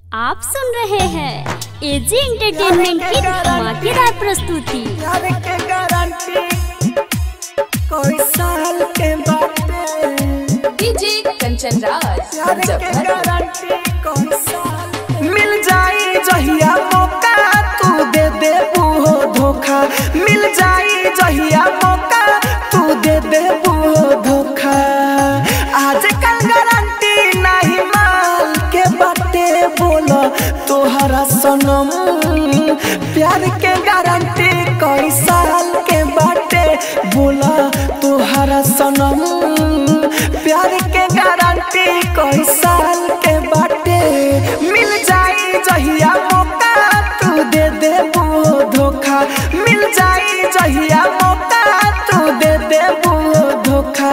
आप सुन रहे हैं एजी एंटरटेनमेंट की धमाकेदार प्रस्तुति प्यार के गारंटी कोई साल के बाटे डीजे कंचन राज प्यार के मुजफ्फरपुर गारंटी कोई साल मिल जाई जहिया मौका तू दे दे बूहो धोखा मिल जाई जहिया मौका तू दे दे बूहो धोखा आजकल गारंटी नहीं माल के बाटे बोलो तोहरा सनम प्यार के गारंटी कोई साल के बाटे बोला तोहरा सनम प्यार के गारंटी कोई साल के बाटे मिल जाई जहिया मौका तू दे दे वो धोखा मिल जाई जहिया मौका तू दे दे वो धोखा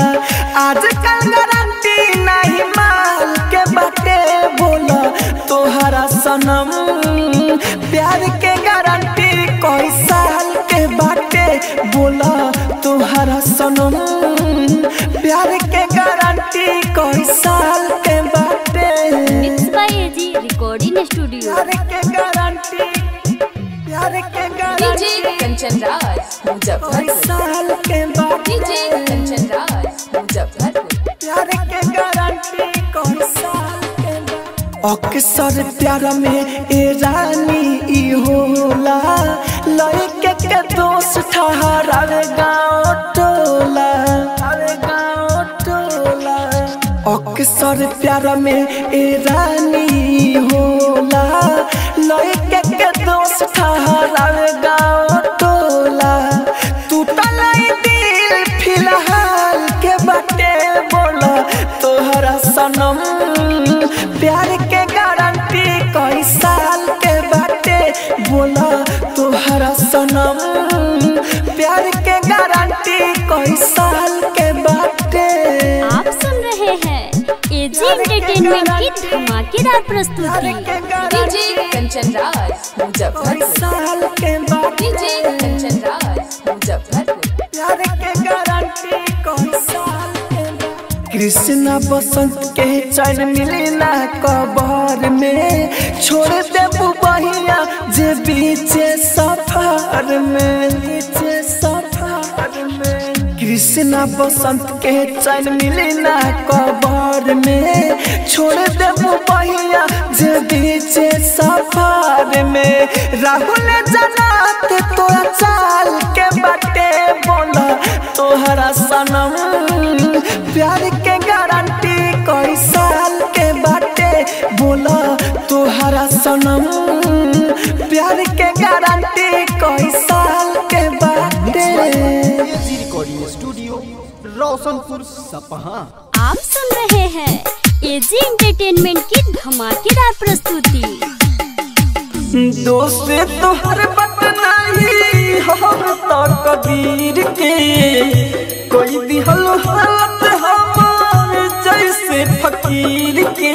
आजकल गारंटी नहीं माल के बाटे बोला तोहरा सनम प्यार के गारंटी कोई साल के बाटे बोला तोहरा सनम प्यार के गारंटी कोई साल के बाटे mix by AG recording studio प्यार के गारंटी प्यार के डीजे गारंटी कंचन राज कोई मुजफ्फरपुर साल के बाटे डीजे कंचन राज मुजफ्फरपुर प्यार के गारंटी कोई साल के बाटे अक्सर प्यार में ए रानी ई होला लड़के के दोस्त ठहरावे गाँव टोला अरे गाँव टोला अक्सर प्यार में ए रानी ई होला लड़के के दोस्त ठहरावे गाँव टोला टूटल ई दिल फिलहाल के बाटे बोला तोहरा सनम प्यार के गारंटी कई साल के बाटे बोला तोहरा सनम प्यार के गारंटी कई साल के बाटे आप सुन रहे हैं एजी एंटरटेनमेंट की धमाकेदार प्यार प्रस्तुति के डीजे गारंटी कंचन राज कई मुजफ्फरपुर साल के बाटे डीजे कंचन राज मुजफ्फरपुर प्यार के गारंटी कई साल के बाटे कृष्णा बसंत के चैन मिली ना कबर में छोड़ दे बहिया जे बीचे सफर में बीचे सफर में कृष्णा बसंत के चैन मिली ना कबर में छोड़ दे बहिया जे बीचे सफर में राहुल जनात तोरा चाल के बाटे बोला तोहरा सनम प्यार के गारंटी कई साल के बाटे बोला तोहरा सनम प्यार के गारंटी कई साल के बाटे एजी रिकॉर्डिंग स्टूडियो रोशनपुर सपहा आप सुन रहे हैं एजी एंटरटेनमेंट की धमाकेदार प्रस्तुति दोस्त तोहर बट नहीं हम तो कबीर के कोई दिहल हालत हमार जैसे फकीर के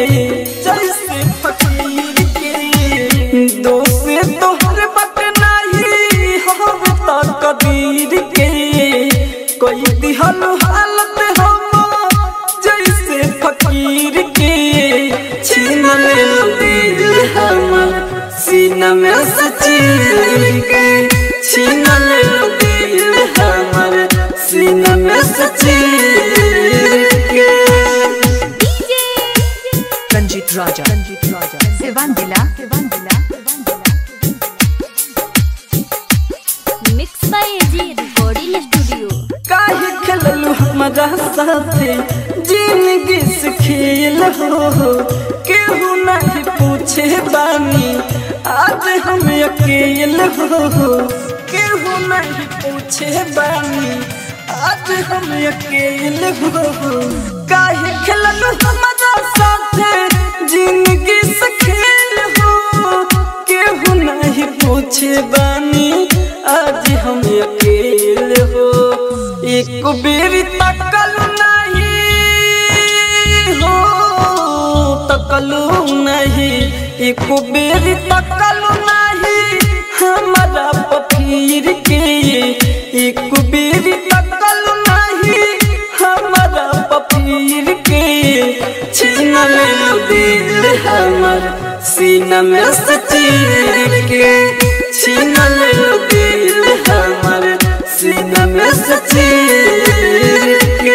जैसे फकीर के दोस्त तोहर बट नहीं हम तो कबीर के कोई दिहल हालत हमार जैसे फकीर के छीन ले दिल हमर सीना में सचीर के छीन ले दिल हमर सीना में सचीर के रंजीत राजा रंजीत राजा सिवान दिला सिवान दिला mix by AG recording studio काहे खेललू हमारा साथे जिंदगी से खेल हो केहू नहीं पूछे बानी आज हम अकेल हो केहू नहीं पूछे बानी आज हम अकेल हो काहे खेललू हमारा साथे जिंदगी से खेल हो केहू नहीं पूछे बानी आज हम अकेल हो एक बेरी तकल नहीं हो तकलू नहीं एक बेरी तकल नहीं हमारा पफीर के एक बेरी तकल नहीं हमारा पफीर के छीन ले दिल है हमर सीना में से चीर के छीन ले दिल हमर सीना में से चीर के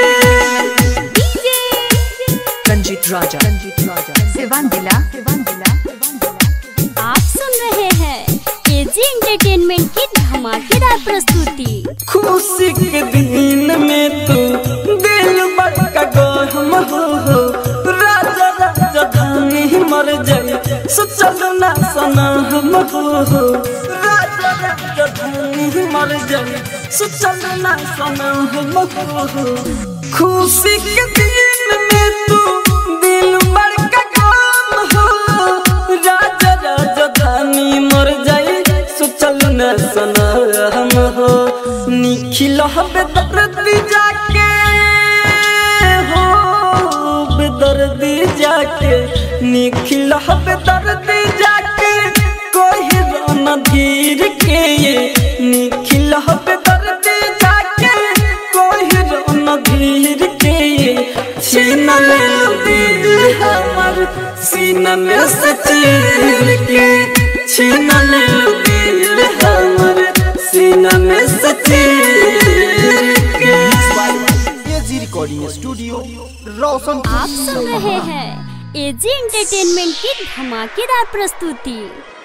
रंजीत राजा रंजीत राजा सिवान दिला सिवान दिला आप सुन रहे हैं एजी एंटरटेनमेंट की धमाकेदार प्रस्तुति खुशी के दिन में तू दिल बड़का गहम हो हो राजा राजा धानी मर जाए सोचल ना सना हम हो हो राजा राजा धानी मर जाए सोचल ना सना हम हो हो खुशी के दिन में तू दिल बड़का गम हो राजा राजा धानी मर जाए सोचल न सना हम हो निखिल बेदर्दी जाके हो बेदर्दी जाके निखिल बेदर्दी जाके कोई रोना धीर के ये निखिल बेदर्दी जाके कोई रोना धीर के ये छीन ले दिल हमर सीना में से चीर के छीन ले दिल हमर सीना में से चीर के एजी रिकॉर्डिंग स्टूडियो रोशनपुर आप सुन रहे हैं एजी एंटरटेनमेंट की धमाकेदार प्रस्तुति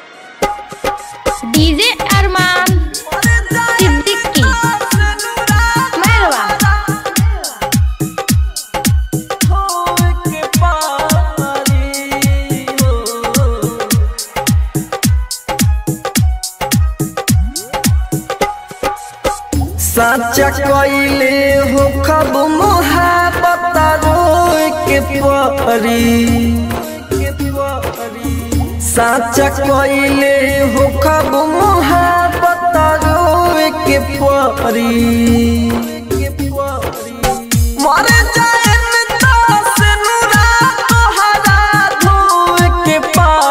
डीजे अरमान सिद्दीकी मैरवा साचा कइले हो खब मोहब्बत रोए के परी साचा कइले हो खब मोहब्बत रोए के परी मर जाए से नुरा तोहरा धोए के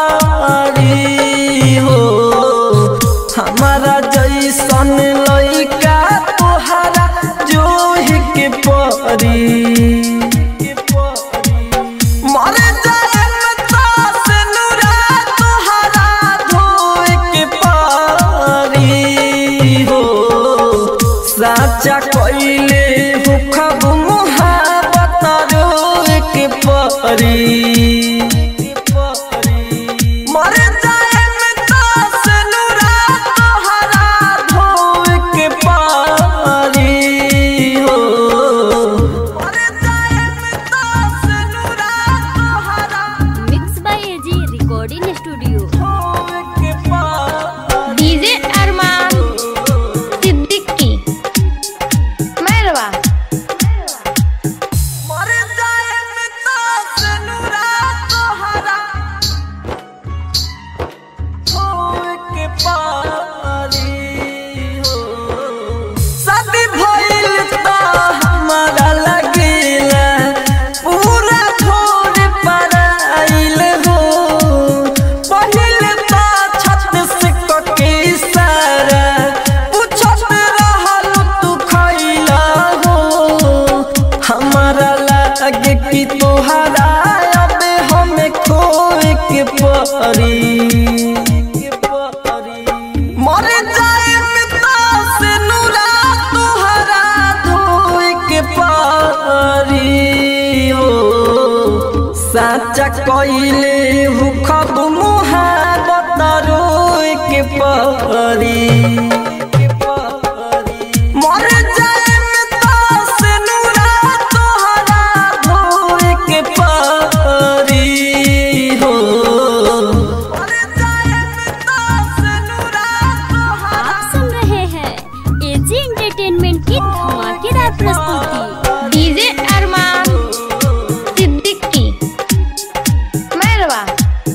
पारी हो हमारा जैसन लइका तोहरा जोहि के परी मर जाए से नुरा तोहरा धोए के पारी हो साचा कइले हो खब मोहब्बत रोए के परी मर जाए से नुरा तोहरा धोए के पारी हो मर जाए से नुरा तोहरा mix by AG recording studio धोए के पारी डीजे अरमान सिद्दीकी मैरवा मर जाए से नुरा तोहरा धोए के पारी हो शादी भइल त हमारा लगेला पूरा छोड़ पराइल हो पहिले त छत से कके सारा पूछत रहल तू खइला हो हमारा लागे कि तोहरा अब हमें खोए के परी मर जाए से नुरा तोहरा धोए के पारी हो साचा कइले हु खब मुहाबत रोए के पारी मर जाए से नुरा तोहरा धोए के पारी हो मर जाए से नुरा तोहरा आप सुन रहे हैं एजी एंटरटेनमेंट की धमाकेदार प्रस्तुति डीजे अरमान सिद्दीकी मैरवा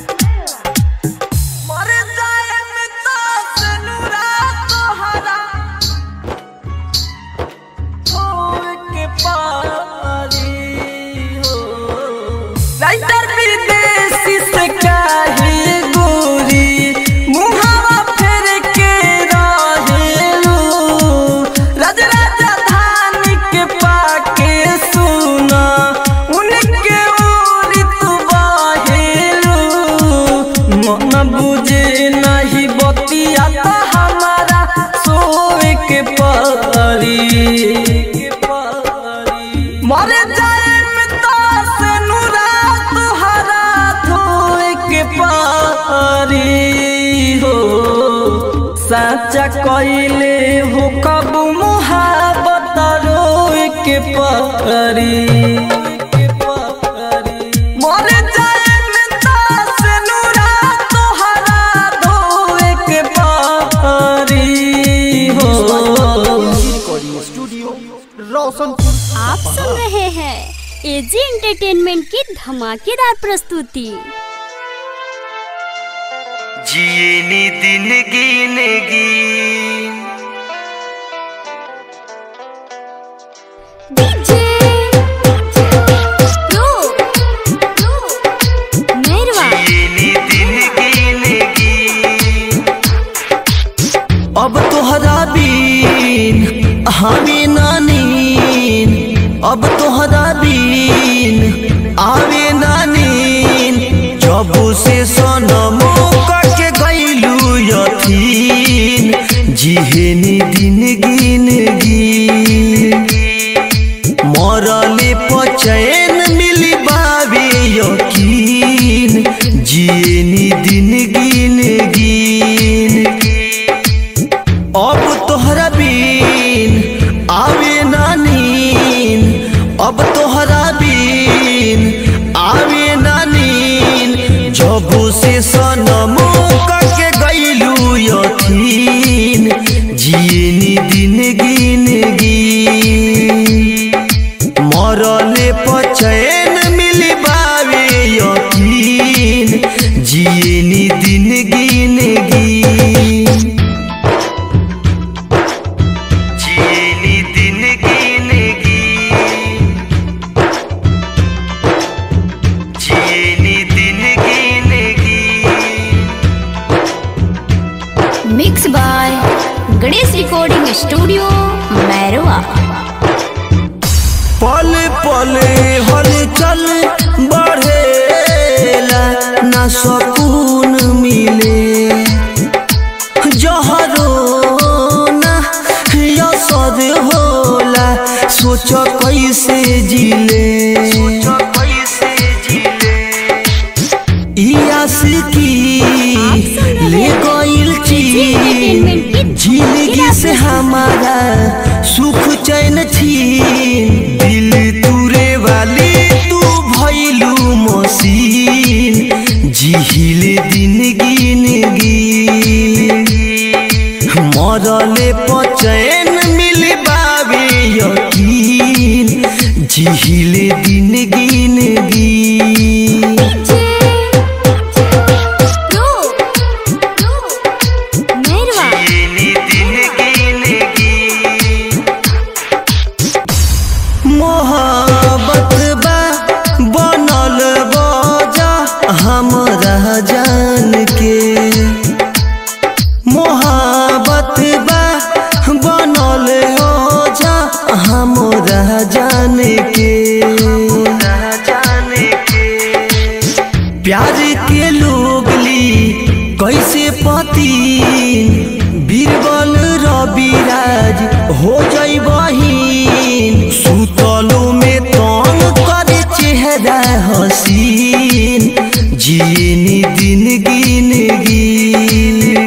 साचा कइले हो कब मुहाबत रोए के परी मर जाए मिता से नूरा तोहरा धोए के परी हो रिकॉर्डिंग स्टूडियो रोशनपुर आप सुन रहे हैं एजी एंटरटेनमेंट की धमाकेदार प्रस्तुति जियनी दिन गिनगी डीजे प्रो मेरवा जियनी दिन गिनगी अब तोहरा बीन हमें नानीन अब तोहरा बीन आवे नानीन जब से सनमो के गईलू यथीन जिहेनी दिन गिनगी मरले पचैन मिली बाबे यकीन जियनी दिन गिन गिन अब तोहरा बीन आवे नानीन अब तोहरा बीन आवे नानीन जब से सनमो के गईलू यथीन जियनी दिन गिन गिन मरले पचैन मिली बावे यकीन जियनी दिन गिन गिन जियनी दिन गिन गिन जियनी दिन गिन गिन mix by Ganesh recording studio Mairwa पल पल हलचल बढ़ेला ना सकून मिले जहरो ना यसद होला सोच कैसे जिले ई आशिकी ले गइल चीन जिंदगी से हमारा सुख चैन छीन दिल तुरे वाली तू भइलू मसीन जिहिल दिन गिन गिन मरले पचैन मिल बाबे यकीन जिहिल दिन गिन गिन प्रो मेरवा जियनी दिन गिन गिन मोहब्बत बा बनल बजा हमरा जान के मोहब्बत बा बनल ओजा हमरा जान के प्यार के लोग ली कैसे पति बीरबल रविराज हो जाई बहिन सुतलो में तंग करे चेहरा हसीन जियनी दिन गिन गिन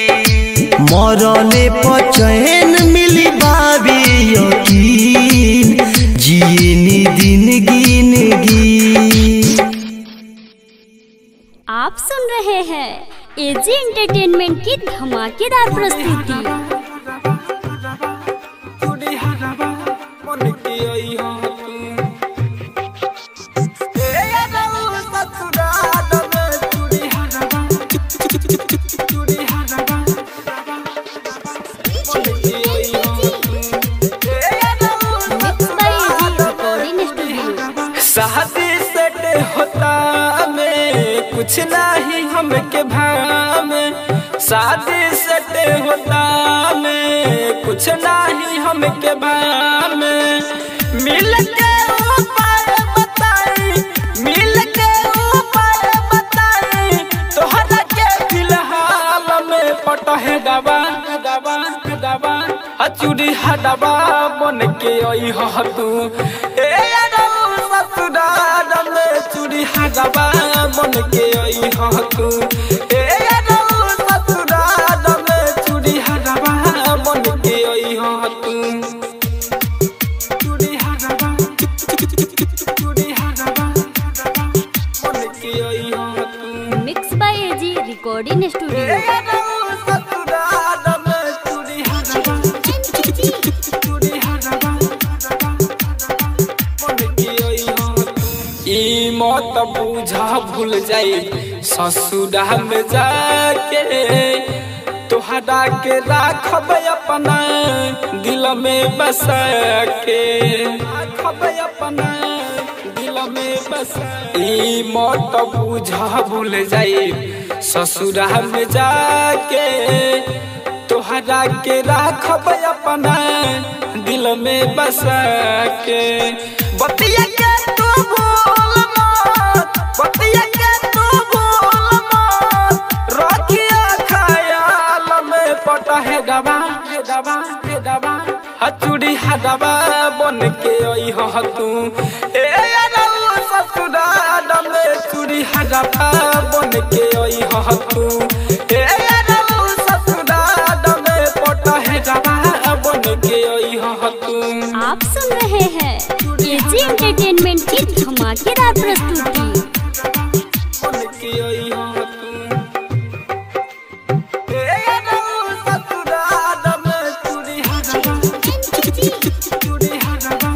मरले पचैन मिली बाबे यकीन जियनी दिन गिन गिन आप सुन रहे हैं एजी एंटरटेनमेंट की धमाकेदार प्रस्तुति mix by AG recording studio शादी सेट होता में कुछ नहीं हमके भाम शादी सेट होता में कुछ नहीं हमके भाम मिल के ऊपर बताई मिल के ऊपर बताई तोहरा के फिलहाल में पटहे दबा दबा दबा हचुरी हडबा बन के आई ह तू ए अरौ ससुराल में चूड़ी हडबा बन के आई ह तू ए अरौ ससुराल में चूड़ी रिकॉर्डिंग स्टूडियो ई मत बुझा भूल जाई ससुरा में जाके तोहरा के राखब अपना दिल में बसा के राखब अपना दिल में बसा ई मत बुझा भूल जाई ससुरा में जाके तोहरा के राखब अपना दिल में बसा के बतिया के तू भूल मत बतिया के तू भूल मत रखिया खयाल में पटा है दबा है दबा है दबा हचुड़ी हदबा बन के आई हो तू ए अरऊ ससुराल में चूड़ी हदबा बन के आई हो तू ए अरऊ ससुराल में पटा है दबा बन के आई हो तू आप सुन रहे हैं एजी एंटरटेनमेंट की धमाकेदार प्रस्तुति बन के आई हो तू ए अरऊ ससुराल में चूड़ी हदबा चूड़ी हदबा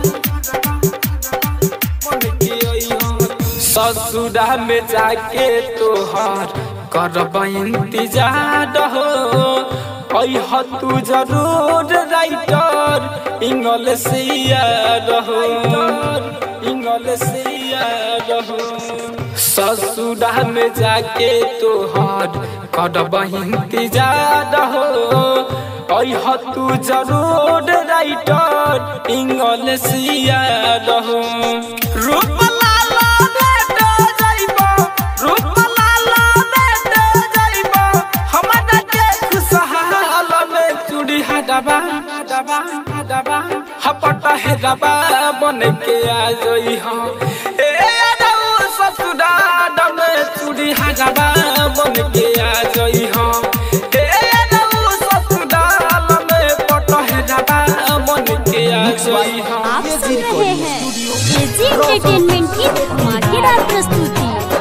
ससुरा में जाके तोहर करब इंतजार हो अह तू जरूर राइटर इंग्लिशिया रहो इंग्लिशिया रहो ससुरा में जाके तोहर करब इंतजार हो अह तू जरूर राइटर इंग्लिशिया रहो रूप लाला भेट जाइबो रूप लाला भेट जाइबो हमरा के खुशहाल में चूड़ी हडबा हडबा हडबा हपटा हेडबा बन के आ जई हो ए अदऊ ससुराल में चूड़ी हडबा बन के आ जई हो ए अदऊ ससुराल में पटा हेडबा बन के आ जई हो आप सुन रहे हैं एजी एंटरटेनमेंट की धमाकेदार प्रस्तुति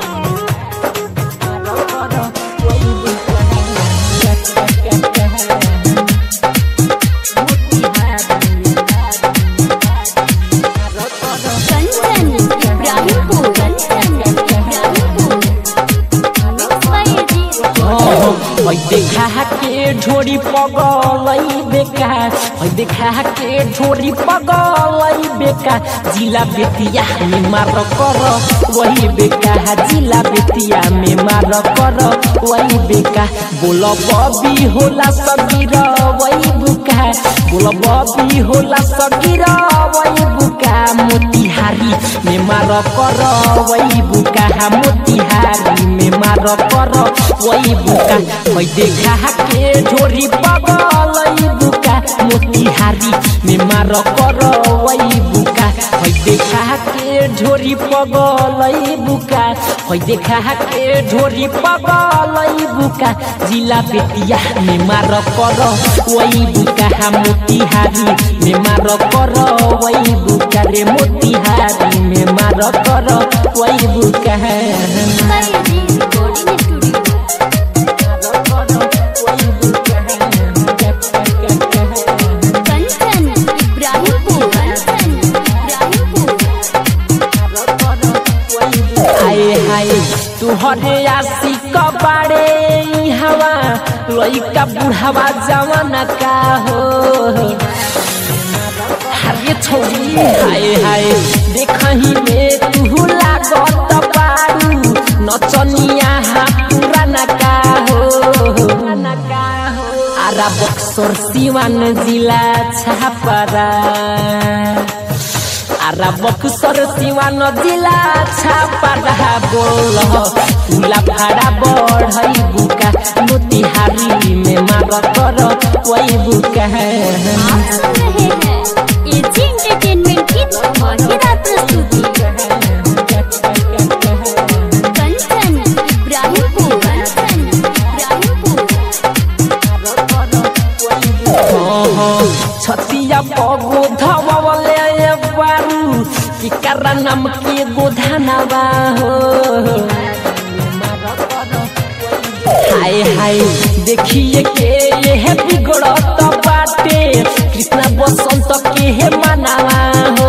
Kanchan Ibrahimpur Kanchan Ibrahimpur mix by AG ओइ देखा के झोरी पगलई बेका ओइ देखा के झोरी पगलई बेका जिला बेतिया में मार कर वही बेका जिला बेतिया में मार कर वही बेका बोल बबी होला सगीर वही बुका बोल बबी होला सगीर वही बुका मोतिहारी में मार कर वही बुका मोतिहारी में मार कर वही बुका ओइ देखा के झोरी पगलई बुका मोतिहारी में मार कर वही बुका ओइ देखा के झोरी पगलई बुका ओइ देखा के झोरी पगलई बुका जिला बेतिया में मार कर वही बुका मोतिहारी में मार कर वही बुका रे मोतिहारी में मार कर वही बुका mix by AG recording studio Kanchan Ibrahimpur Kanchan Ibrahimpur हाय हाय तुहरे आशिक बाड़े ई हवा लइका बुढ़ावा जवान का हो हरे छोरी हाय हाय देखही में तू लागत बारू नचनिया हा पुराना का हो आरा बक्सर सिवान जिला छापरा आरा बक्सर सिवान जिला छापरा बोल तुला भाड़ा बढ़ई बुका मोतिहारी में मार कर वही बुका आप सुन रहे हैं एजी एंटरटेनमेंट की धमाकेदार प्रस्तुति कंचन इब्राहिमपुर कंचन इब्राहिमपुर छतिया पगो धवले बारू कि करा नाम के गोधानवा हो हाय हाय देखिए के ये बिगड़त बाटे कृष्णा बसंत के हे मनावा हो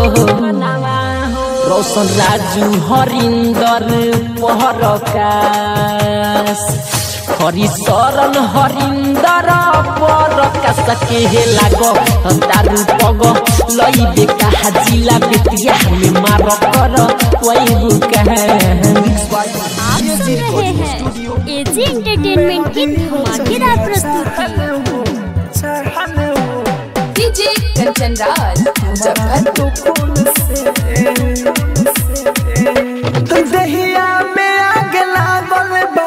रोशन राजू हरिंदर पहरकाश हरिशरण हरिंदर परकाश के हे लाग दारू पग लई कहा जिला बेतिया में मार कर वही बुका आप सुन रहे हैं एजी एंटरटेनमेंट की धमाकेदार प्रस्तुति डीजे कंचन राज मुजफ्फरपुर दहिया में आग लागल बा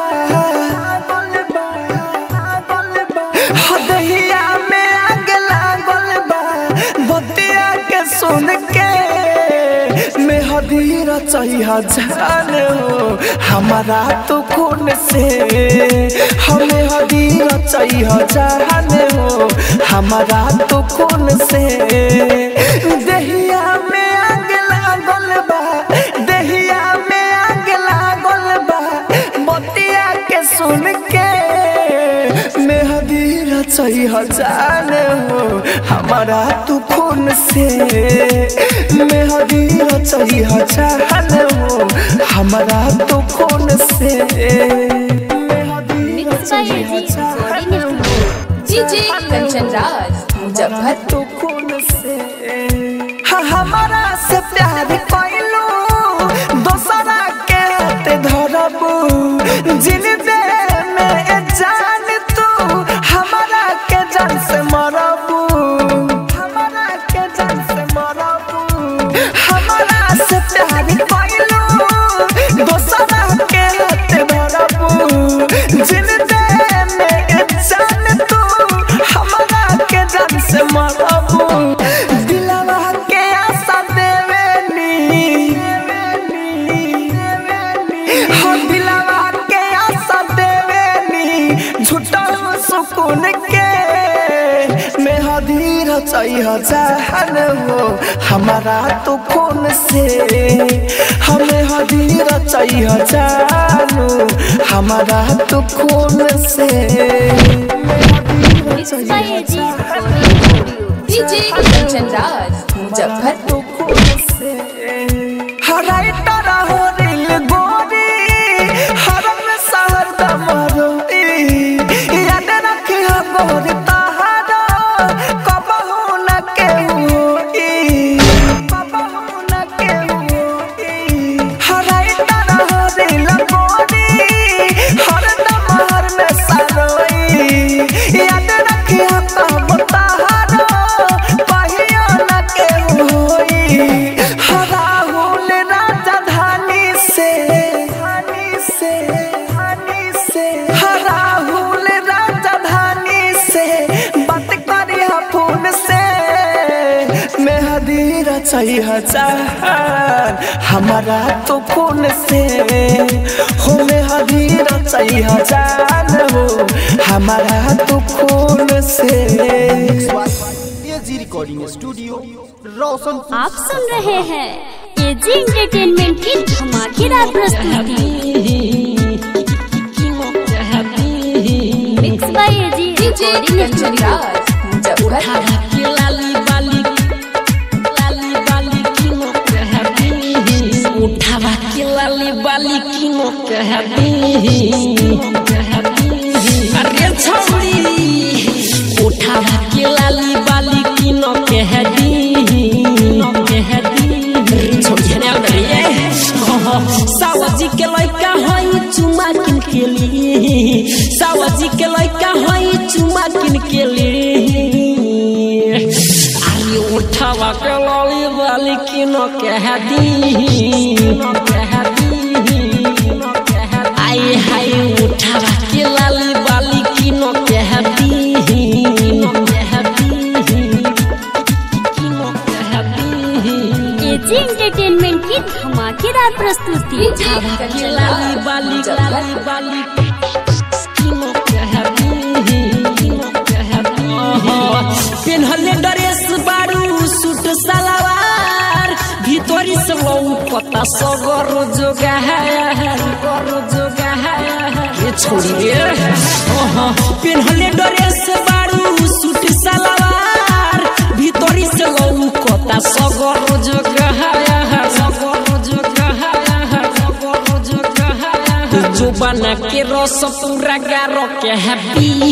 हो दहिया में आग लागल बा बतिया के सुन के मैं हदीर चाहिए जान हो हमारा तो खून से हमें हदीर चाहिए जान हो हमारा तो खून से दहिया में आग लागल बा दहिया में आग लागल बा बतिया के सुन के मैं हदीर चाहिए जान हो हमारा तू खून से मैं हदीर चाहिए जान हो हमारा तू खून से मैं हदीर mix by AG recording studio DJ Kanchan Raj Muzaffarpur तो खून से हाँ, हमारा से प्यार कैलू दोसरा के हाथ धरबू जिन दे में ए जान तू हमारा के जान से मरबू हमारा के जान से मरबू हमारा से प्यार कैलू दोसरा के हाथ धरबू जिन दे में ए जान तू हमारा के जान से मरबू दिलवा के आशा देवेनी हो दिलवा के आशा देवेनी झूठा सुकून के मैं हदीर चाहिए जान हो हमारा तो खून से हमें हदीर चाहिए जानू हमारा तो खून से mix by AG recording studio DJ Kanchan Raj Muzaffarpur हराई तारा हो दिल गोरी हरम सहर दमरोई याद रखी हो गोरी तहारा कबहू न केहूई कबहू न केहूई हराई तारा हो दिल गोरी हर दमहर में सरोई याद रखी हो कब तहारा कहियो न केहूई राहुल राजधानी से धानी से धानी से राहुल राजधानी से बात करी फोन से मैं हदीर चाहिए जान हमारा तो खून से हो मैं हदीर चाहिए जान हो हमारा तो खून से एजी रिकॉर्डिंग स्टूडियो रोशनपुर आप सुन रहे हैं एजी एंटरटेनमेंट की धमाकेदार प्रस्तुति mix by AG DJ recording Kanchan studio Raj Muzaffarpur उठावा के लाली बाली किनो कहबी अरे छौड़ी उठावा के लाली बाली किनो कहबी छोड़ी ने रे सावजी के लइका हई चुमा किन के लिए सावजी के लइका हई चुमा किन के लिए आई उठावा के लाली बाली किनो कह दी कह दी आई हाय उठावा के लाली बाली किनो कह दी कह दी किनो कह दी एजी एंटरटेनमेंट की धमाकेदार प्रस्तुति डीजे के कंचन लाली राज बाली लाली मुजफ्फरपुर बाली किनो कहबी किनो कहबी पेन्हले ड्रेस बारू सूट सलवार भीतरी से लौकता सगर जोगार सगर जोगार ये छोड़ी रे ओहो पेन्हले ड्रेस बारू सूट सलवार भीतरी से लऊ कता सगर जगह सगर जगह सगर जगह जो बना के रस पूरा गारो के हैप्पी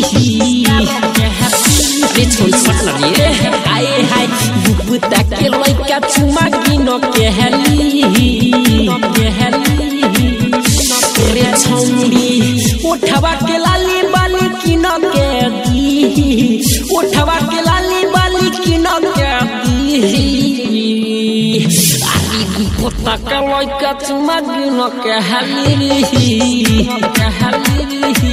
रे छोड़ सकना रे आए हाय बुबुता के लइका चुमा गिनो के हली के हली रे छौरी उठवा के लाली बाली किन के दी उठवा के लाली बाली किन के दी आरी गुपोता के लइका चुमा गिन के हली के हली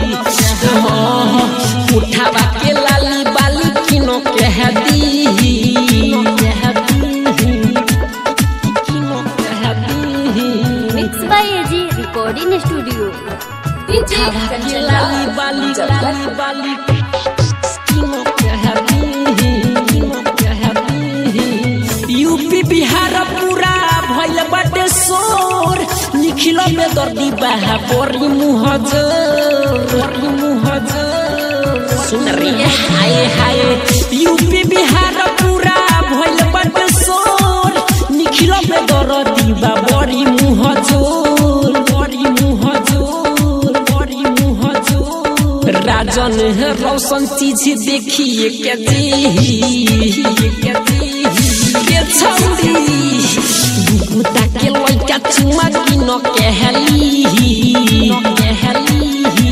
उठावा के लाली बाली किनो के हदी के हदी किनो के हदी mix by AG recording studio DJ उठावा के कंचन लाली राज बाली मुजफ्फर लाली बाली किनो के हदी किनो के हदी यूपी बिहार पूरा भइल बाटे शोर लिखिलो में दर्दी बहा बोरी मुहजर बोरी मुहजर सुन रही है हाय हाय यूपी बिहार पूरा भइल बाटे शोर निखिलो में दर्दी बा बोरी मुहजर बोरी मुहजर बोरी मुहजर राजन है रोशन चीज देखिए के जी के जी के छौरी बुकुता के लइका चुमा किन के हली के हली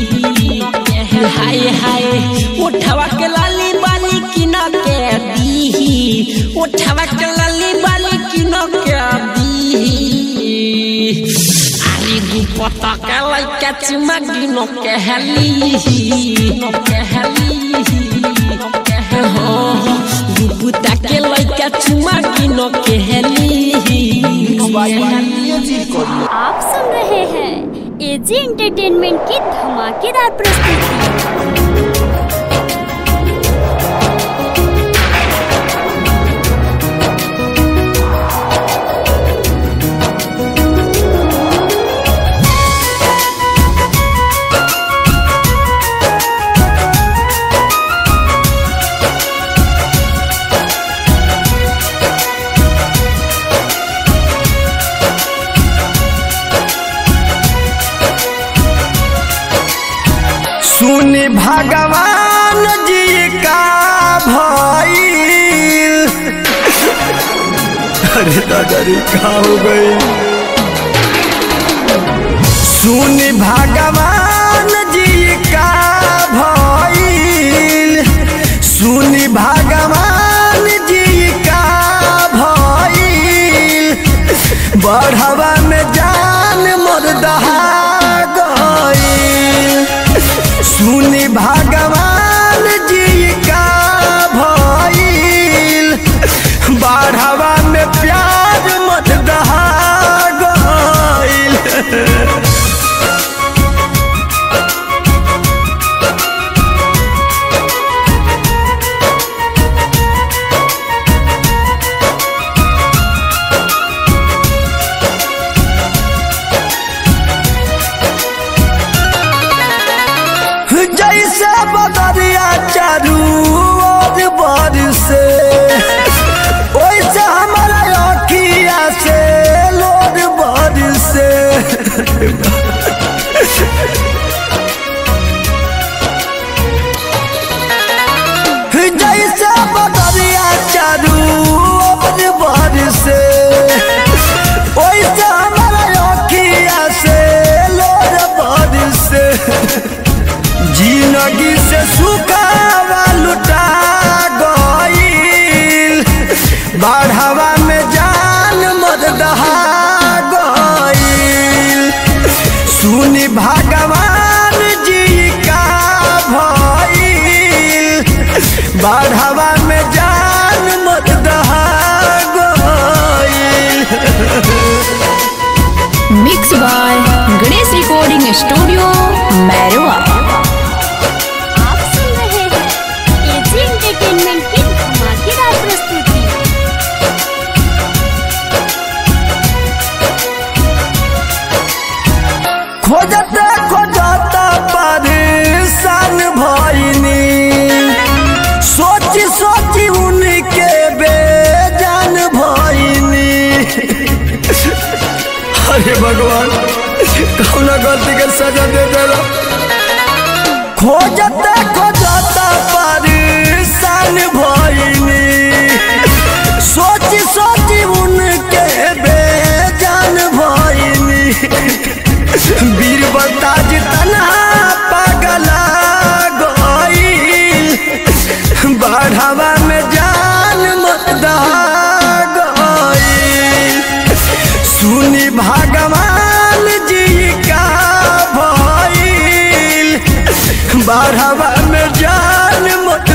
हाय हाय उठवा के लाली बाली किन के दी उठवा के लाली बाली किन के दी अरे गुपता के लइका चुमा किन के हली के हली के हो गुपुता के लइका चुमा किन के हली एजी रिकॉर्डिंग आप सुन रहे हैं एजी एंटरटेनमेंट की धमाकेदार प्रस्तुति सुन भगवान जी का भइल अरे दादा रे का हो गई सुन भगवान जी का भइल सुन भगवान जी का भइल बढ़वा में जान मोर दहा गइल सुन भगवान जी का भइल बढ़वा में प्यार मत दहा गइल जैसे बदरिया चारू ओर बरसे वैसे हमारा अखिया से लोर बरसे जैसे बदरिया चारू ओर बरसे वैसे हमारा अखिया से लोर बरसे जिंदगी से सुखावा लुटा गईल बढ़ावा में जान मत दहा गईल सुनी भगवान जी का भइल बढ़ावा में जान मत दहा गईल mix by Ganesh recording studio Mairwa आप सुन रहे हैं एजी एंटरटेनमेंट की धमाकेदार प्रस्तुति खोजते खोजता अरे भगवान कौना गलती के सजा दे देला खोजते खोजता परेशान भइनी सोची सोची उनके बेजान भइनी वीर बलताज तना पगला गईल बढ़ावा में जान मत गईल सुनी भगवान जी का भइल बढ़ावा में जान मत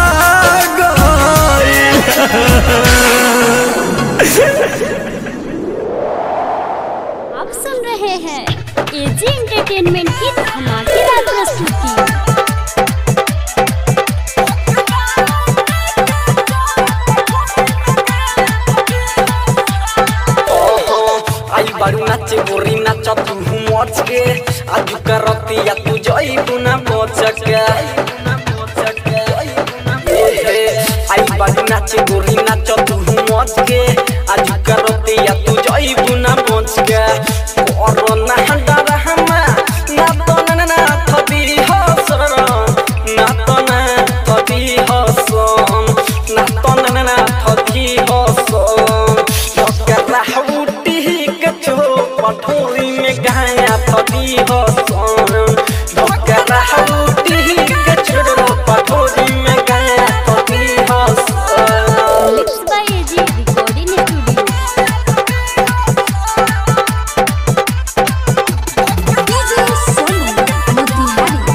आप सुन रहे हैं एजी एंटरटेनमेंट की धमाकेदार प्रस्तुति आई बारू नाचे गोरी नाच तू मच के आज करतिया तू जई बुना बच के आई बारू नाचे गोरी नाच तू मच के आज करतिया तू जई बुना बच के और ना डर हमा ना तो ना ना थबी हसर ना तो ना थबी हसन ना तो ना ना थबी हसन डॉक्टर राहुटी के चो पठोरी में गाया थबी हसन डॉक्टर राहुटी के चो पठोरी में गाया थबी हसन mix by AG recording studio DJ Sonu Motihari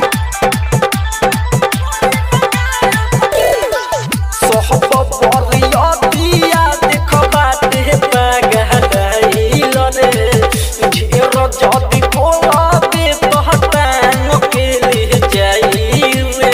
सोहब बरियतिया देखबाते पगहदाइल रे ढेर जदि बोलाबे तहतान के ले जाई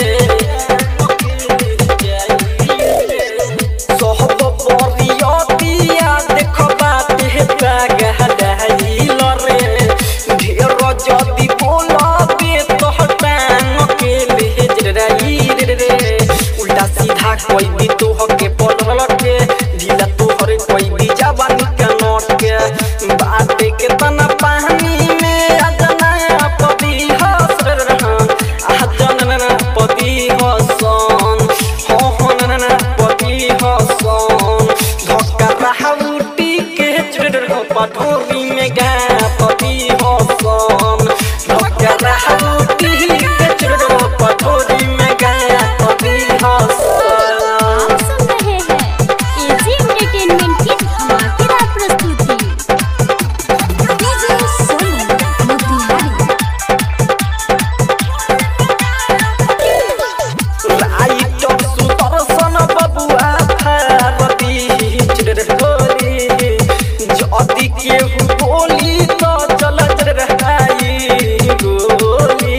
रे सोहब बरियतिया देखबाते पगहदाइल रे ढेर जदि बोलाबे तहतान के ले जाई रे उल्टा सीधा कोई भी तो हके पड़ल के ढीला तो हरे कोई भी जवानी का नोट के बाटे के तना पानी में अजना पदी हस रहन अजना पदी हसन हो हो ना ना पदी हसन धक्का राहुटी के चुर पठोरी में गा पदी हसन धक्का राहुटी के चुर पठोरी में गा पदी हसन आप सुन रहे हैं एजी एंटरटेनमेंट की धमाकेदार प्रस्तुति डीजे सोनू मोतिहारी राइट सुदर्शन बबुआ भारती चिरहोरी जदि केहू बोली तो चल रहाई गोली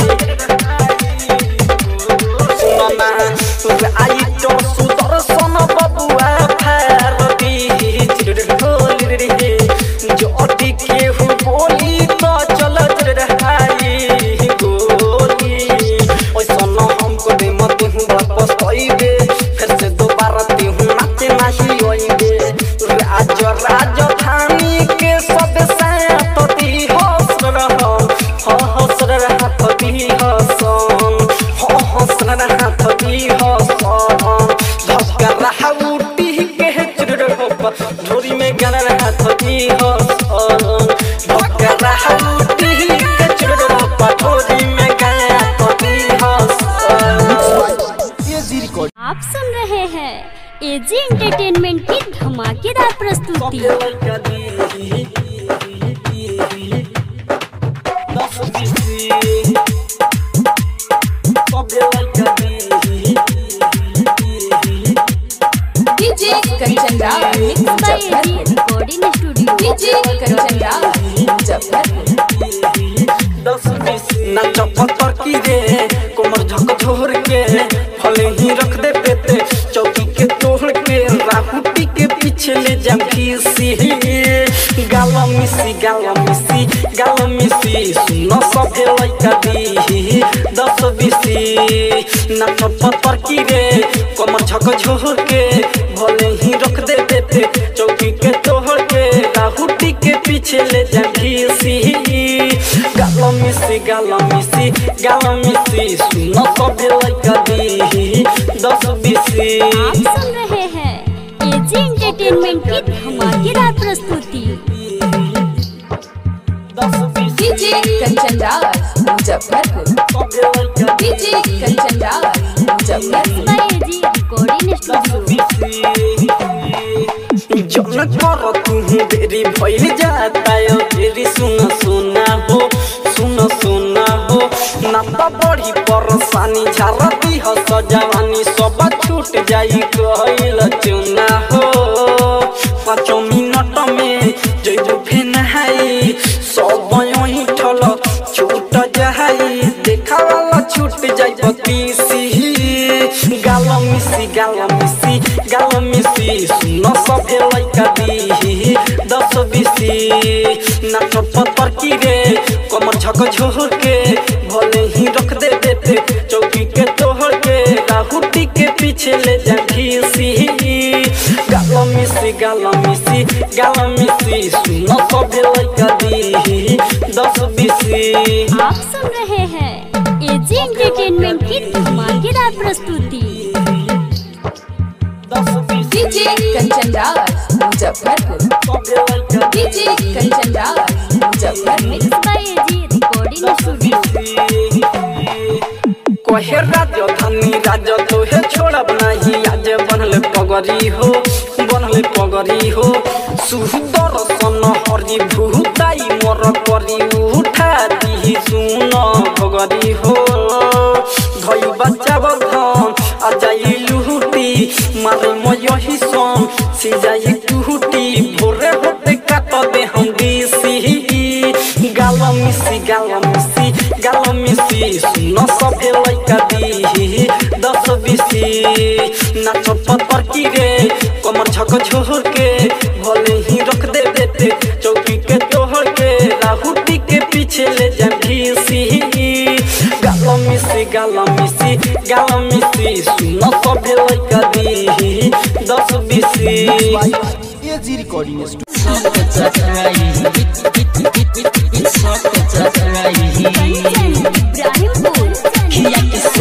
सुनमा राइट सुदर्शन बबुआ भारती चिरहोरी जदि केहू बोली तो चल रहाई गोली ओइसन हमको दे मत हूँ वापस आइबे फिर से दोबारा ते हूँ नाचे नहीं आइबे राज राजधानी के सब सैतती हंस रहो हो हंस रहा थती हसन हो हंस रहा थती हसन धक्का रहा उठी के चुर हो झोरी में गन रहा थती हसन धक्का रहा उठी के चुर हो झोरी में गया थती हसन एजी रिकॉर्ड आप सुन रहे हैं एजी एंटरटेनमेंट की धमाकेदार प्रस्तुति DJ Kanchan Raj mix by AG Muzaffarpur recording studio DJ Kanchan Raj Muzaffarpur नाच पत्थर की रे कोमर झक झोर के फले ही रख दे पेते चौकी के तोड़ के राहुटी के पीछे ले जाम खीसी गाला मिसी गाला मिसी गाला मिसी सुनो सभे लइका दी दस बीसी नाच पत्थर की रे कोमर झक झोर के भले ही रख दे पेते चौकी के तोड़ के राहुटी के पीछे ले जाम मिसी गाल मिसी सुन सबे लइका दी दस बीसी आप सुन रहे हैं एजी एंटरटेनमेंट की धमाकेदार प्रस्तुति दस बीसी डीजे कंचन राज मुजफ्फरपुर सबे लइका DJ Kanchan Raj Muzaffarpur by AG recording studio जन कर तू देरी भइल जाता यो देरी सुन सुना हो सुन सुना हो ना तो बड़ी परेशानी झारती हो सजवानी सब छूट जाई कहल चुना हो पाँचों मिनट में जइबू फेन हाई सब यही ठल छूट जाई देखा वाला छूट जाई बतीसी गाल मिसी गाल मिसी गाल मिसी सुन सभे लइका दी दस बीसी नाच पत्थर की रे कमर झक झोर के भले ही रख दे देते चौकी के तोहर के राहुटी के पीछे ले जा घीसी गाल मिसी गाल मिसी गाल मिसी सुन सभे लइका दी दस बीसी आप सुन रहे हैं एजी एंटरटेनमेंट की धमाकेदार प्रस्तुति दस बीसी डीजे कंचन राज मुजफ्फरपुर सभे लइका DJ Kanchan Raj Muzaffarpur mix by AG recording studio कहे राजो धनी राजो तोहे छोड़ब नहीं आज बनले पगरी हो बनले पगरी हो सुदर सन हरि भूताई मोर करी उठा दी सुन पगरी हो धई बच्चा बधन आ जाई लुहुटी मारे मयही सन सी जाई टूटी भोरे होते काट दे हम दिसी गाल मिसी गाल मिसी गाल मिसी सुन सभे लइका दी दस बीसी नाच पत्थर की रे कमर झक झोर के भले ही रख दे देते चौकी के तोहर के राहुटी के पीछे ले जा भीसी गाल मिसी गाल मिसी गाल मिसी सुन सभे लइका दी दस बीसी AG recording studio Kanchan Ibrahimpur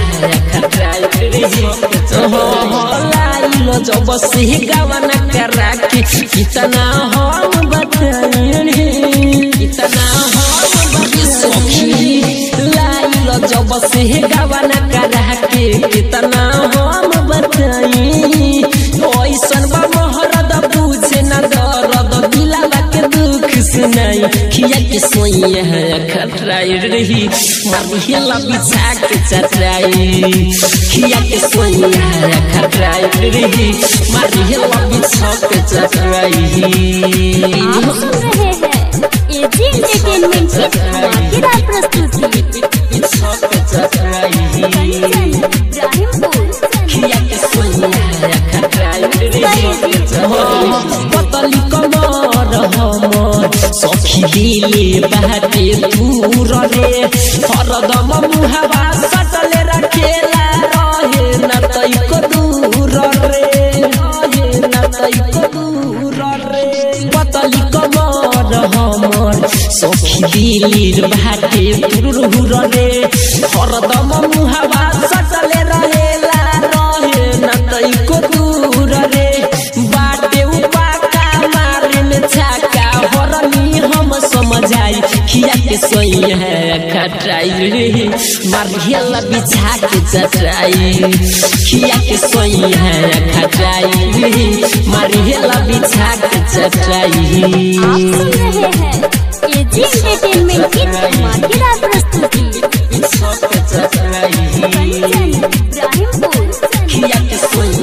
लाइलो जब से गवाना करा के कितना हम बताएं कितना हम बताएं लाइलो जब से गवाना करा के कितना हम बताएं ओइसन बा मोहरद बुझे न दर्द दिलावा के दुख सुनाई खिया के सोइया है खटराई रही मारी हिला बिछा के चटराई खिया के सोइया है खटराई रही मारी हिला बिछा के चटराई आप सुन रहे हैं एजी एंटरटेनमेंट की धमाकेदार प्रस्तुति कंचन इब्राहिमपुर पतली कमर हमर सखी दिले बाटे दूर रे हरदम मुहावा सटले रखेला रहे न तैको दूर रे रहे न तैको दूर रे पतली कमर हमर सखी दिले बाटे दूर रे हरदम मुहावा सटले रहेला रहे न तैको दूर रे बाटे उपाका मारे में छाका हरनी हम समझाई खिया के सोई है खटाई रे मारियल बिछा के चटराई खिया के सोई है खटाई रे मारियल बिछा के चटराई आप सुन रहे हैं एजी एंटरटेनमेंट की धमाकेदार प्रस्तुति कंचन इब्राहिमपुर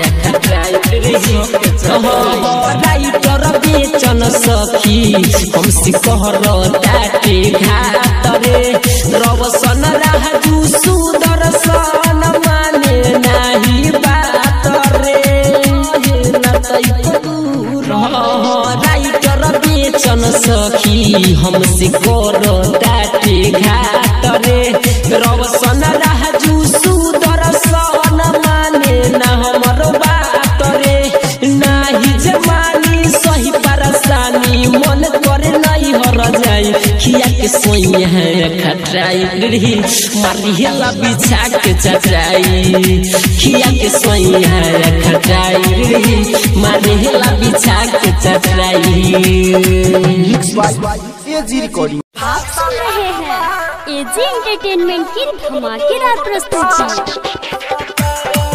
राइटर बेचन सखी हमसे कहर ताटे घात रे रवसन राजू सुदर्शन माने नाही बात रे न तैको दूर राइटर बेचन सखी हमसे कर ताटे घात रे रवसन राजू सुदर्शन माने ना हमर बात रे नाही जमानी सही परेशानी मन करे नहीं हर जाई खिया के सोई है खटरा चटाई रे मारी हेला बिछा के चटाई खिया के सोइया खटाई रे मारी हेला बिछा के चटाई मिक्स बाय एजी रिकॉर्डिंग आप सुन रहे हैं एजी एंटरटेनमेंट की धमाकेदार प्रस्तुति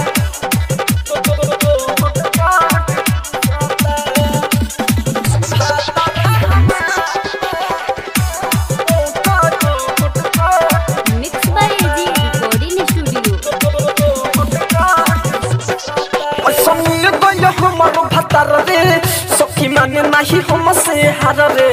mix by AG recording studio संग गय हमर भतर रे सखी माने नाही हम से हार रे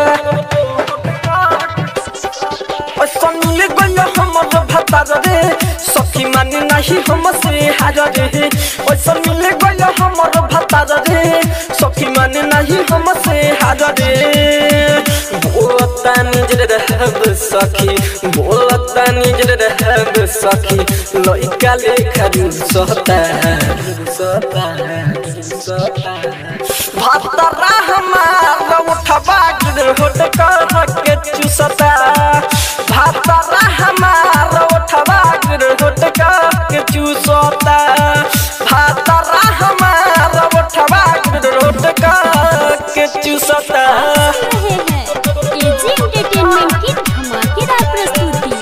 संग गय हमर भतर रे सखी माने नाही हम से हार रे संग गय हमर भतर रे सखी माने नाही हम से हार रे बोलता निजर रहब सखी बोलता निजर रहब सखी लइका लेखा रुसता रुसता रुसता भातरा हमार उठबा गिर होट कर के चुसता भातरा हमार उठबा गिर होट कर के चुसता भातरा हमार उठबा गिर होट कर के चुसता सुन रहे हैं एजी एंटरटेनमेंट की धमाकेदार प्रस्तुति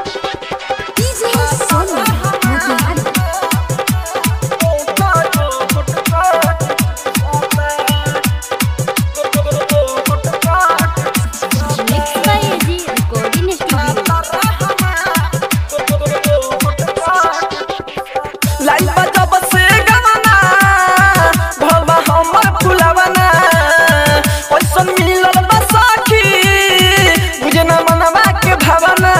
mix by AG recording studio life जब से गवाना भवा हमर फुलवाना ओइसन मिलल बसाखी बुझे न मनवा के भावना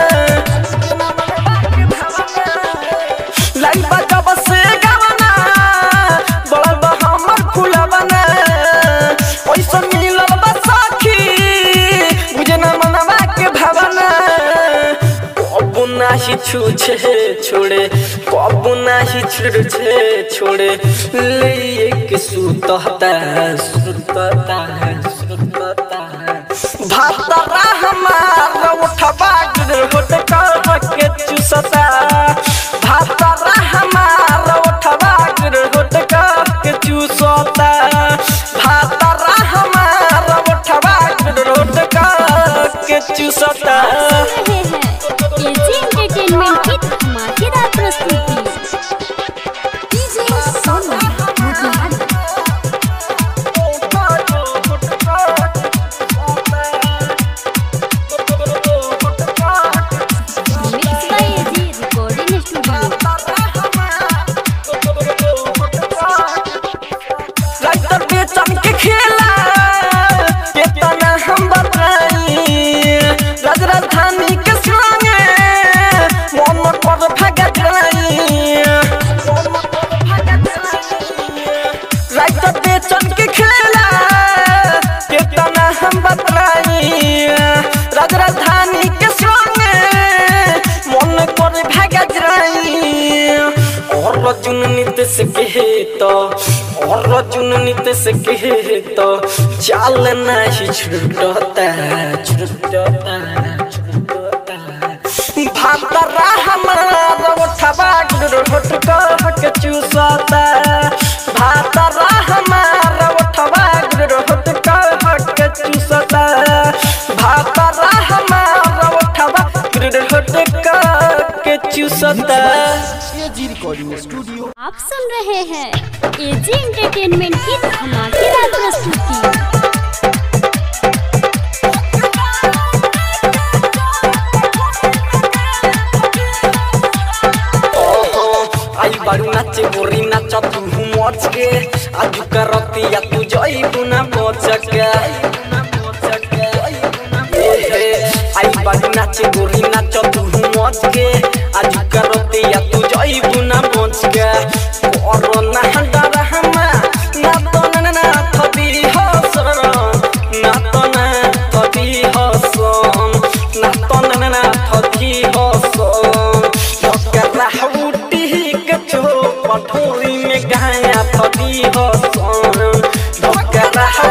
लाइफ जब से गवाना बड़ल हमर फुलवाना ओइसन मिलल बसाखी बुझे न मनवा के भावना कबू नाही छूछे छोड़े कबू नाही छुड़छे छोड़े ले के सुतता सुतता सुतता भातरा हमार उठबा गिर होट कर के चुसता भातरा हमार उठबा गिर होट कर के चुसता भातरा हमार उठबा गिर होट कर के चुसता रहे हैं एजी एंटरटेनमेंट की धमाकेदार प्रस्तुति mix by AG recording studio writer Bechan के खेला केतना हम बताई राज राजधानी के संगे मन पर भगत रही राइटर बेचन के खेला केतना हम बताई राज राजधानी के संगे मन पर भगत रही और रजुन नित से कहे तो और रजुन नित से कहे तो चाल नहीं छुटता छुटता छुटता भातरा हमारा उठबा गिर होट कह के चूसता भातरा हमारा उठबा गिर होट कह के चूसता भातरा हमारा उठबा गिर होट कह के चूसता एजी रिकॉर्डिंग स्टूडियो आप सुन रहे हैं एजी एंटरटेनमेंट की धमाकेदार प्रस्तुति ओहो आई बारू नाचे गोरी नाच तू मच के आज करती या तू जई गुना बच के ए, आई बारू नाचे गोरी नाच तू मच के आज करती या तू जई गुना बच के और ना डर हमा ना तो ना ना थदी हसर ना तो ना थदी हसन ना तो ना ना थदी हसन डकरा उठी के चो पठोरी में गाया थदी हसन डकरा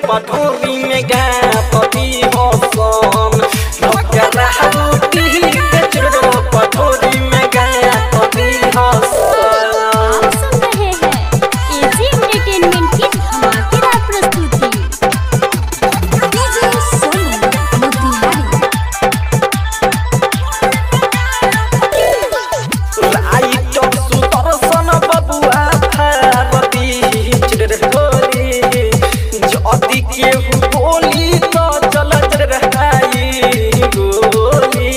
पठोरी में गा पति हसन ढोकरा रोटी के चुड़ो पठोरी में गा पति हसन आप सुन रहे हैं एजी एंटरटेनमेंट की धमाकेदार प्रस्तुति राइटर सुदर्शन बबुआ भारती चिरहोरी जदि केहू बोली तो चल रहाई गोली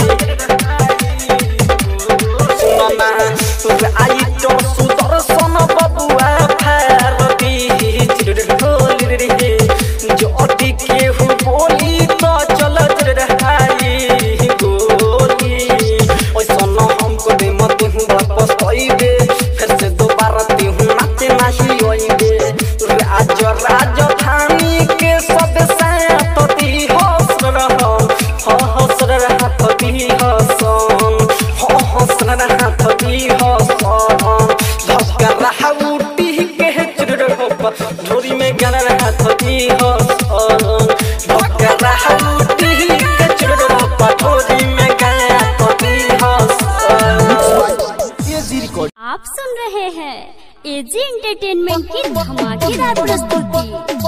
सुनमा राइटर सुदर्शन बबुआ भारती चिरहोरी जदि केहू बोली तो चल रहाई गोली ओइसन हमको दे मत हूँ वापस आइबे फिर से दोबारा ती हूँ नाचे नाही आइबे राज राजधानी के सब साथी हंस रहा हंस रहा थी हसन हंस रहा थी हसन धक्का रहा उठी के चुर झोरी में गन रहा थी हसन धक्का रहा उठी के चुर झोरी में गन थी हसन एजी रिकॉर्ड आप सुन रहे हैं एजी एंटरटेनमेंट की धमाकेदार प्रस्तुति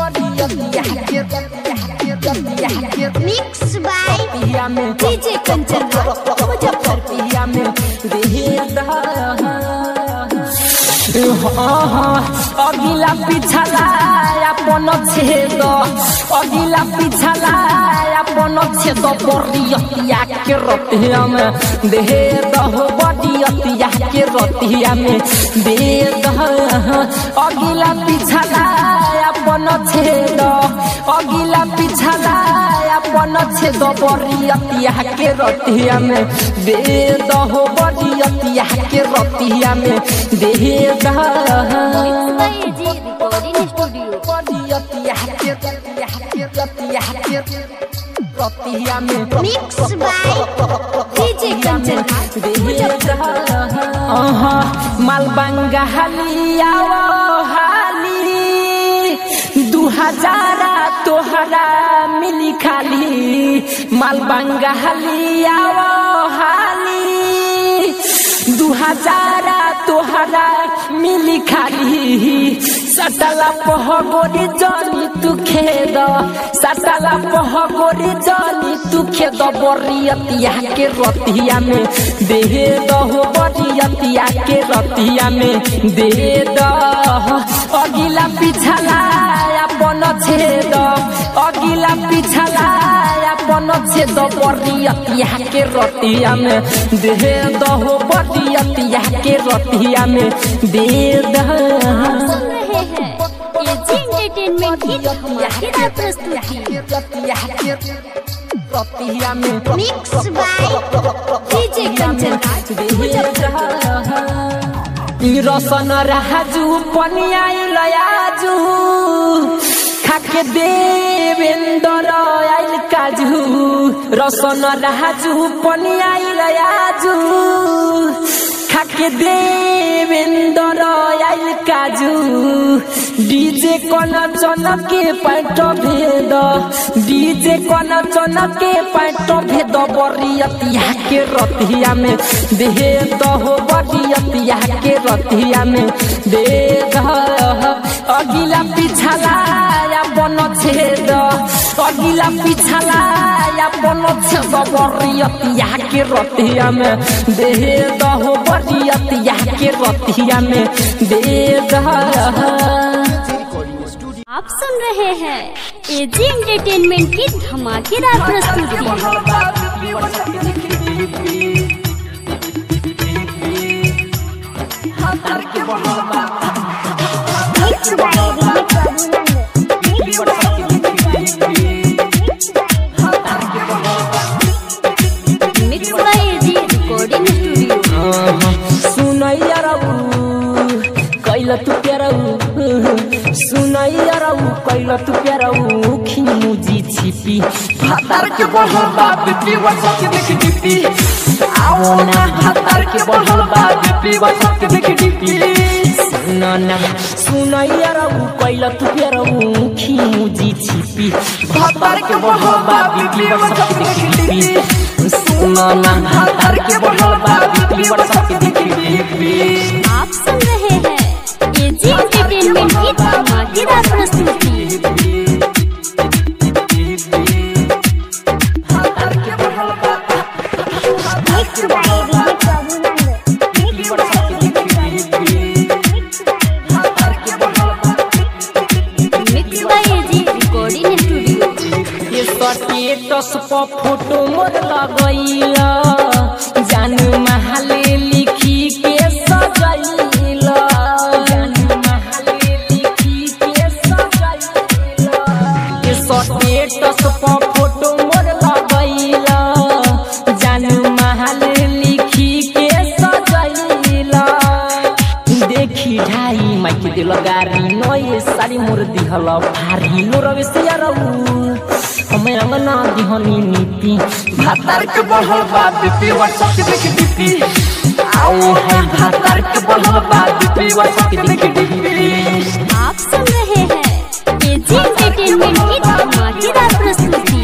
मिक्स बाय डीजे कंचन अगिला पिछला अपन छेद अगिला पिछला अपन छेद बरियतिया के रतिया में दे दहो बरियतिया के रतिया में दे दह अगिला पिछला अपन छेद अगिला पिछला अपन छेद बरियतिया के रतिया में दे दहो बरियतिया के रतिया में दे दह AG recording studio mix by DJ Kanchan Malbanga हलिया हाली दू हजारा तोहरा मिली खाली मालबंगा हलिया हाली दू हजारा तोहरा मिली खाली सटला पहगोरी जनी तू खेद सटला पहगोरी जनी तू खेद बरियतिया के रतिया में दे दहो बरियतिया के रतिया में दे दह अगिला पिछला अपन छेद अगिला पिछला अपन छेद बरियतिया के रतिया में दे दहो बरियतिया के रतिया में दे दह सुन रहे हैं एजी एंटरटेनमेंट की धमाकेदार प्रस्तुति मिक्स बाय डीजे कंचन रसन राजू पनिया लयाजू खाके देवेंद्र आइल काजू रसन राजू पनिया लयाजू खाके देवेंद्र आइल काजू डीजे कन चनके पैट भेद डीजे कन चनके पैट भेद बरियतिया के रतिया में दे दहो बरियतिया के रतिया में दे दह अगिला पिछला अपन छेद अगिला पिछला अपन छेद बरियतिया के रतिया में दे दहो बरियतिया के रतिया में दे दह आप सुन रहे हैं एजी एंटरटेनमेंट की धमाकेदार प्रस्तुति mix by AG recording studio सुनैया रऊ कैल तू प्यारऊ सुनैया रऊ कैल तू प्यारऊ खिमुजी छिपी भातार के बढ़ल बा बेटी वसत देख डिपी आओ ना भातार के बढ़ल बा बेटी वसत देख डिपी सुन ना सुन यारौ कैल तू प्यारौ खिमुजी छिपी भतर के बढ़ल बा बिक्री वर्ष के देखी सुन ना भतर के बढ़ल बा बिक्री वर्ष के देखी आप सुन रहे हैं एजी एंटरटेनमेंट की धमाकेदार प्रस्तुति mix by AG recording studio ये स्टेटस पर फोटो मोर लगैला जान महले लिखी के सजैला जान महले लिखी के सजैला ये स्टेटस पर फोटो मोर लगैला जान महले लिखी के सजैला देखी ढाई माइके दिल गारी नये सारी मोर दिहल भारी लो रवे से यारौ हमें अंगना दिहनी नीति भातार के बढ़ल बा बीपी वर्ष के देख बीपी आओ है भातार के बढ़ल बा बीपी वर्ष के देख बीपी आप सुन रहे हैं एजी एंटरटेनमेंट की धमाकेदार प्रस्तुति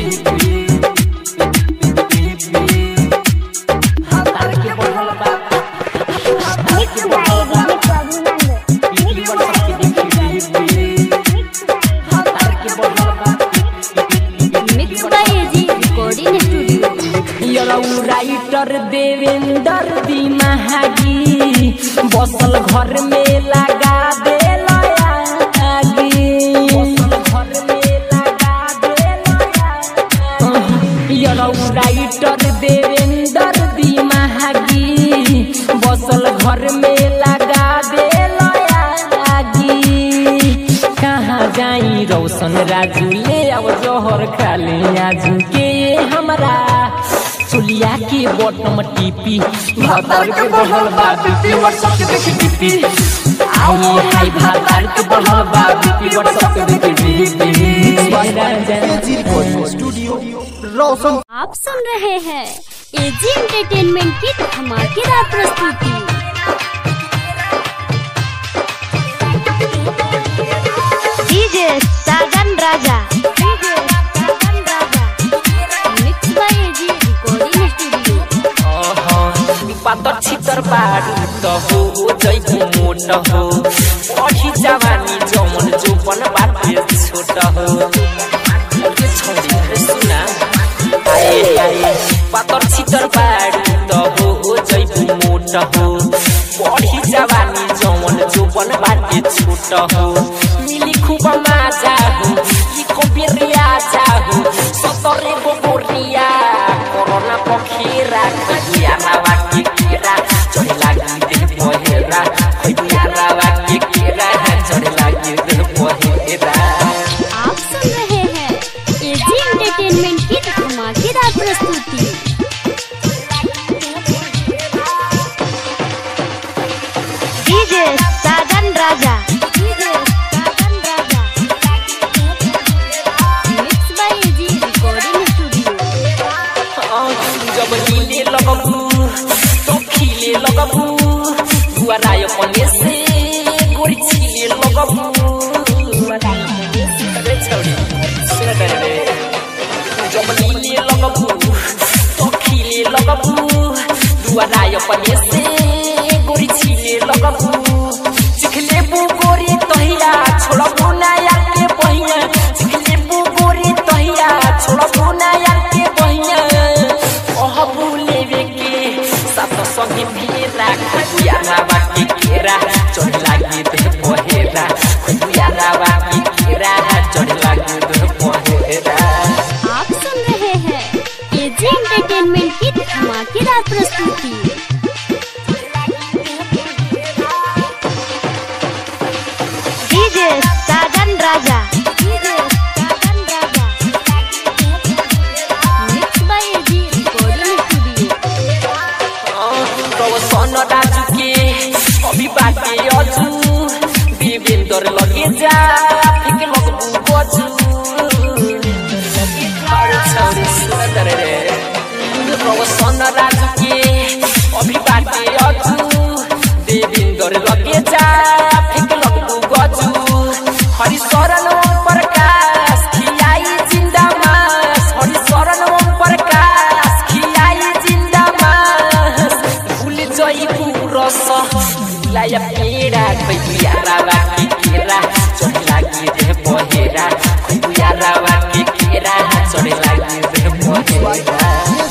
भातार के बढ़ल बा बीपी वर्ष के देख बीपी भातार के बढ़ल बा mix by AG recording studio यरौ राइटर देवेंद्र दी महागी बसल घर में लगा दे आगी बसल घर में लगा दे यरौ राइटर देवेंद्र दी महागी बसल घर में लगा दे आगी कहाँ जाई रोशन राजू ले अब जोहर खाली आजू के हमरा चुलिया के बटम टीपी भातार के बढ़ल बा बीपी वर्ष के देख टीपी आई हाय भातार के बढ़ल बा बीपी वर्ष के देख टीपी एजी रिकॉर्डिंग स्टूडियो रोशन आप सुन रहे हैं एजी एंटरटेनमेंट की धमाकेदार प्रस्तुति DJ Sajan Raja mix by AG recording studio पातर छितर बारू त हो जैबु मोट हो पढी जवानी जमन जोपन बाटे छोट हो के छोरी रे सुना आए आए पातर छितर बारू त हो जैबु मोट हो पढी जवानी जमन जोपन बाटे छोट हो मिली खूब मजा हो ई कबिरिया जाहु सतरे गोरिया कोरोना पखेरा खैया रावा के केरा चढ़े लागी देह पहेरा खैया रावा के केरा चढ़े लागी देह पहेरा आप सुन रहे हैं एजी एंटरटेनमेंट की धमाकेदार प्रस्तुति DJ Sajan Raja mix by AG recording studio जब हिले लगबू तो खिले लगबू दुआराय पने से गोरी छिले लगबू अरे छौरी सुन करे रे जब हिले लगबू तो खिले लगबू दुआराय पने से गोरी छिले लगबू चिखले बु गोरी तहिया छोड़बू ना यार के बहिया चिखले बु गोरी तहिया छोड़बू ना यार के बहिया ओह भूलेवे के सात संगे फेरा खुया रावा के केरा चढ़ लागी दे पहेरा खुया रावा के केरा चढ़ लागी दे पहेरा आप सुन रहे हैं एजी एंटरटेनमेंट की धमाकेदार प्रस्तुति DJ Sajan Raja mix by AG recording studio तब सन राजू के अभी बाटे अजू देवेंद्र लगे जा फिक लगबू बजू अरे छौरी सुंदर रे तब सन राजू के अभी बाटे अजू देवेंद्र लगे जा फिक या पेड़ा कोई यारावा के केरा चढ़ लागी रे बहेरा कोई यारावा के केरा चढ़ लागी रे बहेरा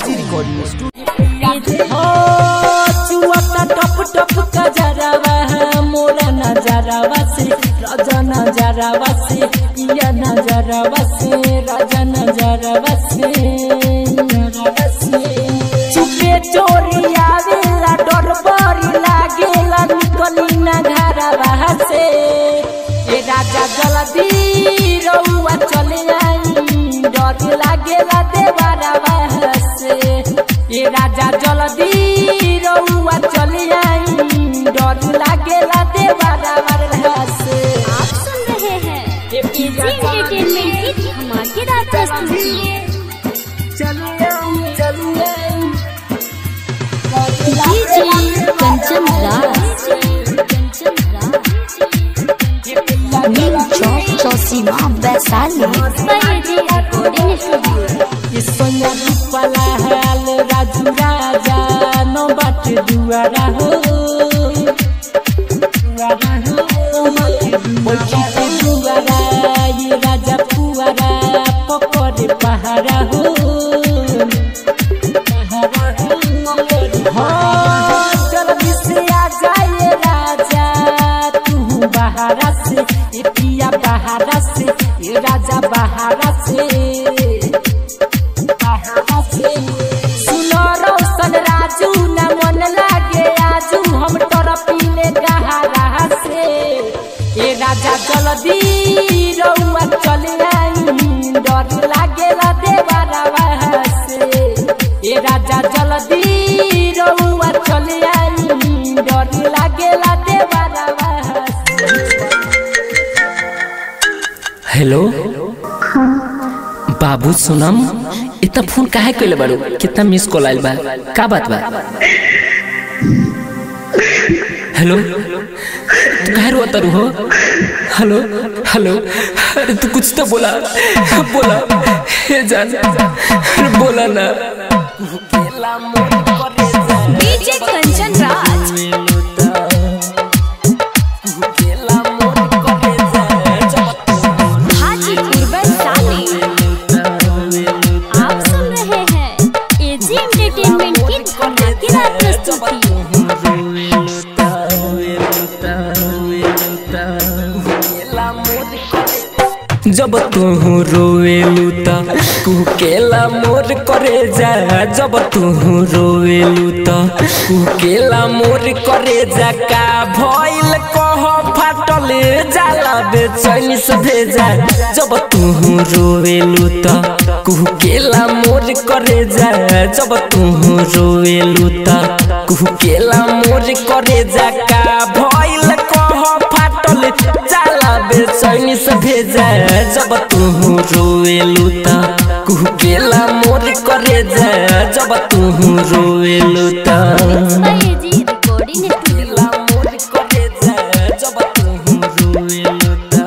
चुआता टप टप कजरावा मोरा नजरावा से राजा नजरावा से या नजरावा से राजा नजरावा से नजरावा से चुपे चोरी आवेला डर बड़ी लागेला निकली ना घरवा से ए राजा जल्दी रउआ चले आई डर लागेला देवरवा से ए राजा जल्दी रउआ चले आई डर लागेला देवरवा से आप सुन रहे हैं एजी एंटरटेनमेंट की धमाकेदार प्रस्तुति DJ Kanchan Raj Neem Chowk Chausima Vaishali AG recording studio ये सोना रूपला हाल राजू राजा नो बाट दुआरा हो दुआरा हो बैठी पे दुआरा ये राजा पुआरा पकड़े पहाड़ा हो पहाड़ा हो हाँ, जल्दी से आ जाए राजा तू बाहरा से ये पिया बाहरा से ये राजा बाहरा से सुनो रोशन राजू न मन लागे आजू हम तोरा पीले गहरा से ए राजा जल्दी रउआ चले आई डर लागेला देवरवा से ए राजा जल्दी रउआ चले आई डर लागेला देवरवा से हेलो बाबू सोनम इतना फोन काहे कइले बारू कितना मिस कॉल आइल बा का बात बा हेलो तू काहे रोता रू हो हेलो हेलो अरे तू कुछ तो बोला बोला हे जान अरे बोला ना डीजे कंचन राज हाजीपुर वैशाली आप सुन रहे हैं एजी एंटरटेनमेंट की धमाकेदार प्रस्तुति जब तू रोवेलू त कुकेला मोर करे जा जब तू रोवेलू त कुकेला मोर करे जा का भइल कह फाटल जाला बेचैनी से भेजा जब तू रोवेलू त कुकेला मोर करे जा जब तू रोवेलू त कुकेला मोर करे जा का भइल कह फाटल जाला बेचैनी से भेजा जब तू रोएलू त कुकेला मोर करे जा जब तू रोएलू त एजी रिकॉर्डिंग स्टूडियो मोर करे जा जब तू रोएलू त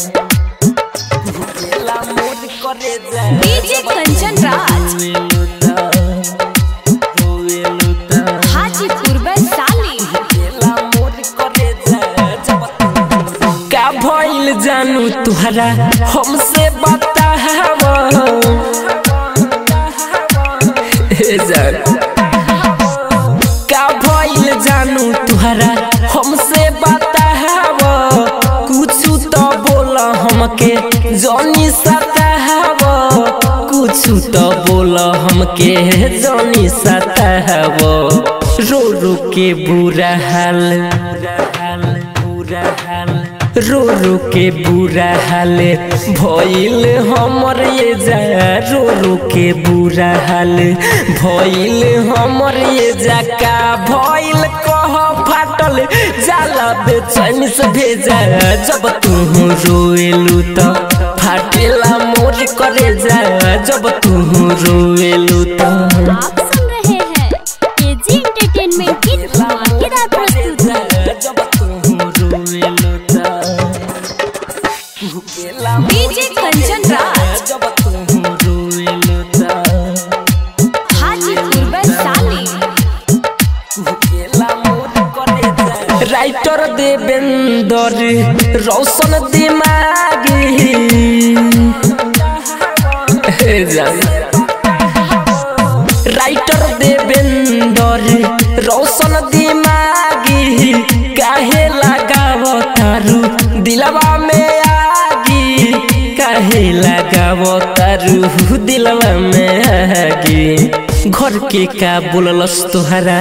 कुकेला मोर करे जा डीजे कंचन राज रोएलू त रोएलू त हाजीपुर वैशाली का भइल जानू तुहरा हमसे बताव हे जान का भइल जानू तुहरा हमसे बताव कुछ तो बोल हमके जनी सताव कुछ तो बोल हमके जनी सताव रो रो के बुरा हाल बुरा हाल रो रो के बुरा हाल भइल हमर ये जा रो रो के बुरा हाल भइल हमर ये जा का भइल कह फाटल जाला बेचैन से भेजा जब तू रोएलू त फाटेला मोर करे जा जब तू रोएलू त आप सुन रहे हैं एजी एंटरटेनमेंट की धमाकेदार प्रस्तुति डीजे कंचन राज हाजीपुर वैशाली राइटर देवेंदर रोशन दिमागी हे जान राइटर देवेंदर रोशन दिमागी काहे लगाव तारू दिलवा में आगी काहे लगाव तारू दिलवा में आगी घर के का बोललस तोहरा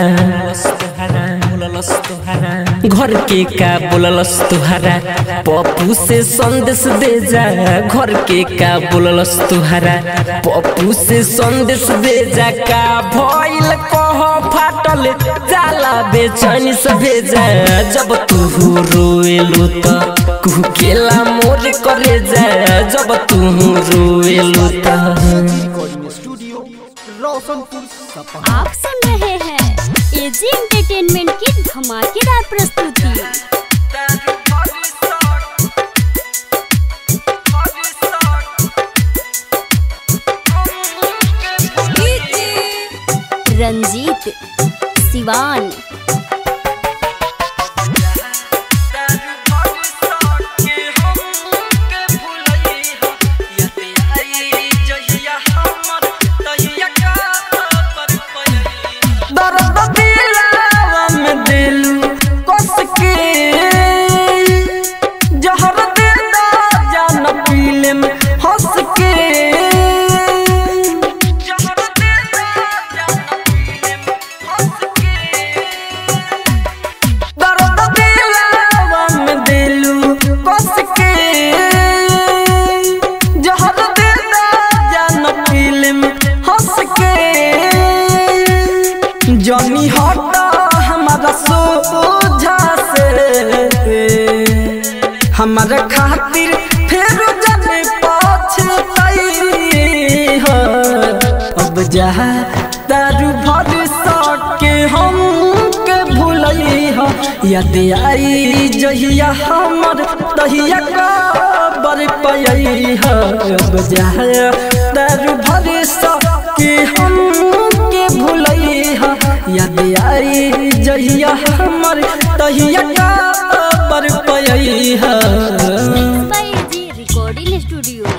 घर के का बोललस तुहरा पप्पू से संदेश दे जा घर के का बोललस तुहरा पप्पू से संदेश दे जा का भइल कह फाटल जाला बेचैनी से भेजा जब तू रोएलू त कुकेला मोर करे जा जब तू रोएलू त रिकॉर्डिंग स्टूडियो रोशनपुर सपा आप सुन रहे हैं एजी एंटरटेनमेंट की धमाकेदार प्रस्तुति रंजीत सिवान दर्द दिलावा में दिलू कस के जहर दे दा जान पीले में हंस के जहर दे दा जान पीले में हंस के दर्द दिलावा में दिलू कस के जहर दे दा जान पीले में हंस के जनी हटा हमारा सोझा से हमारा खातिर फिर जाने पछताई हो अब जा दारू भर सके हम के भूलई हो याद आई जहिया हमर तहिया कबर पई हो अब जा दारू भर सके हम के भूलई हो याद आई जहिया हमर तहिया कबर पई हो by AG recording studio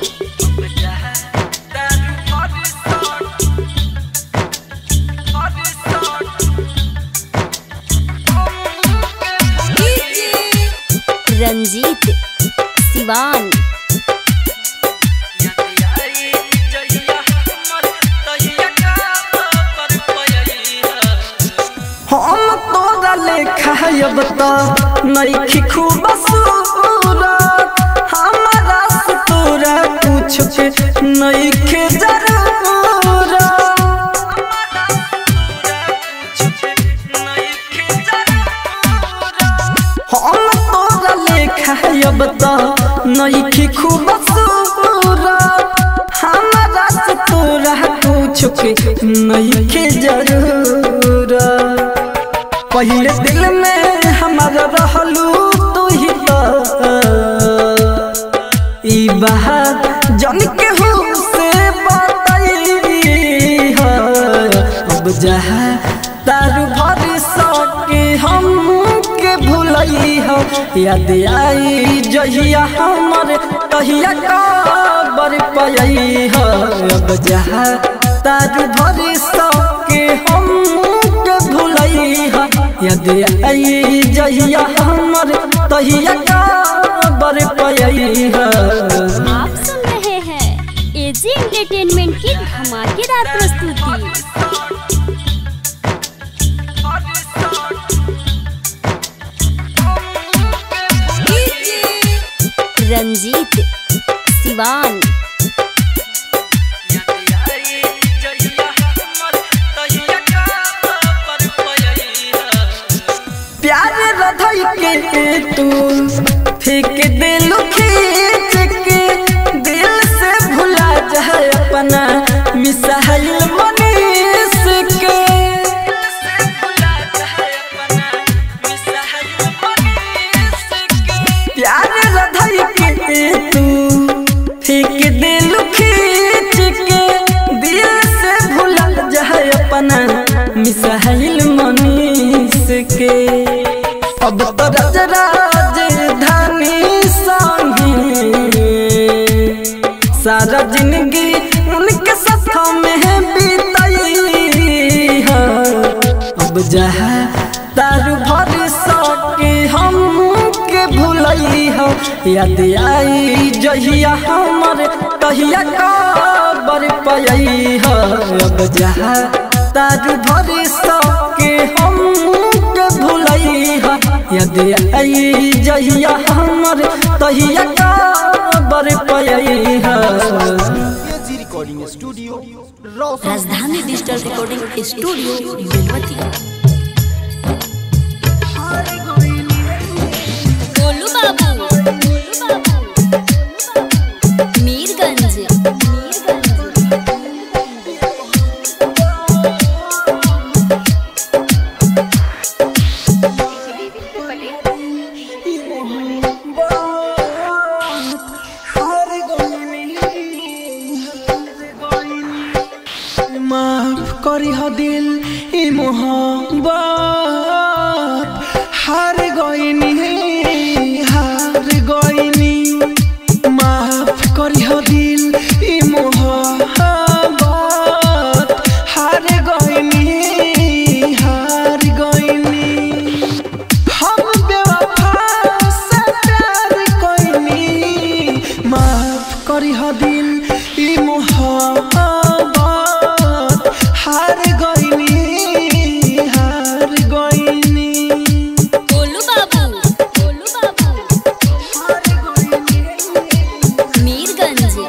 Ranjeet Siwan हम तोरा लेखा अब तो नईखी खूब सूरत हमारा से तोरा कुछ के नईखे जरूरत हम तोरा लेखा अब तो नईखी खूब सूरत हमारा से तोरा कुछ के नईखे जरूरत पहले दिल में हमारा रहलू तू ही तो ई बात जन के हो से बताई हो अब जहा तारू भर सके हम के भूलई हो याद आई जहिया हमर तहिया कबर पई हो अब जहा तारू भर सके हम के भूलई हो याद आई जहिया हमर तहिया कबर पई हो आप सुन रहे हैं एजी एंटरटेनमेंट की धमाकेदार प्रस्तुति रंजीत सिवान प्यार रधई के तू फेंक दिल खींच के दिल से भुला जाए अपना मिसाइल मनीष के प्यार रधई के तू फेंक दिल खींच के दिल से भुला जाए अपना मिसाइल मनीष के अब तो ब्रज राजधानी संगे सारा जिंदगी उनके साथ में बीतई है अब जहाँ तारू भर सके हम के भूलई हो याद आई जहिया हमर तहिया कबर पई हो अब जहाँ तारू भर सके हम के भूलई हो याद आई जहिया हमर तहिया कबर पई हो AG recording studio Roshan Rajdhani digital recording studio Belwatiya Golu Babu Mirganj माफ करी हो दिल ई मोहब्बत हार गईनी हार गईनी माफ करी हो दिल ई मोहब्बत हार गईनी हार गईनी हम बेवफा से प्यार कईनी माफ करी हो दिल ई मोहब्बत हार गईनी हार गईनी गोलू बाबू गोलू बाबू मीरगंज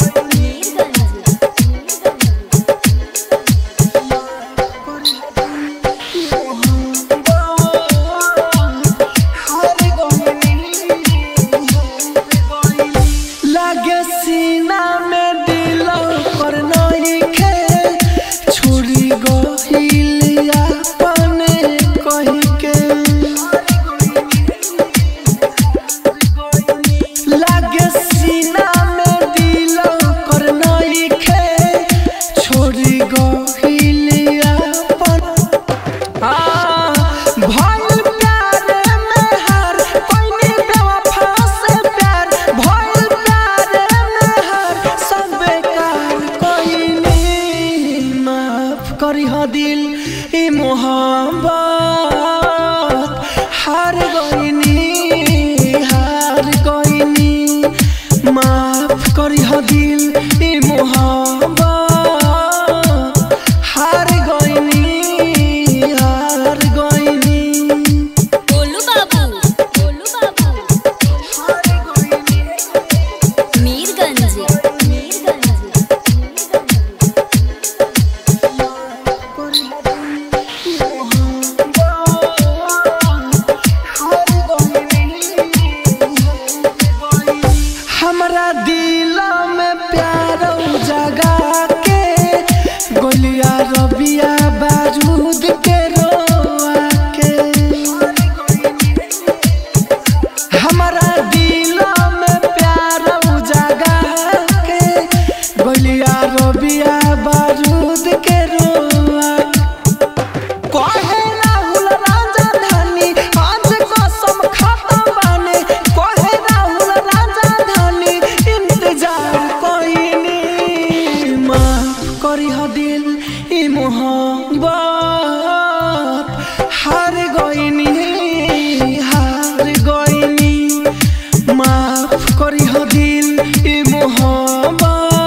लागे सीना में दिल पर नइखे छुरी गहिल अपन कहि के लागे सीना में दिल पर नइखे छोरी गहिल अपन हाँ, भइल प्यारे में हार, कोइनी बेवफा से प्यार, भइल प्यारे में हार, सब बेकार कोइनी। माफ करी हो दिल ई मोहब्बत हार गईनी हार गईनी माफ करी हो दिल ई मोहब्बत हार गईनी हार गईनी गोलू बाबू गोलू बाबू मीरगंज हमरा दिल में प्यार जगा के गोलिया रबिया बारूद के रोआ के हमरा दिल में प्यार जगा के गोलिया रबिया बारूद के रोआ कहे राहुल राजा धानी आज कसम खत्म बाने कहे राहुल राजा धानी इंतजार कोइनी माफ करी हो दिल ई मोहब्बत हार गईनी हार गईनी माफ करी हो दिल ई मोहब्बत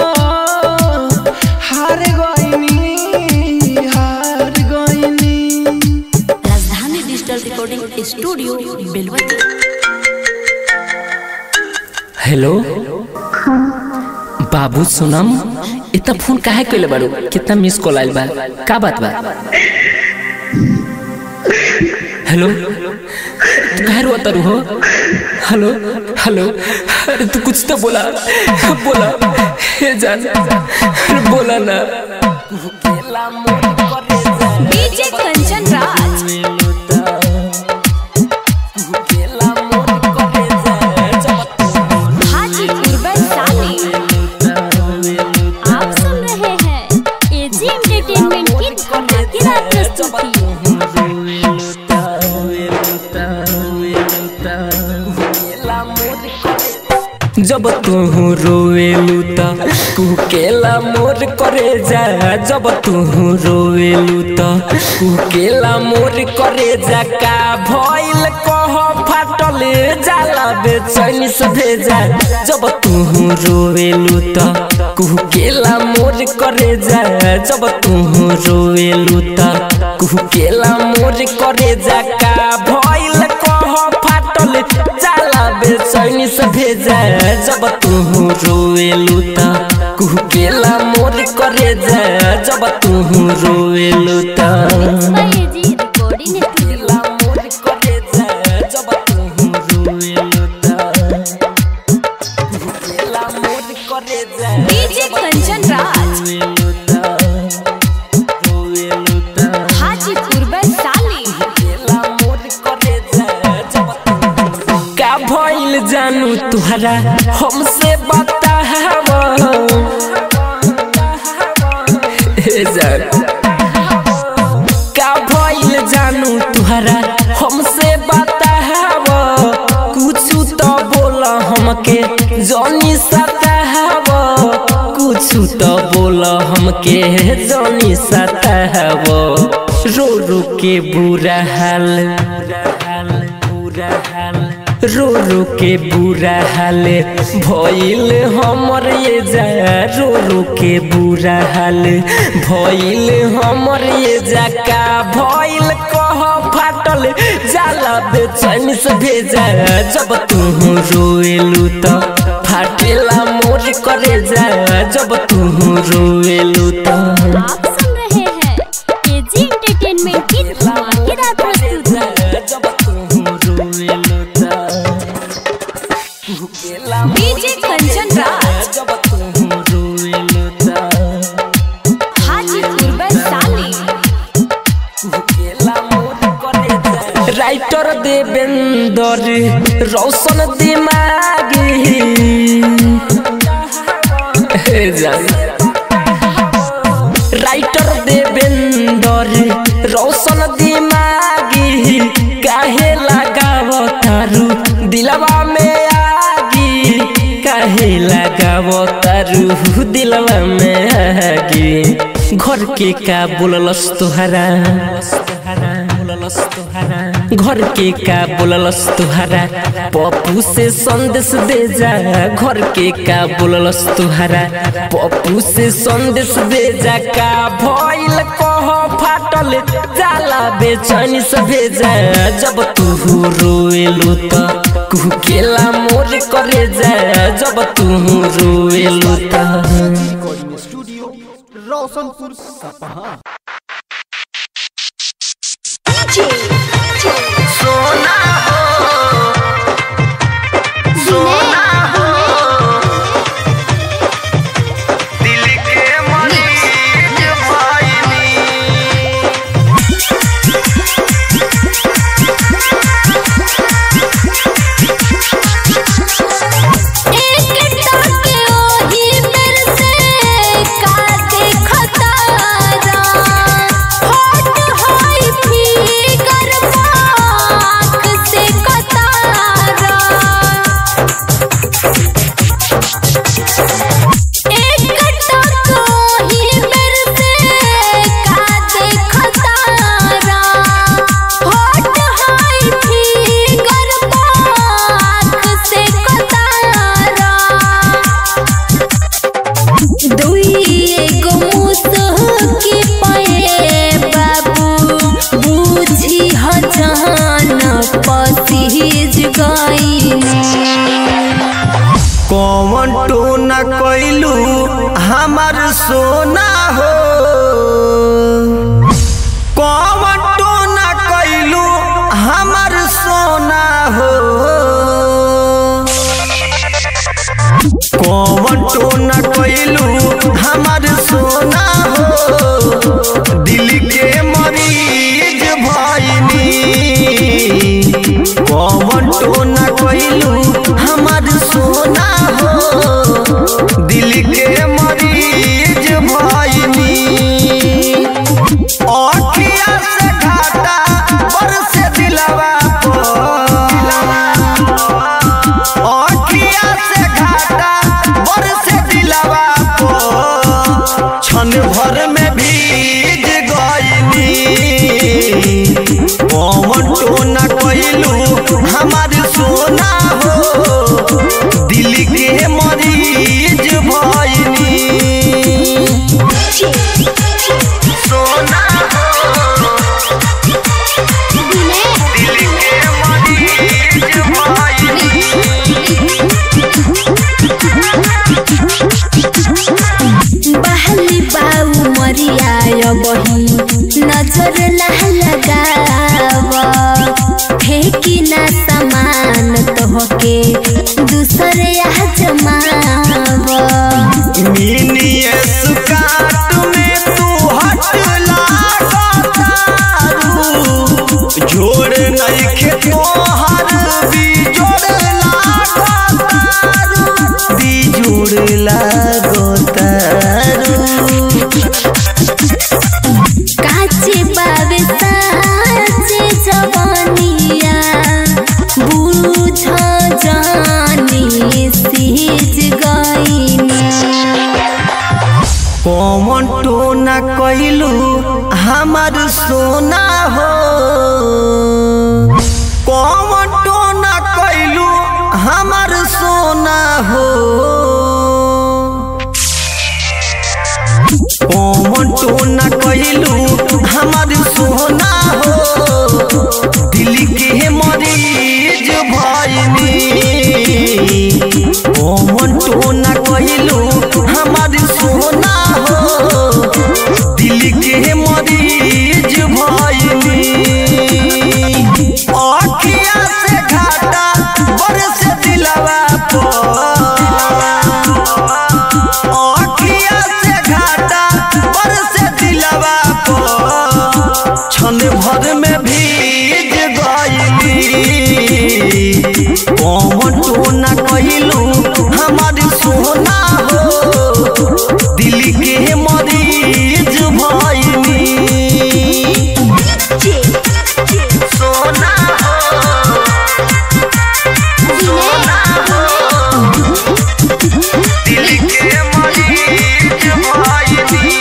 हार गईनी हार गईनी Rajdhani digital recording studio Belwatiya hello बाबू सोनम इतना फोन काहे कइले बाड़ू कितना मिस कॉल आइल बा का बात बा हेलो तू काहे रोता रू हो हेलो हेलो अरे तू कुछ तो बोला बोला हे जान अरे बोला ना डीजे कंचन राज हाजीपुर वैशाली आप सुन रहे हैं एजी एंटरटेनमेंट की धमाकेदार प्रस्तुति रोएलू त कुकेला मोर करे जा जब तू रोएलू त कुकेला मोर करे जा का भइल कह फाटल जाला बेचैनी से भेजा जब तू रोएलू त कुकेला मोर करे जा जब तू रोएलू त कुकेला मोर करे जा का भइल कह फाटल जाला बेचैनी से भेजा जब तू रोएलू त कुकेला मोर करे जा जब तू रोएलू त एजी रिकॉर्डिंग कुकेला मोर करे जा जब तू रोएलू त कुकेला मोर करे जा डीजे कंचन राज रोएलू त रोएलू त हाजीपुर वैशाली का भइल जानू तुहरा हमसे बताव हे जान का भइल जानू तुहरा हमसे बताव कुछु तो बोल हमके जनी सताव कुछु तो बोल हमके जनी सताव रो रो के बुरा हाल बुरा हाल रो रो के बुरा हाल भइल हमर ये जा रो रो के बुरा हाल भइल हमर ये जा का भइल कह फाटल जाला बेचैन से भेजा जब तू रोएलू त फाटेला मोर करे जा जब तू रोएलू त आप सुन रहे हैं एजी एंटरटेनमेंट की धमाकेदार प्रस्तुति जब तू रोएलू त कुकेला डीजे कंचन राज जब तू रोएलू त हाजीपुर वैशाली राइटर देवेंदर रोशन दिमागी हे जान राइटर देवेंदर रोशन दिमागी काहे लगाव तारू दिलवा में आगी काहे लगाव तारू दिलवा में आगी घर के का बोललस तुहरा घर के का बोललस तुहरा पप्पू से संदेश दे जा घर के का बोललस तुहरा पप्पू से संदेश दे जा का भइल कह फाटल जाला बेचैनी से भेजा जब तू रोएलू त कुकेला मोर करे जा जब तू रोएलू त रिकॉर्डिंग स्टूडियो रोशनपुर सपहा सोना हो सोना हो दिल के मरीज भइनी कौन टोना कैलू हमार सोना हो कौन टोना कैलू हमार सोना हो कौन टोना कैलू हमार सोना हो दिल के मरीज भइनी कौन टोना कैलू हमार सोना हो दिल के मरीज भइनी अखिया से घाटा बरस दिलवा पर अखिया से घाटा क्षण भर में भीज गईनी पवन टोना कइलू हमार सोना हो दिल के मरीज भइनी सोना हो दिल के मरीज भइनी बहली बाऊ मरिया बही नजर ना लगाव फेंकी ना समान तोहके दूसरे यहाँ जमाव मिनिए सुकाट में तू हट लागतारू जोड़ नइखे तोहर बिजोड़ लागतारू बिजोड़ लागतारू काचे बावे साचे जवानिया बुझ जानी सीज गईनी कौन टोना कइलू हमार सोना हो कौन टोना कइलू हमार सोना हो कौन टोना कइलू हमार सोना हो दिल के मरीज भइनी कौन टोना कइलू हमार सोना हो दिल के मरीज भइनी अखिया से घाटा बरस दिलवा अखिया से घाटा बरस दिलवा क्षण भर में भीज गईली कौन टोना कइलू हमार सोना हो दिल के मरीज भइनी सोना हो सोना हो दिल के मरीज भइनी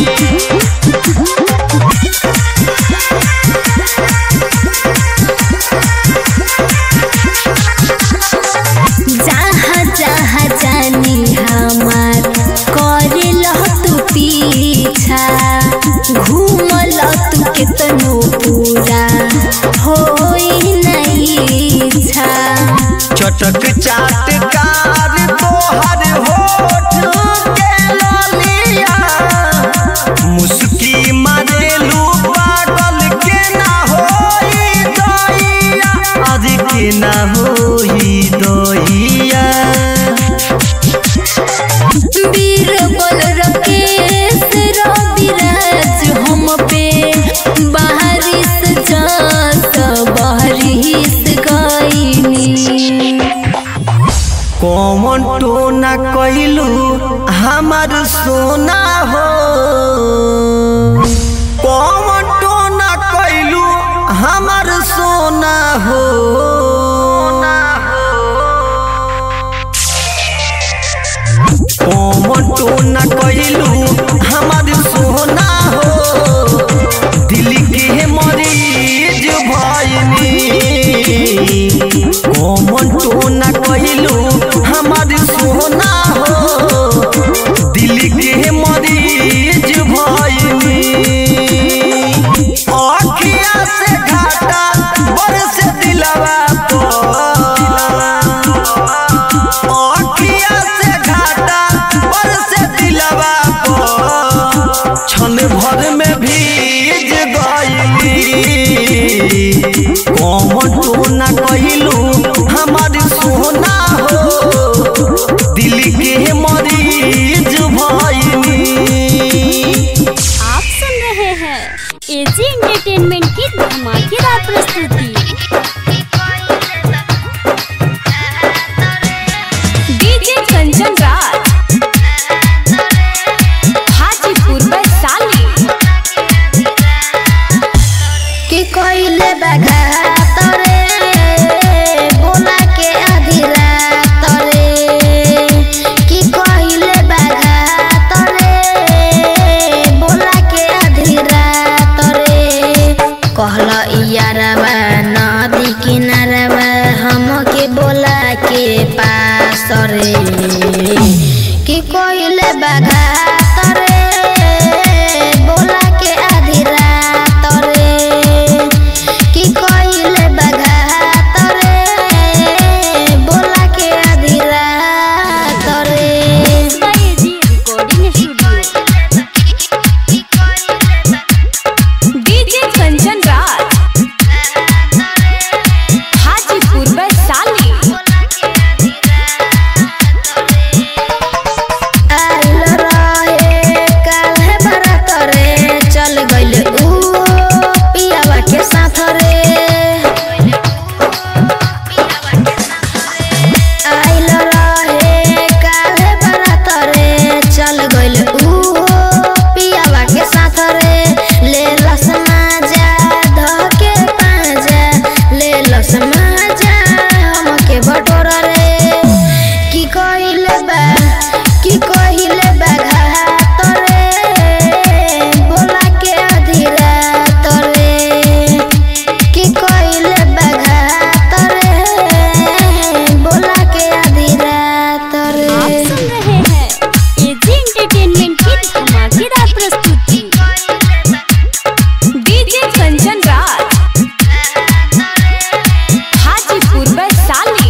जहाँ जहाँ जानी हमार करे तू पीछा घूमल तू कितनो पूरा होई नहीं इच्छा चटक चाटकार तोहर होठ के ललिया मुस्की मारेलू पागल के ना होई दैया आज के ना होई दैया बीरबल रकेश रविराज हम पे बारिश जात बारिश गईनी कौन टोना कइलू हमार सोना हो कौन टोना कइलू हमार सोना हो कौन टोना कइलू हमार सोना हो दिल के मरीज भइनी कौन टोना कइलू हमार सोना हो दिल के मरीज भइनी अखिया से घाटा बरस दिलवा अखिया से घाटा बरस दिलवा क्षण भर में भीज गईली कौन टोना कइलू हमार सोना हो दिल के मरीज भइनी आप सुन रहे हैं एजी एंटरटेनमेंट की धमाकेदार प्रस्तुति डीजे कंचन राज हाजीपुर वैशाली कोइले बागा तरे बोला के आधी रात रे की कोइले बागा तरे बोला के आधी रात रे जी recording studio DJ Kanchan Raj Hajipur Vaishali आइल रहे काल्हे बारात रे चल गइल ऊ पियावा के साथ रे आइल रहे काल्हे बारात रे चल गइल ऊ पियावा के साथ रे ले लस माजा ध के पाजा ले लस माजा हमके बटोरा रे की कहिले बा की कहिले बा घात रे बोला के आधी रात रे की कहिले बा घात रे बोला के आधी रात आप रे सुन रहे हैं एजी एंटरटेनमेंट की धमाकेदार प्रस्तुति डीजे कंचन राज हाजीपुर वैशाली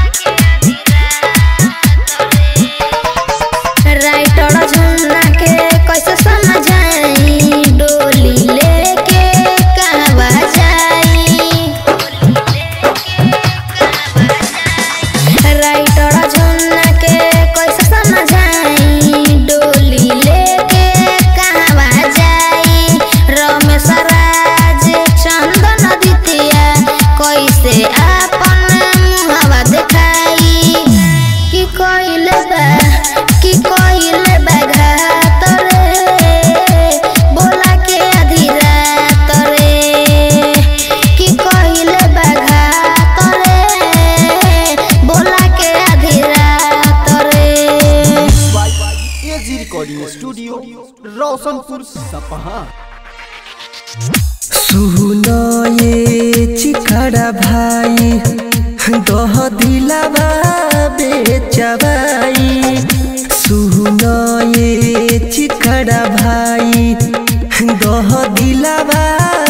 राइटर झुन्ना के कैसे समझाई डोली लेके कहवा जाई राइटर झुन्ना के कैसे समझाई डोली लेके कहवा जाई रमेश राज चंदन दितिया कैसे आपन मुहवा देखाई की कइले बा की कइले बा घात रे बोला के आधी रात रे की कइले बा घात रे बोला के आधी रात रे एजी रिकॉर्डिंग स्टूडियो रोशनपुर सपहा सुनो ये चिखड़ा भाई दह दिलावा बेचवाई सुनो ये चिखड़ा भाई दह दिलावा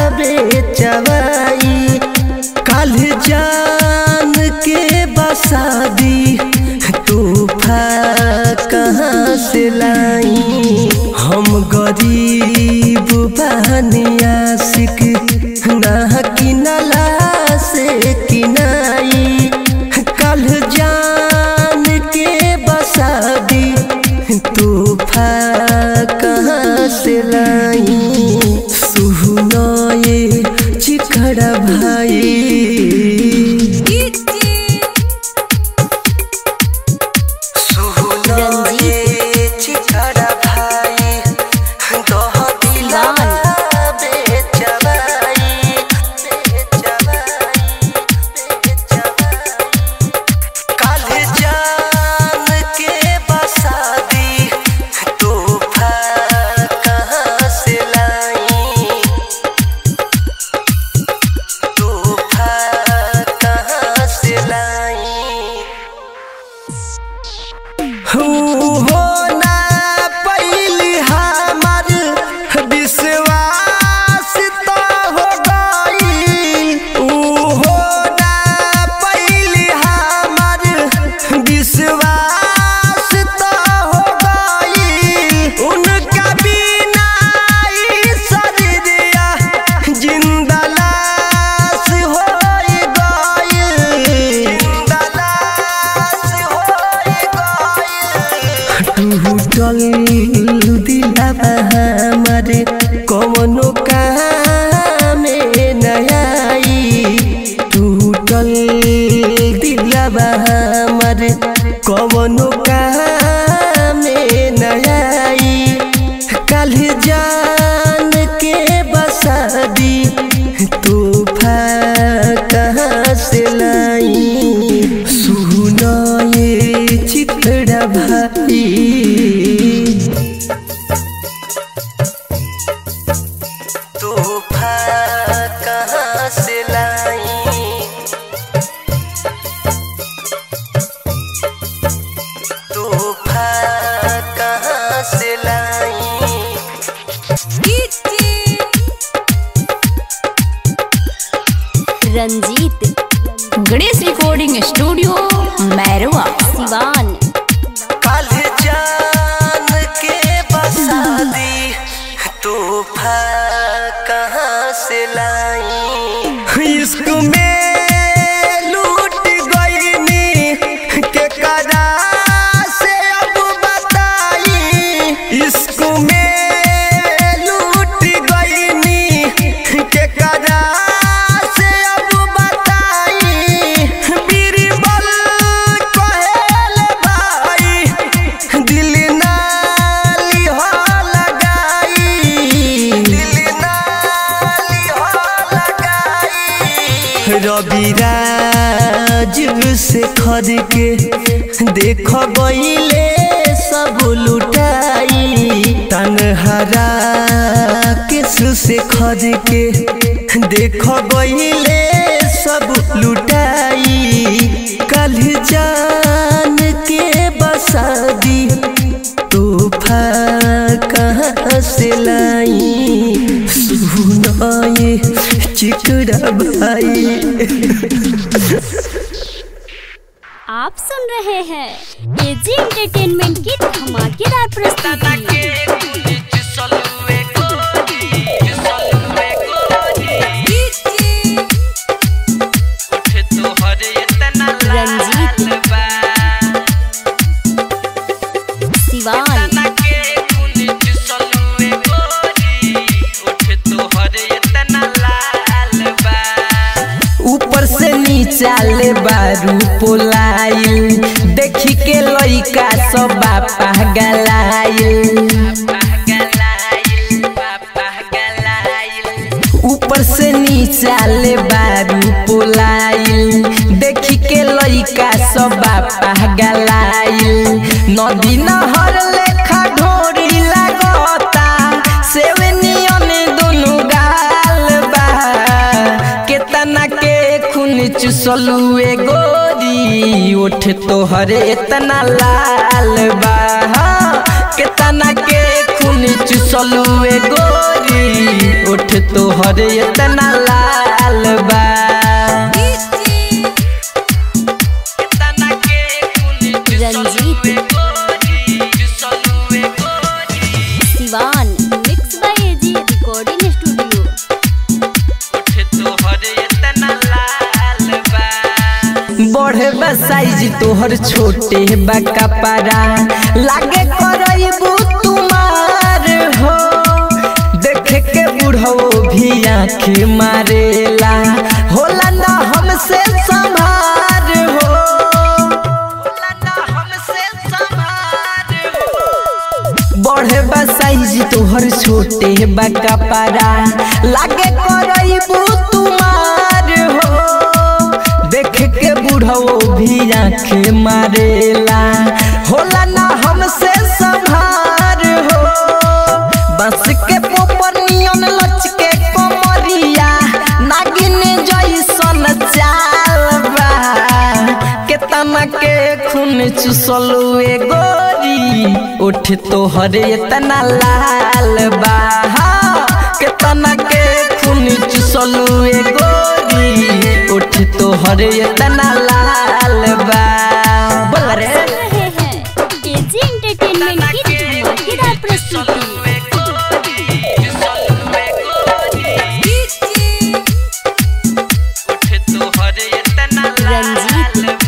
बेचवाई काल जान के बसादी तूफा कहाँ से लाई हम गरीब बहनिया सिक ना किनला से किनाई कल जान के बसादी तूफा कहाँ से लाई सुनो ये चिखड़ा भाई हो ना पहली हमार विश्वास तो हो गई हो ना पहली हमार विश्वास तो हो गई उनका बिना ई शरीरिया जिंदा लाश हो गई जिंदा लाश हो टूटल दिलावा हमर कवनो काम नयाई टूटल दिलावा हमर कवनो काम नयाई कल जान के बसादी तूफा कहाँ से लाई सुनो ये चितड़ा भाई तूफा कहाँ से लाई तूफा रविराज से खद के देख गईले सब लुटाई तनहरा किस से खद के देख गईले सब लुटाई कल जान के बसादी तोहफा कहाँ से लाई सुनाए चिकड़ा भाई आप सुन रहे हैं एजी एंटरटेनमेंट की धमाकेदार प्रस्तुति रंजीत सिवान ऊपर से नीचा ले बारू पोलाइल देखी के लइका सब बापा गलाइल ऊपर से नीचा ले बारू पोलाइल देखी के लइका सब बापा गलाइल नदी नहर लेखा ढोरी लागता सेवनियन दुनु गाल बा केतना के खून चुसलुए गोरी ओठ तोहर एतना लाल बा हाँ, केतना के खून चुसलुए गोरी ओठ तोहर एतना लाल बा Ranjeet Siwan mix by AG recording studio बढ़े बा साइज तोहर छोटे बा कपड़ा लागे करबू तुम्हार हो देख के बुढ़ो भी आँख मारेला होला ना हमसे संभार हो बढ़े बा साइज तोहर छोटे बा कपड़ा लागे करबू तुम्हार हो देख के बुढ़ो भी आँख मारेला होला ना हमसे संभार हो बस के पोपर नियन लच के कोमरिया नागिन जैसन चाल बा केतना के खून चुसलुए गोरी उठ तोहर एतना लाल बा हाँ, केतना के खून चुसलुए गोरी उठ तोहर एतना लाल बा बोल रे सुन रहे हैं एजी एंटरटेनमेंट की धमाकेदार प्रस्तुति रंजीत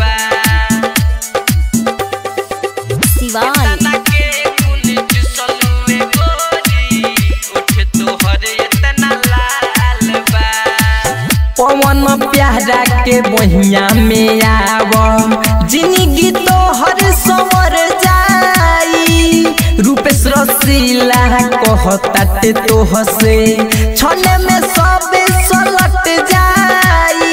सिवान पवन प्यारा के बहिया में आव जिंदगी तो हर सवर जाई रूपेश रसीला कहताते तो हसे छने में सब सलट जाई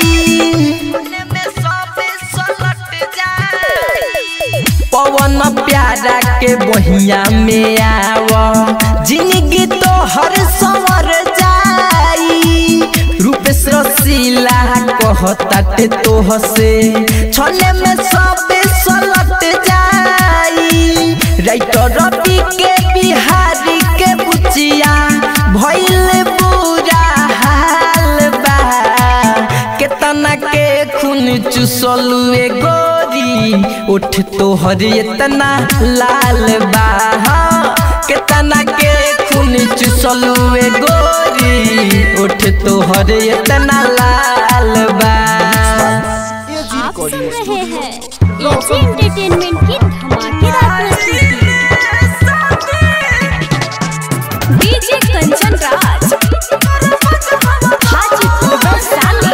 पवन प्यारा के बहिया में आव जिंदगी तो हर सवर जाई रूपेश रसीला कहताते तो हसे छने में सब सलट जाई राइटर रवि के बिहारी के बुचिया भइल बुरा हाल बा केतना के खून चुसलुए गोरी उठ तोहर एतना लाल बा हाँ, केतना के खून चुसलुए गोरी उठ तोहर एतना लाल बा आप सुन रहे हैं एजी एंटरटेनमेंट की धमाकेदार प्रस्तुति डीजे कंचन राज हाजीपुर वैशाली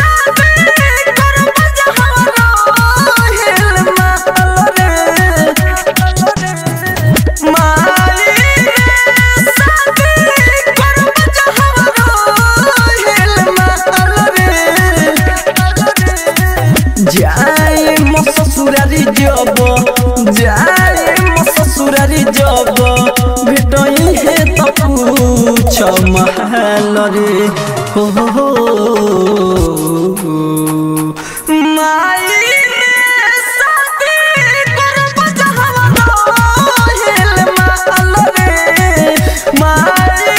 माई माल रे हो हो हो माई रे शादी करब जहवा रहेल माल रे माई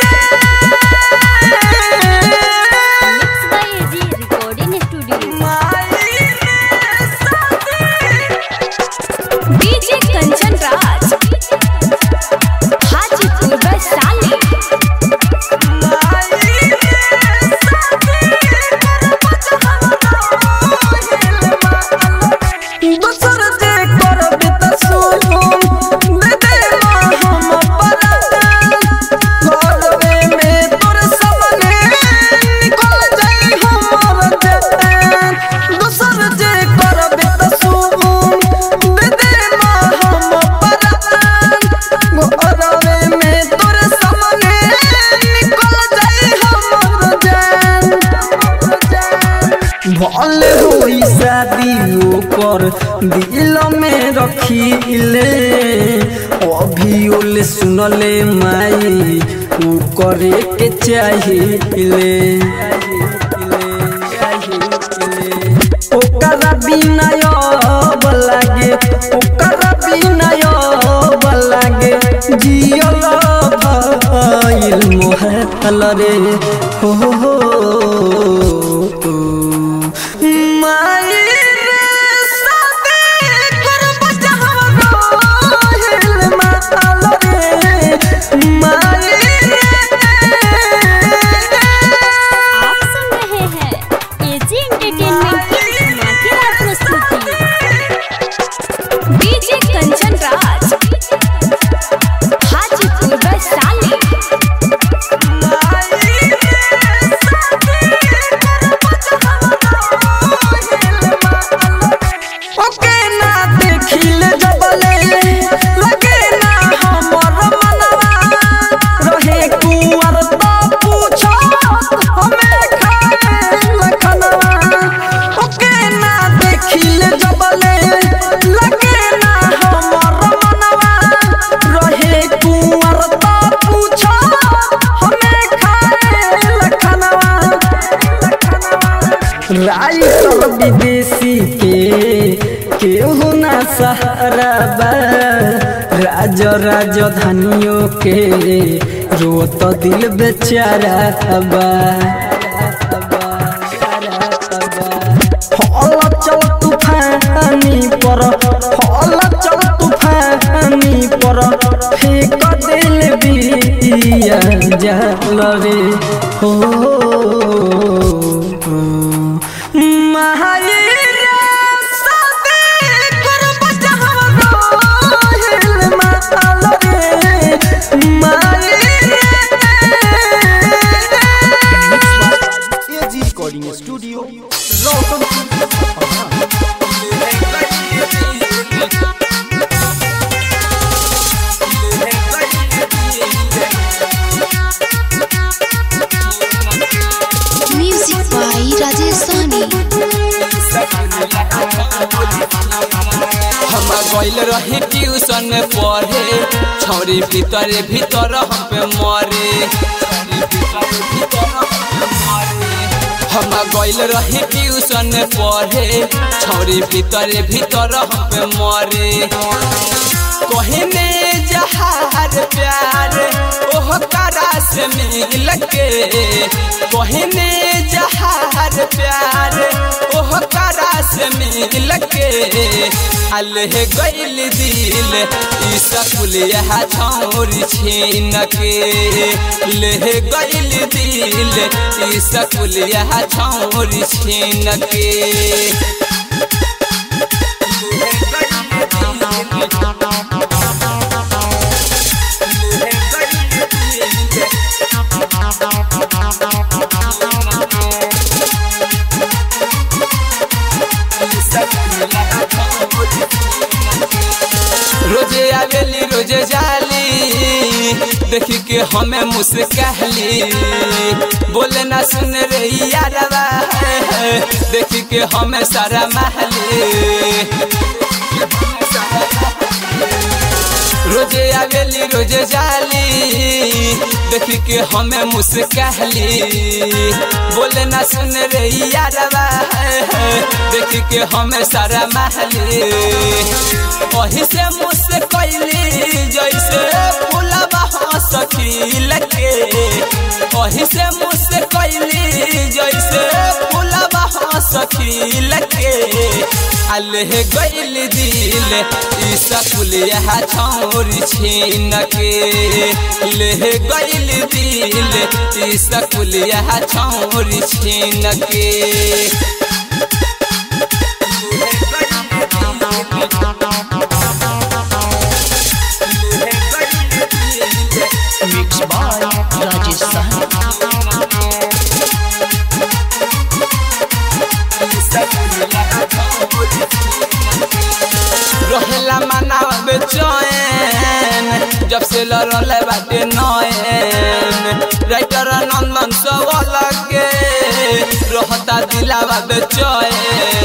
mix by AG recording studio DJ Kanchan Raj Hajipur Vaishali दोसर जे करब त सुन दे दे हम परान करबे में तोर सामने निकल जाई हमर जान दोसर जे करब त सुन दे दे हम परान करबे में तोर सामने निकल जाई हमर जान भले होई शादी ओकर दिल में रखीले अभी ओले सुनले माई ऊ करे के चाहिए ओकरा बिना अब लागे ओकरा बिना अब लागे जियल भइल मोहल रे हो हो हो माई रे शादी करब जहवा रहेल माल रे माई आप सुन रहे हैं एजी एंटरटेनमेंट की धमाकेदार प्रस्तुति डीजे कंचन राज हाजीपुर वैशाली ओके ना देखिल जबले लगे ना हमर मनवा रहे कुंवर तो पूछो हमें खाए लखनवा ओके ना देखिल जबले लगे ना हमर मनवा रहे कुंवर तो पूछो हमें खाए लखनवा राइटर विदेशी के केहू ना सहारा बा राज राजधानियों के रोत दिल बेचारा बा हल चल तूफानी पर हल चल तूफानी पर फेंक दिल बिया जल रे हो महाई रे शादी करब जहवा रहेल माल रे माई AG recording studio Roshanpur Sapaha music बाई राजेश सानी हम गइल रही ट्यूशन पढ़े छौरी भीतर भीतर हम पे मरे हम गइल रही ट्यूशन पढ़े छौरी भीतर भीतर हम पे मरे कहने जहार प्यार ओह करा से मिल के कहने जहार प्यार ओह करा से मिल के अलह गइल दिल ई सकुल यह छौरी छीन के लेह गइल दिल ई सकुल यह छौरी छीन के रोजे आवेली रोजे जाली देखी के हमें मुस्कहली बोले ना सुन रे यारवा देखी के हमें सारा महली रोजे आवेली रोजे जाली देखी के हमें मुस्कहली बोले ना सुन रे यारवा देखी के हमें सारा महली वही से मुझसे कैली जैसे फूलबा सखी लगे वही से मुझसे कैली जैसे फूलबा सखी लगे अल्लाह गैल दिल ई सकुलिया छौरी छीन के ले गैल दिल ई सकुलिया छौरी छीन के मिक्स बाय राजेश साहनी रहेला मनाव बेचैन जब से लड़ल बाटे नैन राइटर नंदन सब लगे रहता दिलावा बेचैन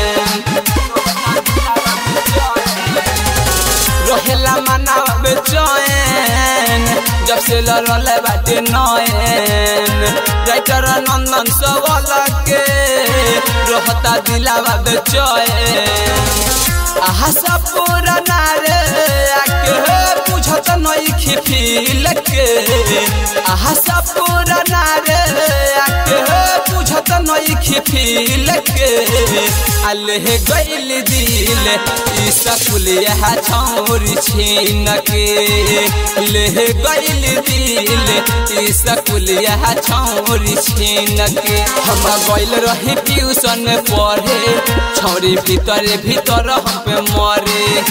रहेला मनाव बेचैन जब से लड़ल बाटे नैन राइटर नंदन सब लगे रहता दिलावा बेचैन आहा सब पुराना रे आके बुझत नई खिफिल के आहा सब पुराना रे आके बुझत नई खिफिल के अल्लाह गइल दिल ई सकुलिया छौरी छीन के ले गइल दिल ई सकुलिया छौरी छीन के हम गइल रही ट्यूशन पढ़े छौरी भीतर भीतर हम पे मरे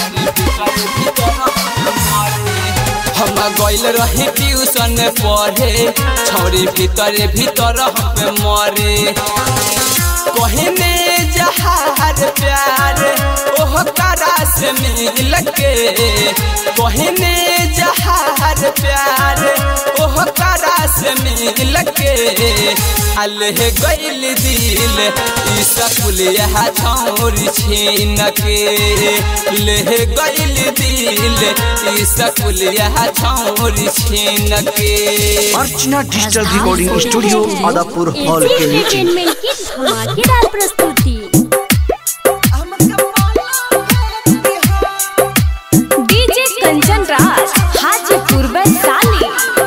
हम गइल रही ट्यूशन पढ़े छौरी भीतर भीतर हम पे मरे कहने जहार प्यार ओह करा से मिल के कहने जहार प्यार ओह करा से मिल के अल्लाह गइल दिल ई सकुलिया छौरी छीन के ले गइल दिल ई सकुलिया छौरी छीन के Archana digital recording studio Adapur hall के नीचे एंटरटेनमेंट की धमाकेदार प्रस्तुति डीजे कंचन राज हाजीपुर वैशाली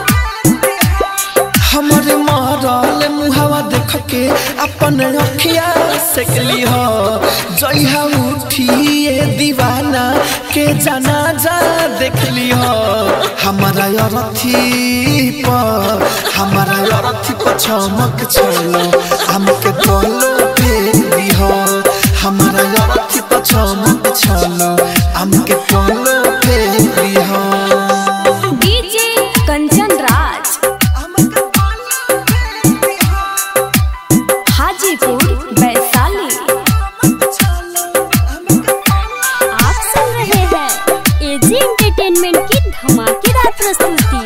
हमरे मारल मुहावा देख के अपन अखिया सेकली हो जइहा उठिए दीवाना के जाना जा देखली हो हमारा अरथी पर हमारा अरथी पर चमक छलो हमके तोलो बेबी हो हमारा अरथी पर चमक छलो हमके तोलो बेबी हो डीजे कंचन राज हाजीपुर वैशाली आप सुन रहे हैं एजी एंटरटेनमेंट की धमाकेदार प्रस्तुति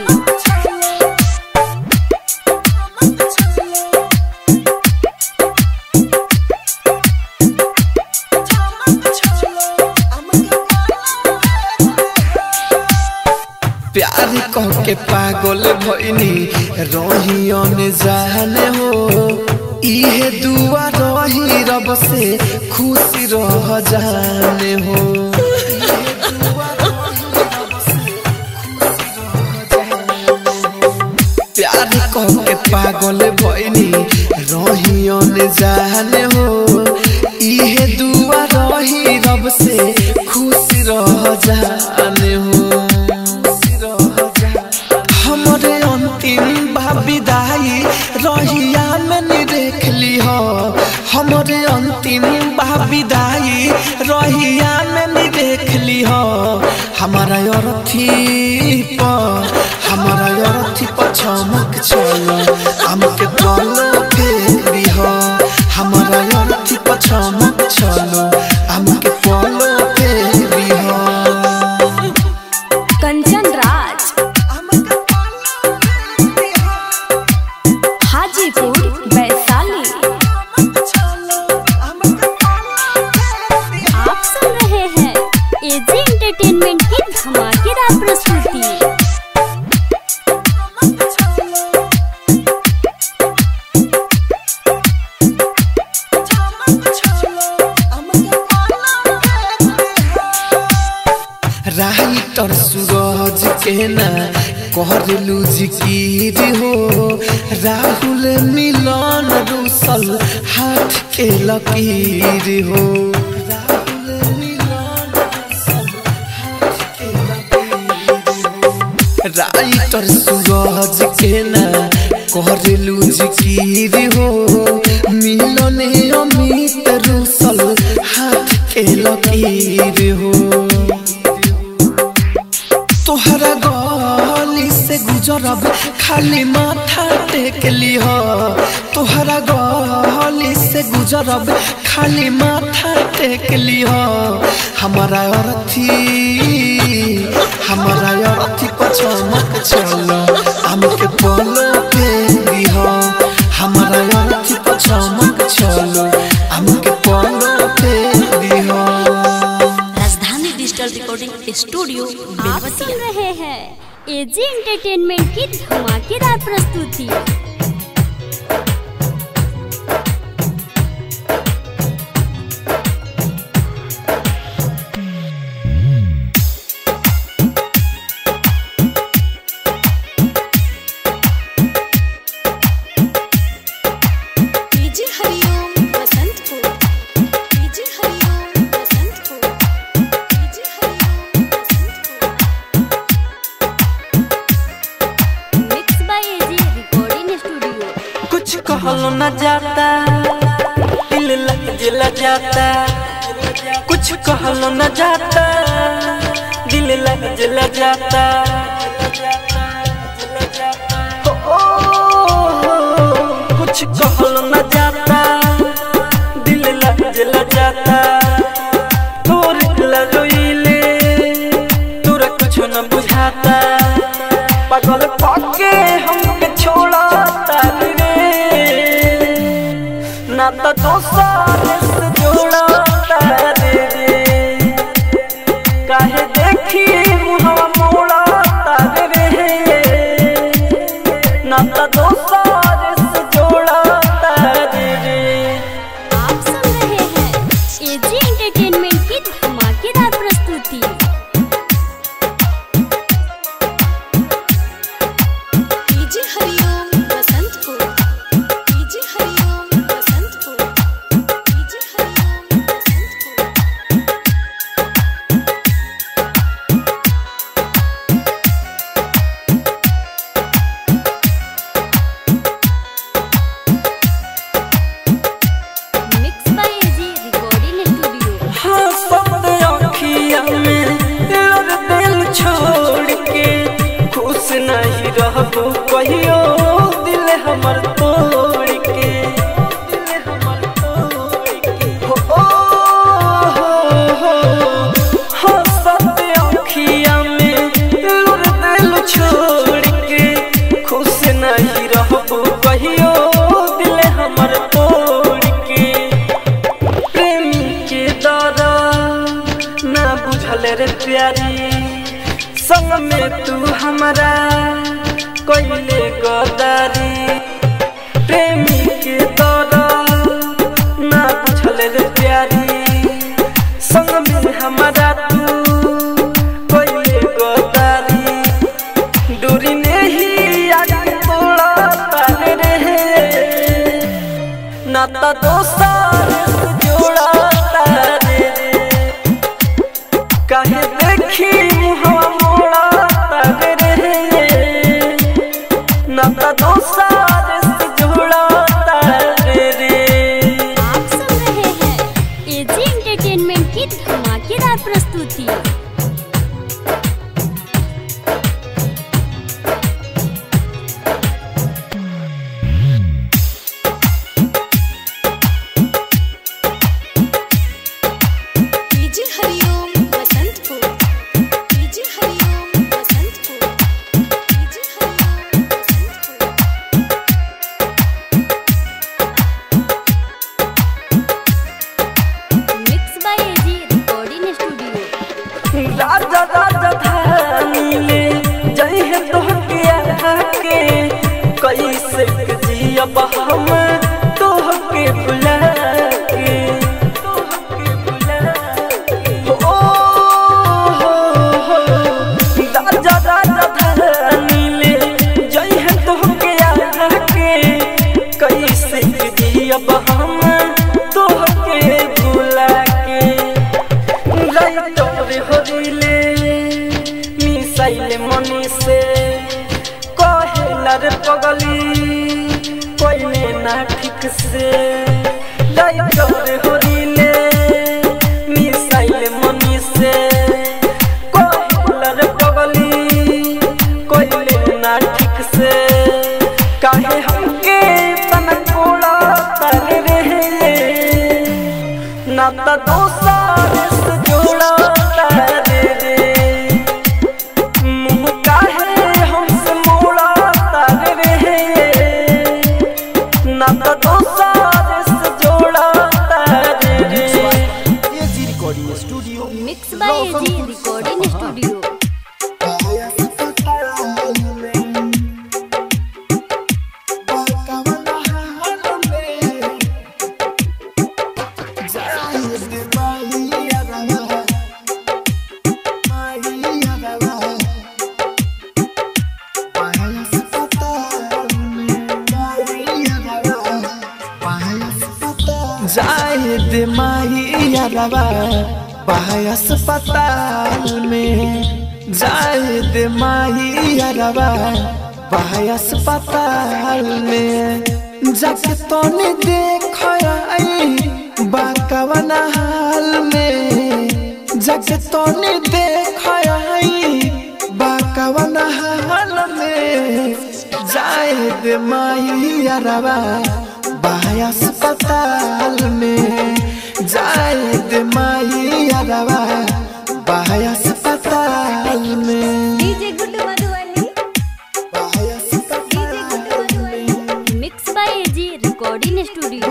प्यार कह के पागल भइनी रहियन जाने हो इहे दुआ रही रब से खुश रह जाने हो प्यार कह के पागल भइनी रहियन जाने हो इहे दुआ रही रब से खुश रह जाने हो हमरे अंतिम बा विदाई रहिया में नी देख ली हो हमरे अंतिम बा विदाई रहिया में नी देख ली हो हमारा अरथी पर हमारा अरथी पर चमक चलो हमके तलो फेरी हो हमारा अरथी पर चमक चलो हमके तलो फेरी हो कंचन राज हाजीपुर वैशाली आप सुन रहे हैं एजी एंटरटेनमेंट की धमाकेदार प्रस्तुति के ना कहलू जिकीर हो राहुल मिलन रूसल हाथ के लकीर हो राइटर सूरज के ना कहलू जिकीर हो मिलने अमित रूसल हाथ के लकीर हो तोहरा गली से गुजरब खाली माथा टेक लिह तोहरा गली से गुजरब खाली माथा टेक लिह हमारा अर्थी हमारा अर्थी पचमक चल हमके बोलो के दिह हमारा अर्थी पचमक चल हमके बोलो के दिह राजधानी डिजिटल रिकॉर्डिंग स्टूडियो आप सुन रहे हैं एजी एंटरटेनमेंट की धमाकेदार प्रस्तुति DJ Hariom Basantpur DJ Hariom Basantpur DJ Hariom mix by AG recording studio कुछ कहलो न जाता दिल लग जला जाता कुछ कहलो न जाता दिल लग जला जाता हो, ओ, कुछ कहलो न जाता दिल लग जला जाता तोर लगोइले तोरा कुछ न बुझाता पागल पाके हमके छोड़ा रे ना तो दोसर से जोड़ा रे काहे देखी मुहवा मोड़ा रे ना तो दोसर से जोड़ा रे आप सुन रहे हैं एजी एंटरटेनमेंट की धमाकेदार प्रस्तुति DJ Hariom Basantpur DJ Hariom Basantpur DJ Hariom Basantpur mix by AG recording studio हाँ सब अखिया में लोर दिल छोड़ के खुश नहीं रहबो कहियो दिल हमर तोड़ के दिल हमर तोड़ के हो ओ, हो, हो, हाँ सब अखिया में लोर दिल छोड़ के खुश नहीं रहबो कहियो दिल हमर तोड़ के प्रेमी के दरा ना बुझल रे प्यारी संग में तू हमारा कोइले गदारी प्रेमी के दरा ना बुझल रे प्यारी संग में हमारा तू कोइले गदारी दूरी नहीं आगे तोड़ा तारे रे नाता दोस्तार से जोड़ा तारे काहे देखी मुहवा मोड़ा तारे रे नाता दोस्तार से जोड़ा तारे आप सुन रहे हैं एजी एंटरटेनमेंट की धमाकेदार प्रस्तुति DJ Hariom Basantpur DJ Hariom Basantpur DJ Hariom Basantpur mix by AG recording studio राजा राजा धानी ले जई है तोहके आके कैसे जियब हम तोहके बुला के तोहके बुला के। ओ, हो, हो, राजा राजा जियब हम तोहके भुला के राइटर होरिले मिसाइल मनी से कहेला रे पगली कोइले ना ठीक से राइटर होरिले मिसाइल मनी से कहेला रे पगली कोइले ना ठीक से काहे हमके तनकोड़ा तारे रहे ना तो दोसर से जोड़ा तारे रे मुँह काहे हमसे मोड़ा तारे रहे ना तो दोसर से जोड़ा तारे रे AG recording studio mix by AG recording studio जाए दे माही यारवा बाहर अस्पताल में जाए दे माही यारवा बाहर अस्पताल में जाके तोने देख आई बाकवन हाल में जाके तोने देख आई बाकवन हाल में जाए दे माही यारवा बाहर अस्पताल में जाए दे माही यारवा बाहर अस्पताल में DJ Guddu Madhubani DJ Guddu Madhubani mix by AG recording studio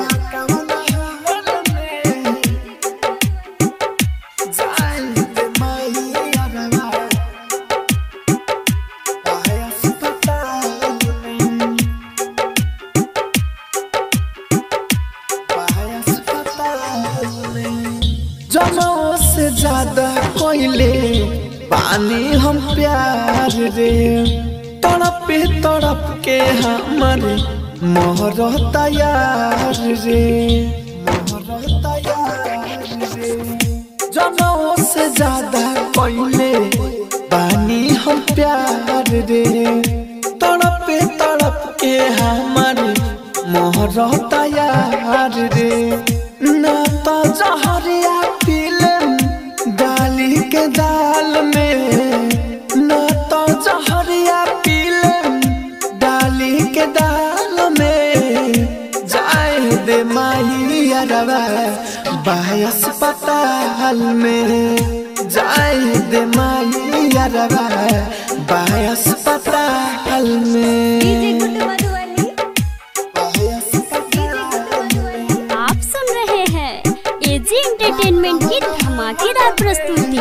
जनों से ज्यादा कोइले पानी हम प्यार रे तड़प तड़प के हमारे मोहर तैयार रे मोहर तैयार रे जनों से ज्यादा कोइले पानी हम प्यार रे तड़प तड़प के हमारे मोहर तैयार रे ना तो जहरिया पीलन डाली के दाल में ना तो जहरिया पीलन डाली के दाल में जाए दे माही अरवा बाय अस्पताल में जाए दे माही अरवा बाय अस्पताल में डीजे गुड्डू मधुबनी डीजे गुड्डू मधुबनी आप सुन रहे हैं एजी एंटरटेनमेंट की धमाकेदार प्रस्तुति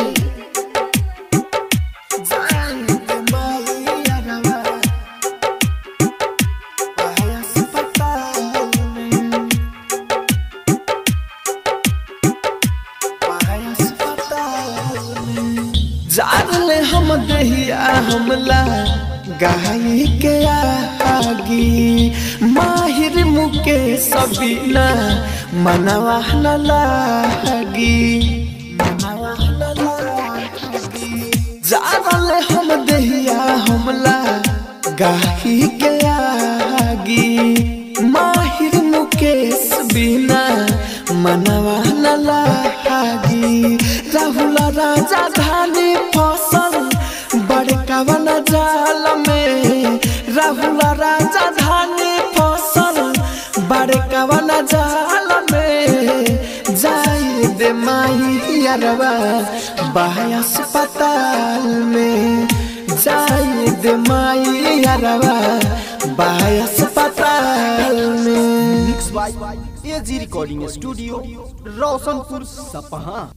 जान हम दहिया हमला गाय के आगी माहिर मुके सबीना मनवा न लागी मनवा न लागी जान हम दहिया हमला गाही के आगी माहिर मुकेश बिना मनवा न लागी राहुल राजा धानी फसल बड़का वाला जाल में राहुल राजा धानी फसल बड़का वाला जाल में जाए दे माही अरवा बाय अस्पताल में जाए दे माई अरवा बाय अस्पताल में mix by AG recording studio Roshanpur Sapaha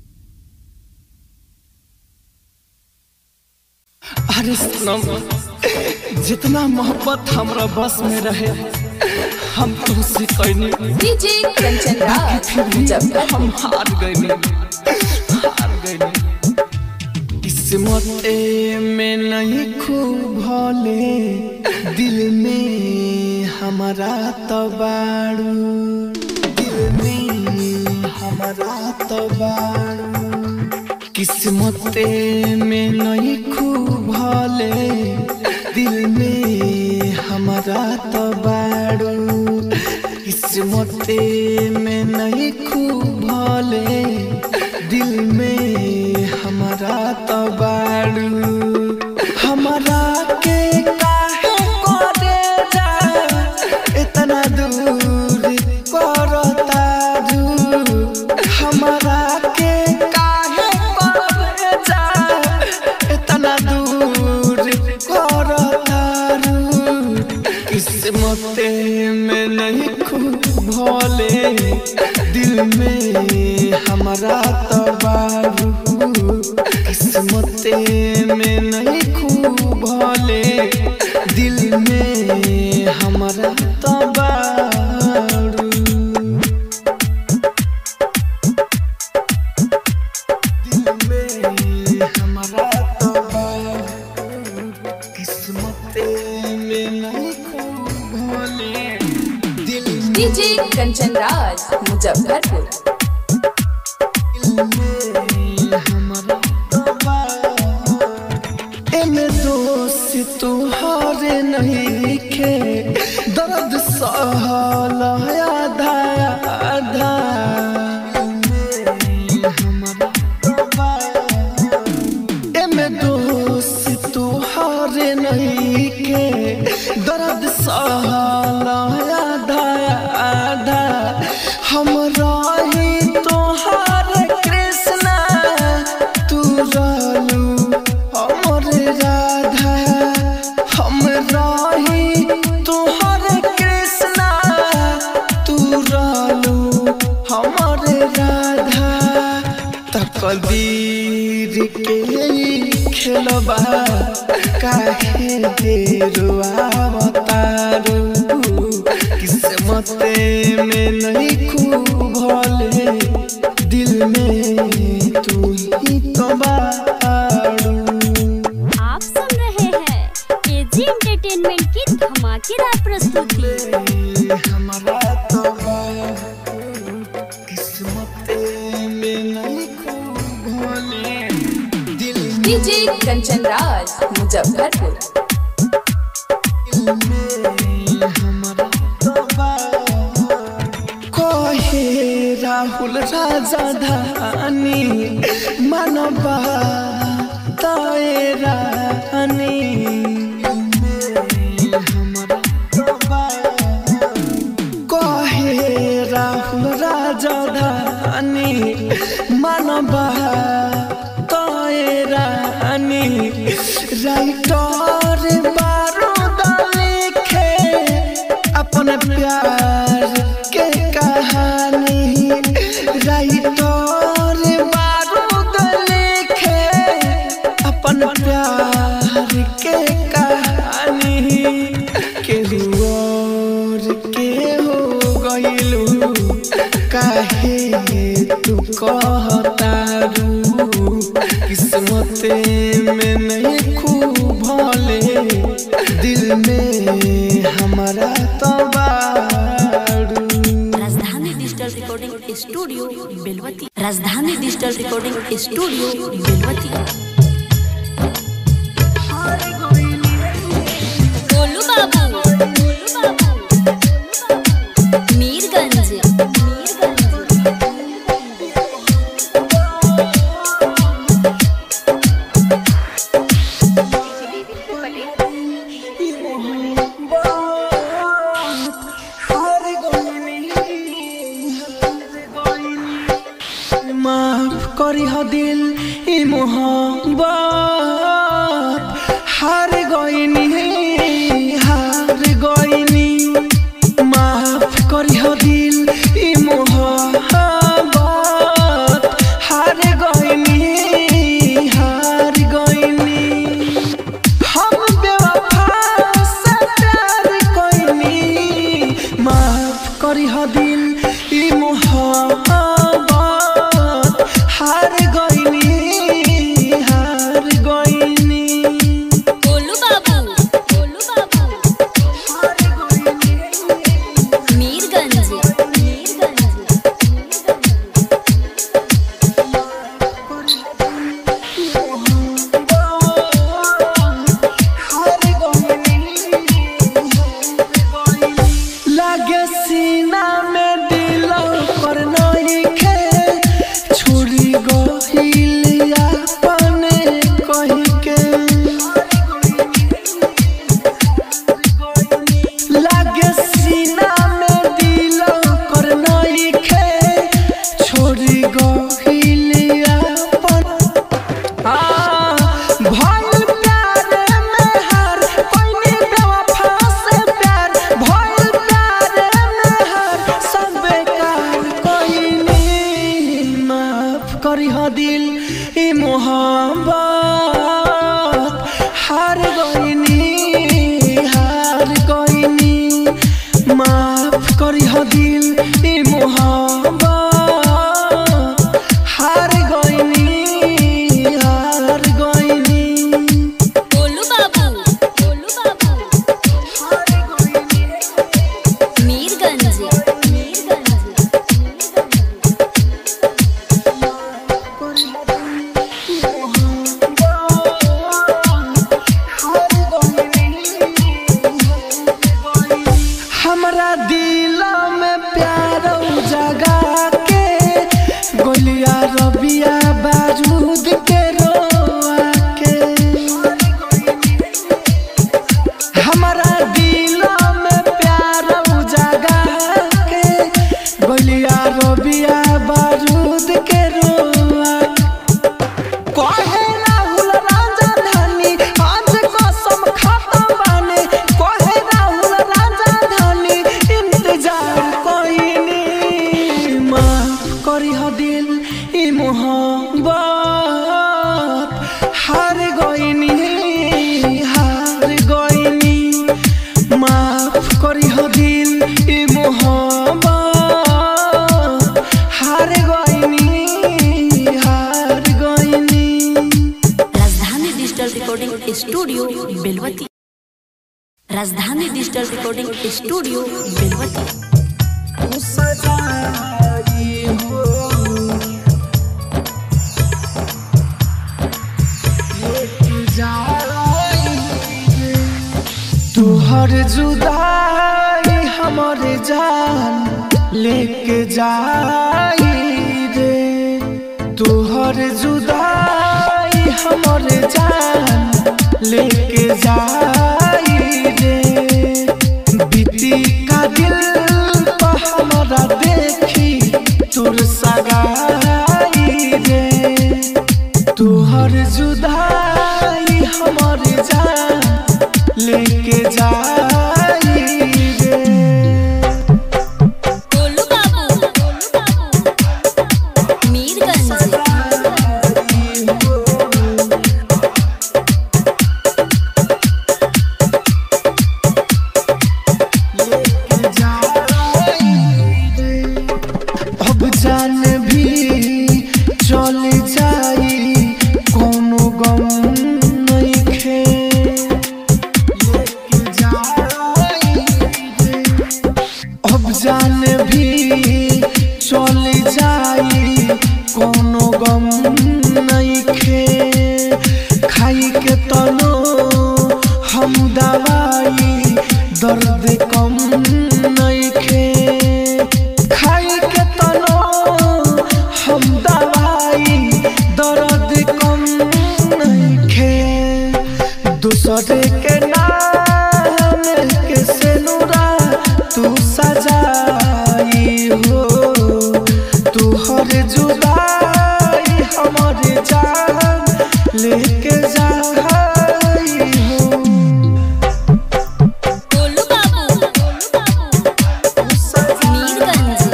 अरे सनम जितना मोहब्बत हमरा बस में रहे हम तुमसे कहनी डीजे कंचन राज फिर भी हम हार गए हार गए इससे किस्मत में नहीं खूब भले दिल में हमारा तो बाड़ू दिल में हमारा तो बाड़ू किस्मत में नहीं खूब भले दिल में हमारा तो बाड़ू किस्मत में नहीं खूब भले दिल में हमारा तो बाड़ू हमारा के काहे करे जा इतना दूर करता दूर हमारा के काहे करे जा इतना दूर करता दूर किस्मत में नहीं खूब भोले दिल में हमारा तो बारू किस्मत में नहीं खूब भोले दिल में हमारा तो बारू दिल में हमारा तो बारू किस्मत में नहीं खूब भोले दिल डीजे कंचन राज मुजफ्फरपुर एमे दोस्त तुहारे नहीं खे दर्द सहल आधा आधा एमे दोस्त तुहारे नहीं खे दर्द सहल आधा आधा हम रही तोहार कृष्णा तू रहलू हमर राधा हम रही तोहर कृष्णा तू रहलू हमर राधा तकदीर के खेलबा काहे देरुआ बतारू किस्मत में नहीं खूब भले दिल में तू ही तो बाड़ू आप सुन रहे हैं एजी एंटरटेनमेंट की धमाकेदार प्रस्तुति हमारा तो बाड़ू किस्मत में नहीं खूब भले दिल डीजे कंचन राज मुजफ्फरपुर कहे राहुल राजा धानी मानवा ताए रानी कहे राहुल राजा धानी मानवा ताए रानी राइटर बारूद लिखे अपन प्यार के कहानी राइटर बारूद लिखे अपन प्यार के कहानी केहू और के हो गइलू काहे तू कहतारू किस्मत में नहीं खूब भले दिल में हमारा तो बारू राजधानी digital recording studio Belwati Rajdhani digital recording studio Belwati Golu Babu Mirganj माफ करी हो दिल ई मोहब्बत हार गईनी हार गईनी माफ करी हो दिल ई मोहब्बत हार गईनी हार गईनी हम बेवफा से प्यार कईनी माफ करी हो दिल ई मोहब्बत हार गईनी हार करी हो दिल ई मोहब्बत हार गइनी हार गइनी गोलू बाबू गोलू बाबू मीरगंज हमरा दिल में प्यार जगा के गोलिया रबिया बारूद के रोआ के हमरा दिल में प्यार जगा के गोलिया रबिया बारूद के रोआ कहे राहुल राजा धानी आज कसम खाता बाने कहे राहुल राजा धानी इंतजार कोइनी माफ करी हो दिल ई मोहब्बत हार गइनी हार गइनी माफ करी हो दिल ई मोहब्बत हार गइनी हार गइनी राजधानी digital recording studio Belwati Rajdhani digital recording studio बेलवती तुहर जुदाई हमर जान लेके जाई रे तुहर जुदाई हमर जान लेके जाई रे बीती का दिल पर हमारा देखी तुर सगाई रे तुहर जुदाई हमर जान लेके जाई रे गोलू बाबू मीरगंज अब जान भी चल जाई कोनो गम नइखे लेके जाई रे। अब जान भी चल जाई कोनो गम नइखे खाई के तनो हम दवाई दर्द कम नइखे खाई के तनो हम दवाई दर्द कम नइखे दूसरे के नाम के सेनुरा तू सजाई हो तू हर जुदाई हमर जान लेके जाई हो गोलू बाबू मीरगंज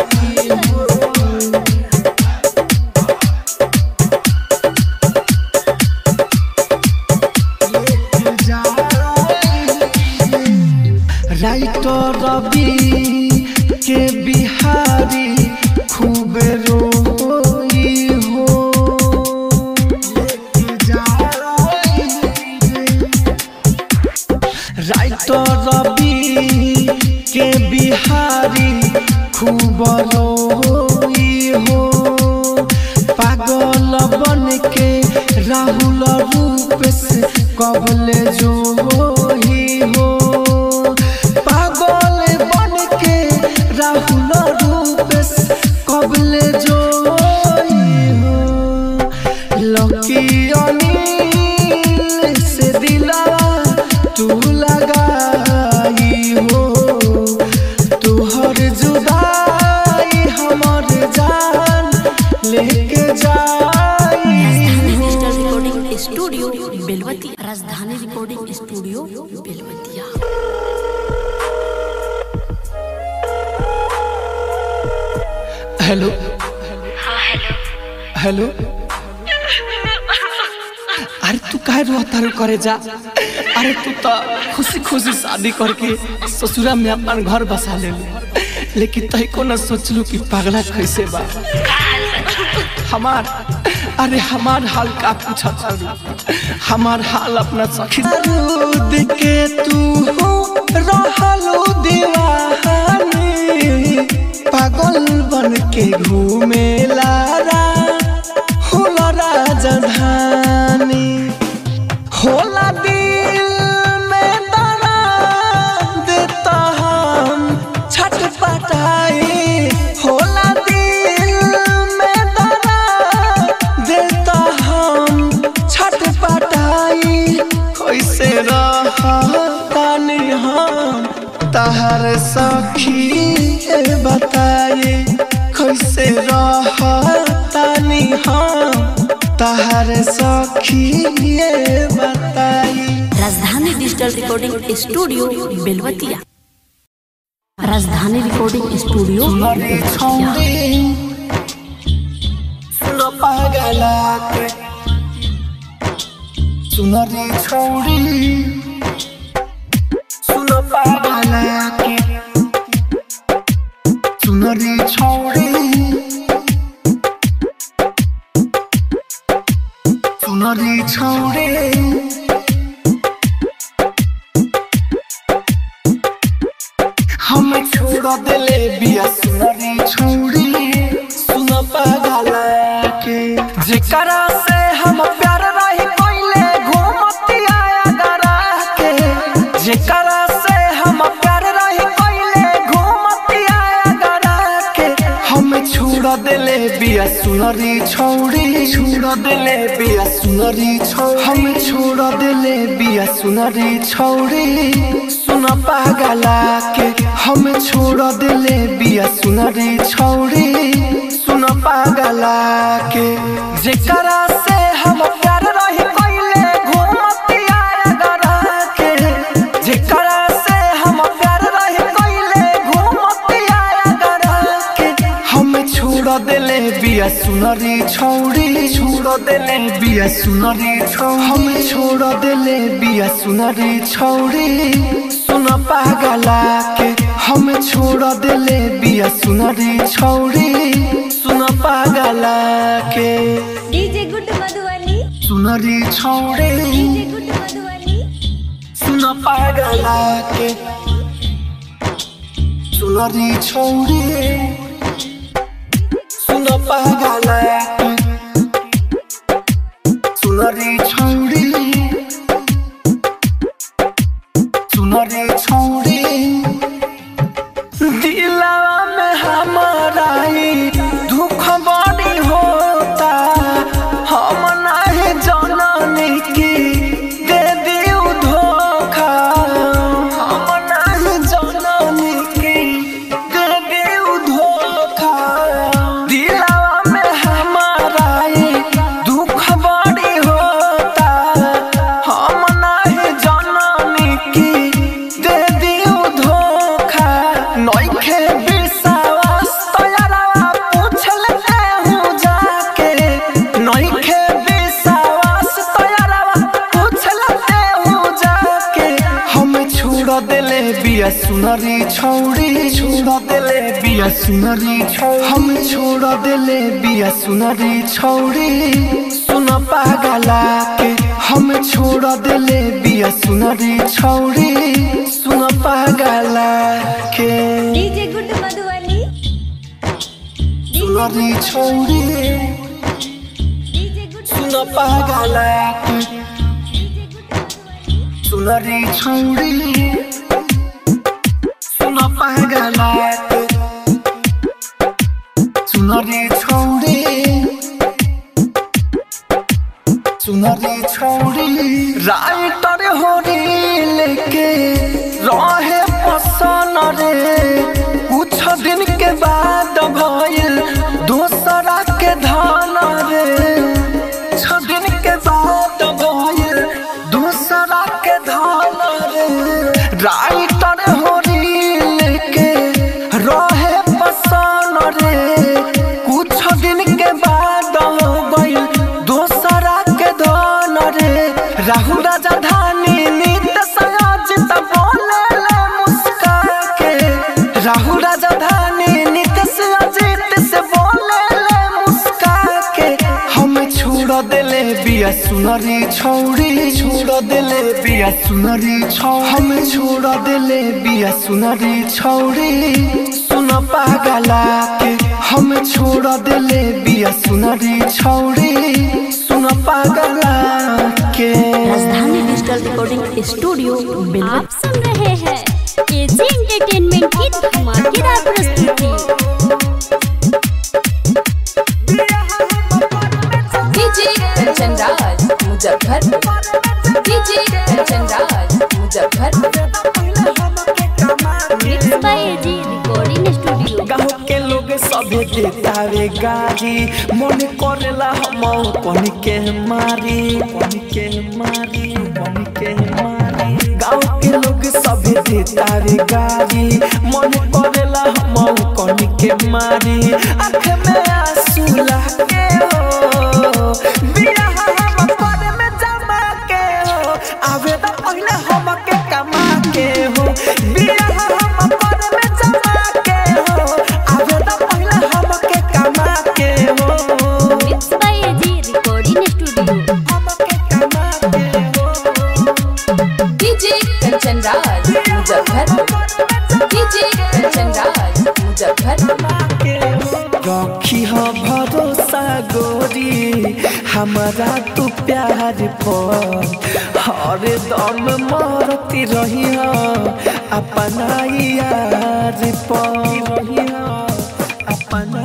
राइटर रवि के बिहारी खूब रोई हो राइटर रवि के बिहारी खूब रोई हो पागल बन के राहुल रूप से कबले जो ही हो पागल बन के राहुल रूप से कबले जो ही हो लकी अनिल से दिला तू लगाई हो तुहर जुदाई हमर जान लेके जाई राजधानी हो digital recording studio Belwati Rajdhani recording studio Belwatiya hello hello अरे तू काहे रोता रो करे जा अरे तू तो खुशी खुशी शादी करके ससुरा में अपन घर बसा ले लेकिन तही को न सोचलू कि पगला कैसे बा हमार अरे हमार हाल का पूछा चालू हमार हाल अपना सखी दूध के तू रहलो दीवानी पागल बन के घूमे लारा होला राजधानी होला दिल में दर्द देता हम छटपटाई होला दिल में दर्द देता हम छटपटाई कैसे रहतानी हम तहर सखी बताए कैसे रहतानी हम तहर सखी बताई राजधानी डिजिटल रिकॉर्डिंग स्टूडियो बेलवतिया राजधानी रिकॉर्डिंग स्टूडियो बेलवतिया सुनो पागला के सुनो रे छोड़ी सुनो पागला के सुनो रे छोड़ी सुनो रे छोड़ी हम छोड़ दिले बिया सुनरी छोड़ी सुन पागला के जेकरा से हम प्यार रही कोइले घूमती आया गरा के जेकरा से हम प्यार रही कोइले घूमती आया गरा के हम छोड़ दिले बिया सुनरी छोड़ी छोड़ दिले बिया सुनरी छोड़ी हम छोड़ दिले बिया सुनरी छोड़ी सुन पागला के हम छोड़ दिले बिया सुनरी छोड़ी सुन पागला के जेकरा से हम प्यार रही कोइले घूमती आया गरा के जेकरा से हम प्यार रही कोइले घूमती आया गरा के हम छोड़ दिले बिया सुनरी छोड़ी छोड़ दिले बिया सुनरी छोड़ी हम छोड़ दिले बिया सुनरी छोड़ी सुन पागला के हम छोड़ दिले बिया सुनरी छोड़ी सुन पागला के डीजे गुड मधुबनी सुनरी छोड़ी डीजे गुड मधुबनी सुन पागला के सुनरी छोड़ी सुन पागला के सुनरी छोड़ी सुनरी छोड़ी दिलवा में हमारा ही दुख बड़ी होता हम नहीं जननी की दे दियो धोखा हम नहीं जननी की दे दियो धोखा दिलवा में हमारा ही दुख बड़ी होता हम नहीं जननी की दे दियो धोखा नइखे विश्वास तोयरवा पूछ लेते हूँ जाके नइखे विश्वास तोयरवा पूछ लेते हूँ जाके हम छोड़ दिले बिया सुनरी छोड़ी छोड़ दिले बिया सुनरी छोड़ी हम छोड़ दिले बिया सुनरी छोड़ी सुन पागला के हम छोड़ दिले बिया सुनरी छोड़ी सुन पागला के डीजे गुड मधुबनी सुनरी छोड़ी डीजे गुड सुन पागला के सुनरी छोड़ी सुन पागला के सुनरी छोड़ी सुनरी छोड़ी राइटर होरी लेके रहे पसन रे कुछ दिन के बाद भइल दूसरा के धान रे छ दिन के बाद भइल दूसरा के धान रे राइटर होरी लेके रहे पसन रे कुछ दिन के बाद हो गइल दूसरा के धान रे राहु राजा धानी नित सयाजित बोले ले मुस्का के राहु राजा धानी सुनरी छौड़ी छोड़ देले बिया सुनरी छौ हम छोड़ देले बिया सुनरी छौड़ी सुन पागला के हम छोड़ देले बिया सुनरी छौड़ी सुन पागला के राजधानी डिजिटल रिकॉर्डिंग स्टूडियो बेलवती आप सुन रहे हैं एजी एंटरटेनमेंट की धमाकेदार प्रस्तुति DJ Kanchan Raj Muzaffarpur DJ Kanchan Raj Muzaffarpur mix by AG recording studio गाँव के लोग सभे देतावे गाड़ी मन करेला हम पन के मारी पन के मारी पन के मारी गाँव के लोग सभे देतावे गाड़ी मन करेला हम कन के मारी आँख में आंसू लागे हो बिया हम पर में जमा के हो आवे तो पहले हम के कमा के हो बिया हम पर में जमा के हो आवे तो पहले हम के कमा के हो mix by AG recording studio हम के कमा के हो डीजे कंचन राज मुजफ्फरपुर डीजे कंचन राज मुजफ्फरपुर रखी हो भरोसा गोरी हमारा तू प्यार पर हर दम मरती रही हो अपना यार पर रही हो अपना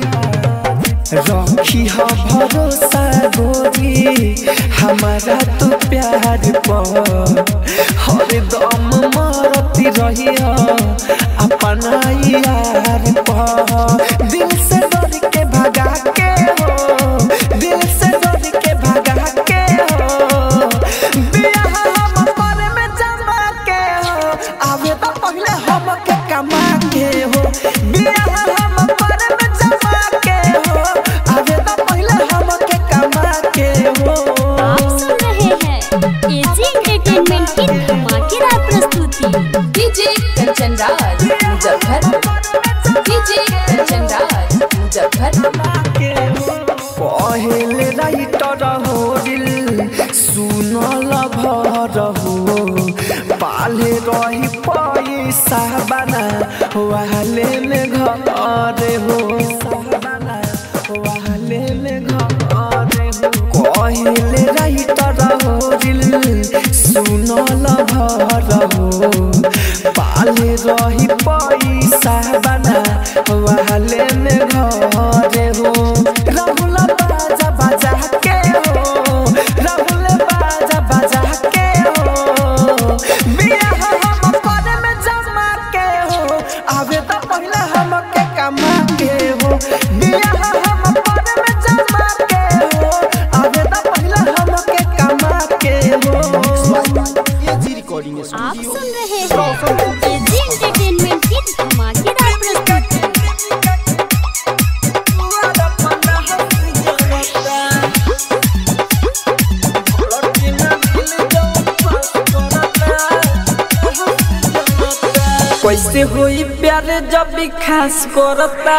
यार रखी हो भरोसा गोरी हमारा तू प्यार पर हर दम मरती रही हो अपना यार पर दिल से डर के भगा के हो दिल से डर के भगा के हो बिया हम पर में जमा के हो आवे तो पहले हम के कमा के हो बिया हम पर में जमा के हो आवे तो पहले हम के कमा के हो आप सुन रहे हैं एजी एंटरटेनमेंट की धमाकेदार प्रस्तुति डीजे कंचन राज मुजफ्फरपुर डीजे कंचन राज मुजफ्फरपुर पहले राइटर हो दिल सुनल भर हो पाले रही पैसा बना वाले में घर हो बना वाले में घर हो कहले राइटर हो दिल सुनल भर हो पाले रही पैसा बना वाले में घर हो राहुल बाजा बाजा के हो राहुल बाजा बाजा के हो बिया हम पर में जमा के हो आवे तो पहले हम के कमा के हो बिया हम पर में जमा के हो आवे तो पहले हम के कमा के हो एजी रिकॉर्डिंग आप स्टूडियो सुन रहे हैं एजी एंटरटेनमेंट की धमाकेदार प्रस्तुति कैसे होई प्यार जब भी खास करता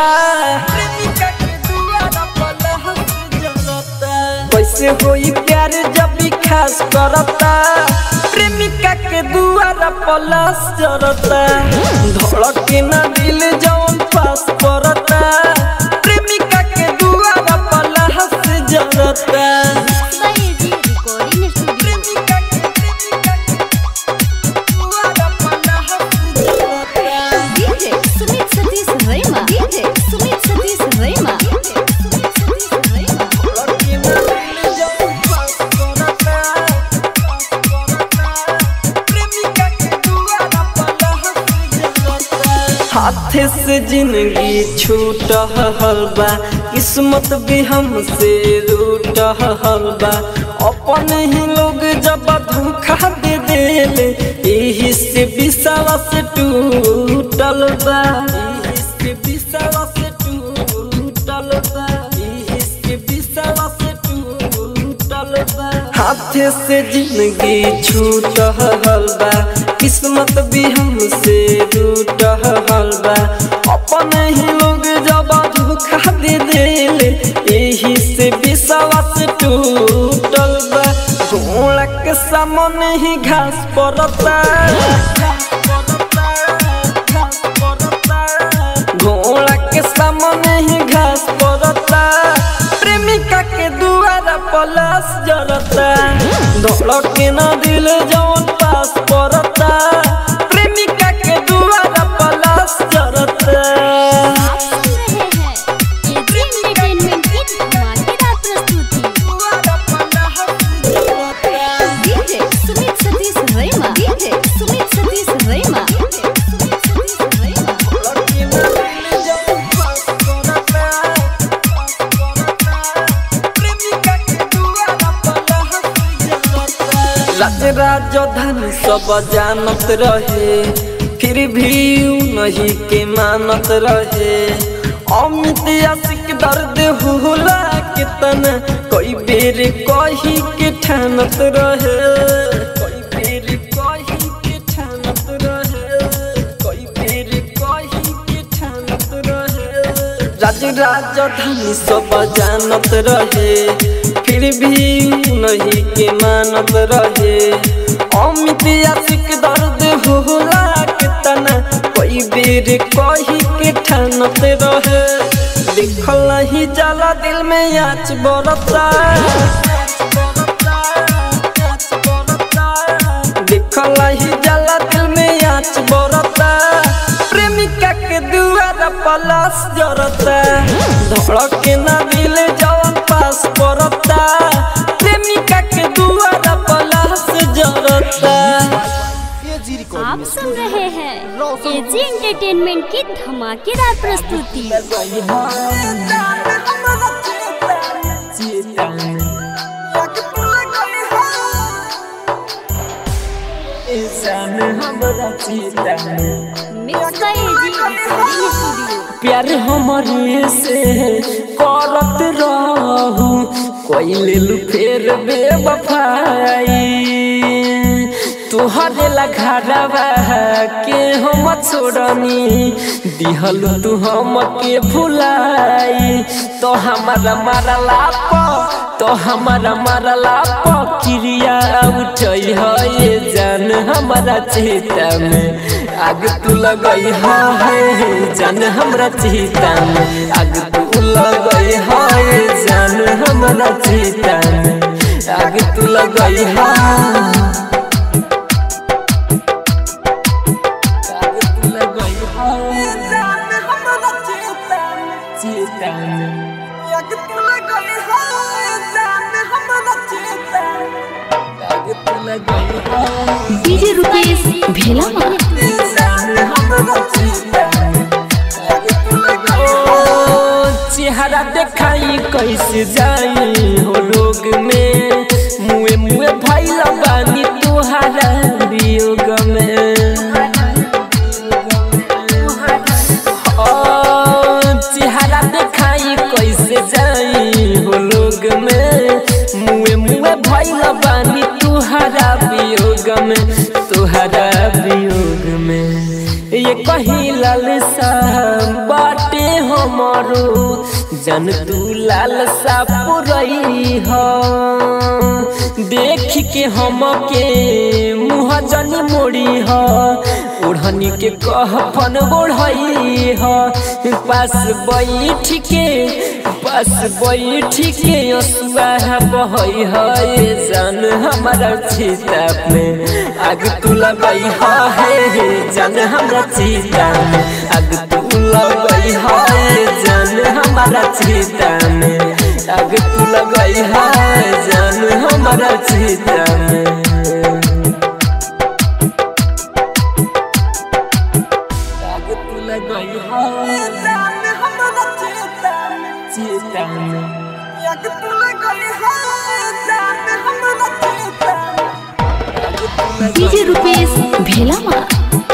कैसे होई प्यार जब भी खास करता प्रेमिका के दुआरा पलास जरता धड़के ना दिल जौन पास करता प्रेमिका के दुआरा पलास जरता by AG recording studio DJ Sumit Satish Raima DJ Sumit Satish Raima Sumit Satish Raima हाथ से जिंदगी छूट हलबा किस्मत भी हमसे रूट हलबा अपन ही लोग जब धोखा दे देले यही से विश्वास टूटल बा यही से विश्वास टूटल बा यही से विश्वास टूटल बा हाथ से जिंदगी छूट हलबा किस्मत भी हमसे रूट हलबा अपन ही लोग जब धोखा दे देले यही से विश्वास टूटल परता घोड़ा के सामने ही घास परता प्रेमिका के दुआरा पलास जरता दौड़ के न दिल जौन पास परता प्रेमिका के दुआरा पलास जरता एजी एंटरटेनमेंट की धमाकेदार प्रस्तुति डीजे सुमित सतीश रैमा डीजे सुमित सतीश रैमा राज राजधानी सब जानत रहे फिर भी ऊ नहीं के मानत रहे अमित आशिक दर्द होला के तन कोई बेर कही के ठानत रहे कोई बेर कही के ठानत रहे कोई बेर कही के ठानत रहे राज राजधानी सब जानत रहे फिर भी ऊ नहीं के मानत रहे अमित आशिक दर्द होला के तना कोई बेर कही के ठानत रहे लिखल ही जाला दिल में आँच बरता लिखल ही जाला दिल में आँच बरता प्रेमिका के दुआरा पलास जरता धड़क के ना दिल जवन पास पड़ता प्रेमिका के दुआरा पलास जरता आप सुन रहे हैं एजी एंटरटेनमेंट की धमाकेदार प्रस्तुति mix by AG recording studio प्यार हमारे से करत रहू कोई ले लू फेर बेवफाई तुहरे लघारवा के हम छोड़नी दिहल तू हम के भुलाई तो हमारा मारला प तो हमारा मारला प क्रिया उठई है ये जान हमारा चेता में आग तू लगई है जान हमरा चेता में आग तू लगई है जान हमरा चेता में आग तू लगई है डीजे रुपेश भेलामा चेहरा देखाई कैसे जाई हो लोग में मुए मुए भैल बानी तुहारा वियोग में ओ, चेहरा देखाई कैसे जाई हो लोग में मुए मुए भैल बानी तुहारा वियोग में तुहारा वियोग में ये कहीं लालसा बाटे हमारो जन तू लालसा पुरई हो देख के हम के मुँह जनी मोड़ी हो ओढ़नी के कहफन ओढ़ई हो पास बैठ के पास बैठ के असुआ बहई है जान हमारा चीता में आग तू लगई है जान हमारा चीता में आग तू लगई है जान हमारा चीता में आग तू लगई है जान हमारा चीता में आग तू लगई है जान हमारा चीता में चीता में आग तू लगई है जान हमारा चीता में डीजे रुपेश भेलामा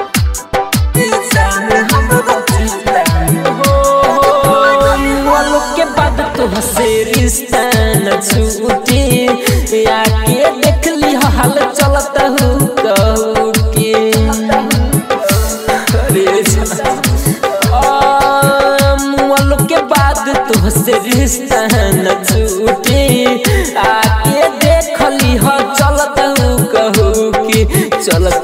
वालों के बाद तो हसे रिश्ता न छूटे आके देख ली हाल चलता हूँ कहू के अरे वालों के बाद तो हसे रिश्ता न छूटे आके देख ली हो चलता हूँ कहू के चलत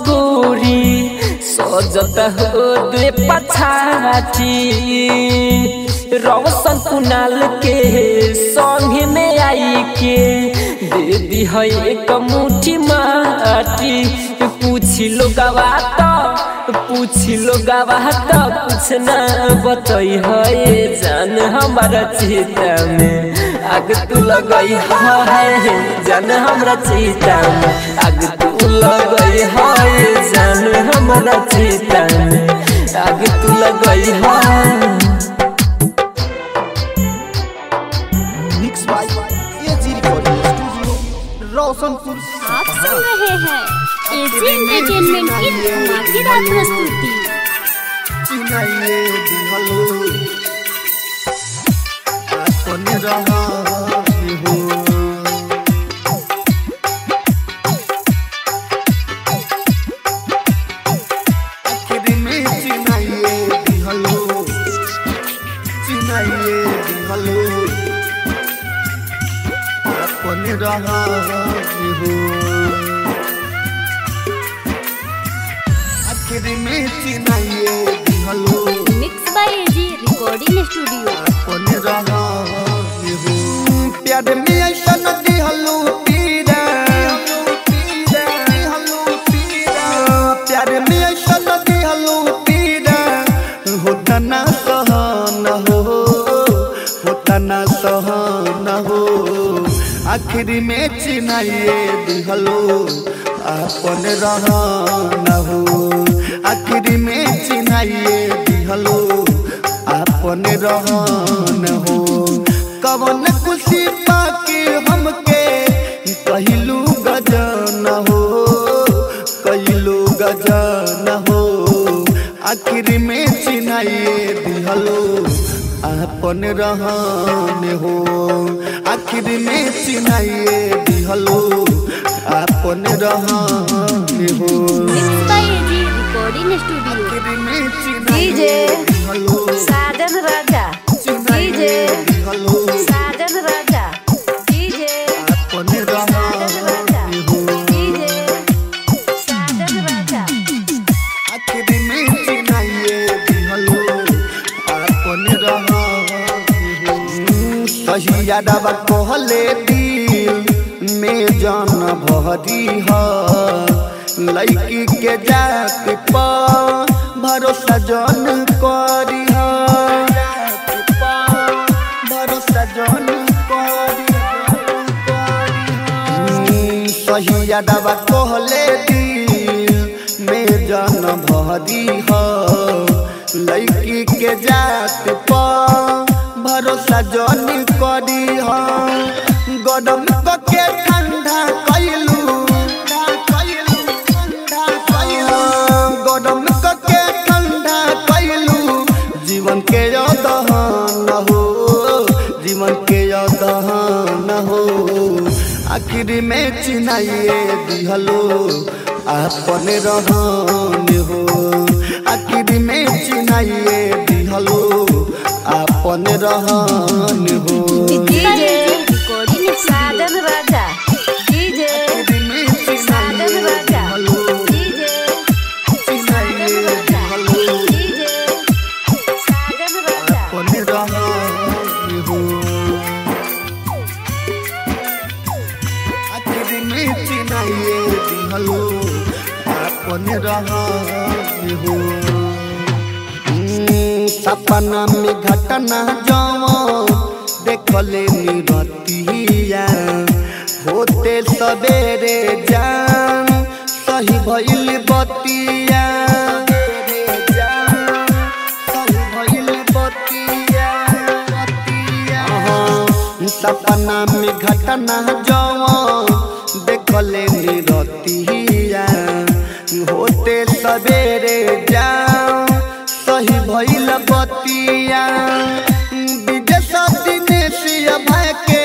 गोरी सजत हो दे पछाटी रौशन कुनाल के संग में आई के दे दी है एक मुट्ठी माटी पूछी लो गवा तो पूछी लो गवा तो कुछ ना बतई है जान हमारा चिता में आग तू लगई है जान हमरा चिता में आग तू लगई है जान हमरा चिता में आग तू लगई है mix by AG recording studio Roshanpur आप सुन रहे हैं एजी एंटरटेनमेंट की धमाकेदार प्रस्तुति चिनाइए दिहलो अपन रहा हो आखिर में चिनाइए दिहलो चिनाइए दिहलो अपन रहा हो आखिर में चिनाइए दिहलो mix by AG recording studio अपन रहा हो प्यार में ऐसा नदी हलो पीरा प्यार में ऐसा नदी हलो पीरा होता ना सहन हो होता ना सहन हो आखिर में चिनाइए दिहलो अपन रहन हो आखिर में चिनाइए दिहलो अपन रहन हो कवन खुशी पाके हमके कहलू गजन हो कहलू गजन हो आखिर में चिनाइए दिहलो अपन रहन हो आखिर में चिनाइए दिहलो अपन रहन हो mix by AG recording studio आखिर में डीजे चिनाइए दिहलो साजन राजा डीजे दिहलो साजन राजा डीजे अपन रहन हो डीजे साजन राजा आखिर में चिनाइए दिहलो अपन रहन सही यादवा कहले दिल में जान भरी ह लड़की के जात पर भरोसा जन करी ह भरोसा जन करी सही यादवा कहले दिल में जान भरी ह लड़की के जात पर भरोसा जन करी ह गरम के ठंडा कैलू गरम के ठंडा कैलू जीवन के दहन हो जीवन के दहन हो आखिर में चिनाइए दिहलो अपन रहन हो आखिर में चिनाइए दिहलो अपन रहन हो DJ Sajan Raja DJ Sajan Raja DJ Sajan Raja DJ Sajan Raja अपन रहन हो आखिर में चिनाइए दिहलो अपन रहन हो हम्म, सपना में घटना जाओ देखले निरतिया होते सवेरे जान सही भइल बतिया सही भइल बतिया अहाँ, सपना में घटना जाओ देखले निरतिया होते सवेरे जाओ सही भइल बतिया विदेश दिनेशिया भाई के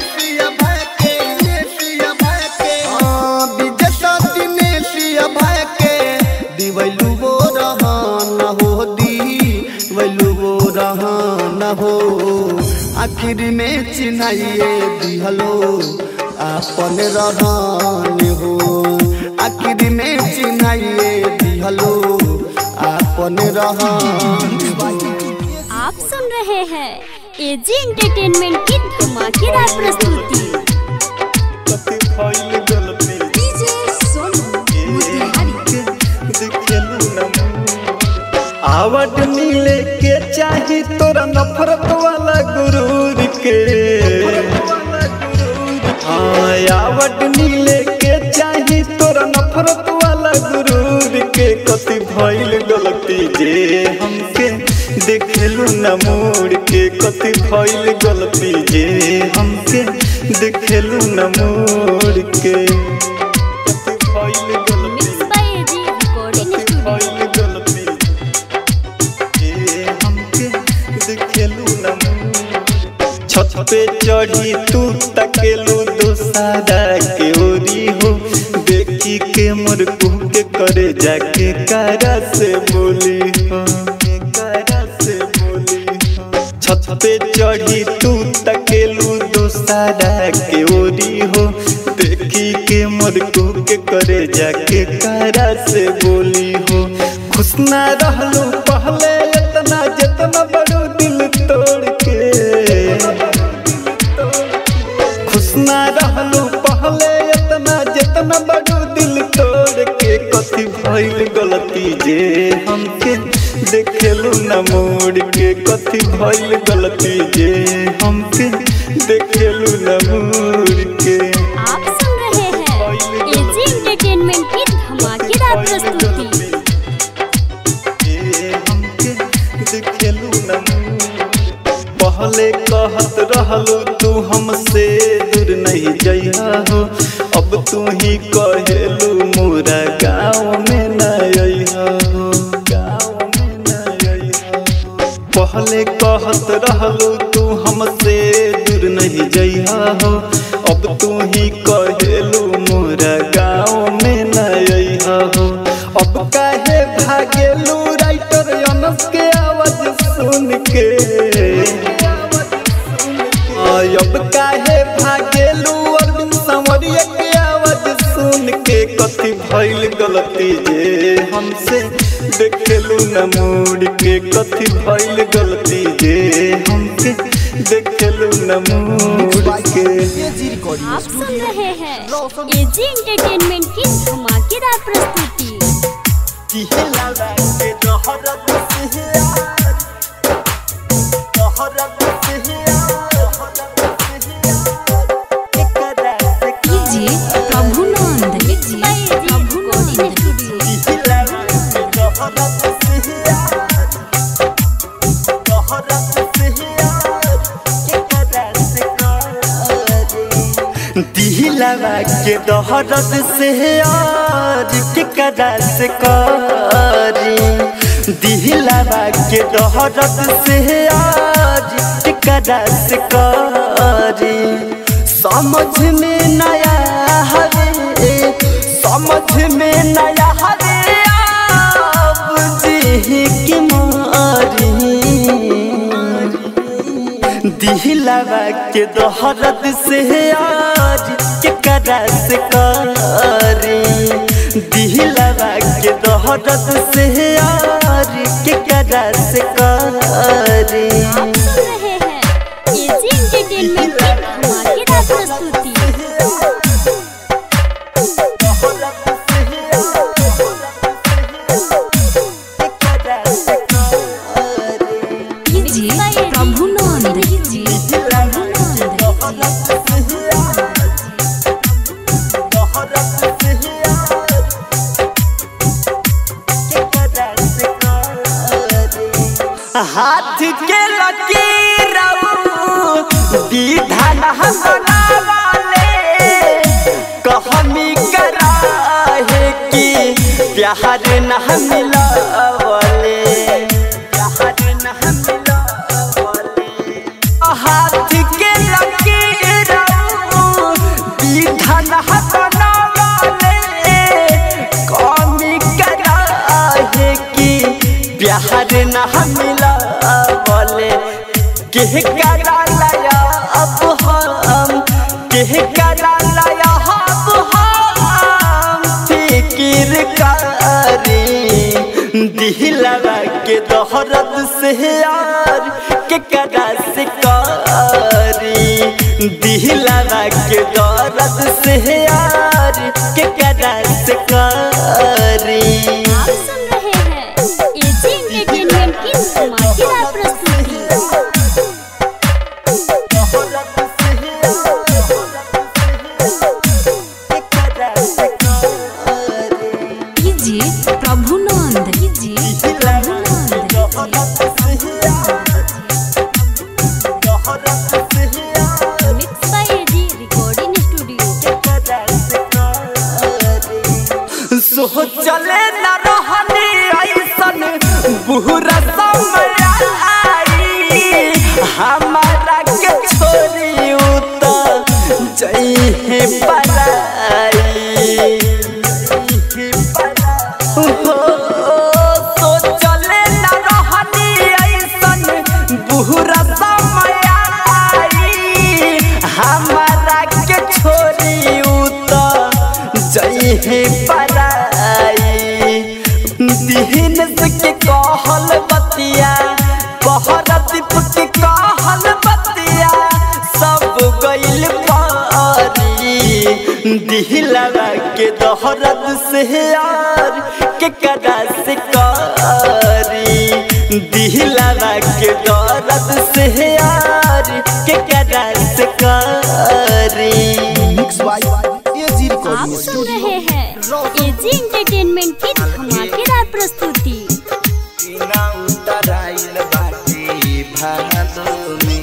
हाँ, विदेश दिनेशिया भाई के दिवैलू वो रहन हो दिवैलू वो रहन हो आखिर में चिन्हाइए दिहलो आपन रहन हो आखिर में चिन्हाइए दिहलो आपन रहन आप सुन रहे हैं एजी एंटरटेनमेंट की धमाकेदार प्रस्तुति आवट मिले के चाही तोरा नफरत वाला गुरूर के हाँ आवट मिले के चाही तोरा नफरत वाला गुरूर के कति भइल गलती जे हमके देखेलू न मोड़ के कति भइल गलती जे हमके देखेलू न मोड़ के कति भइल गलती बाय एजी रिकॉर्डिंग भइल गलती जे हमके देखेलू न मोड़ छत पे चढ़ी तू तकेलू दोसारा के ओरी हो देखी के मोर कुह के करे जाके कारा से बोली हो कारा से बोली हो छत पे चढ़ी तू तकेलू दोसारा के ओरी हो देखी के मोर कुह के करे जाके कारा से बोली हो खुश ना रहलू पहले इतना जितना बड़ू दिल तोड़ के खुश ना रहलू पहले इतना जितना बड़ू दिल तोड़ के कथी भइल गलती जे हमके देखेलू न मोड़ के कथी भइल गलती जे हमके देखेलू न मोड़ के आप सुन रहे हैं एजी एंटरटेनमेंट की धमाकेदार प्रस्तुति देखेलू न पहले कहत रहलू तू हमसे दूर नहीं जइहा हो अब तू ही कहेलू मोरा गाँव में न अइहा हो गाँव में न अइहा हो पहले कहत रहलू तू हमसे दूर नहीं जइहा हो अब तू ही कहेलू मोरा गाँव में न अइहा हो अब काहे भागेलू राइटर अनस के आवाज सुन के आय अब काहे भागेलू अरविंद संवरिया के आवाज सुन के कथी भइल गलती जे हमसे देखेलू न मोड़ के कथी भइल गलती जे हमके देखेलू न मोड़ के आप सुन रहे हैं एजी एंटरटेनमेंट की धमाकेदार प्रस्तुति कीजिए प्रभु नंद कीजिए प्रभु नंद दिलवा के दहरत से यार के कदा से करी दिलवा के दहरत से यार के कदा से करी समझ में नया हरे समझ में नया हरे अब जी की मारी दिलवा के दोहरत से आज के करस करी दिलवा के दोहरत से आज के करस करी आप सुन रहे हैं एजी एंटरटेनमेंट की धमाकेदार प्रस्तुति कीजिए प्रभु नंद कीजिए प्रभु नंद हाथ के लकीर विधान बनावाले कहमी करा है कि प्यार न मिलावले प्यार न मिलावले हाथ के लकीर विधान बनावाले कहमी करा है कि प्यार न मिला बोले के करा लाया अब हम के करा दिलवा के दोहरत से यार के कदा से कारी दिलवा के दौरत से यार के कदा से कारी आप सुन रहे हैं एजी एंटरटेनमेंट की धमाकेदार प्रस्तुति कीजिए प्रभु नंद कीजिए प्रभु नंद mix by AG recording studio सोचले न रहनी ऐसन बुरा समय आई हमारा के छोरी उत जई पराई हो, सोचले न रहनी ऐसन बुरा समय आई हमारा के छोरी उत जई पराई दिहन से के कहल बतिया बहर दीप के कहल बतिया सब गइल पारी दिहलवा के दोहरत से यार के कदा से कारी दिहलवा के दौरत से यार के कदा से कारी मिक्स बाय एजी आप रिकॉर्डिंग सुन स्टूडियो रहे हैं एजी एंटरटेनमेंट की धमाकेदार प्रस्तुति बिना उतराइल बाटी भादो में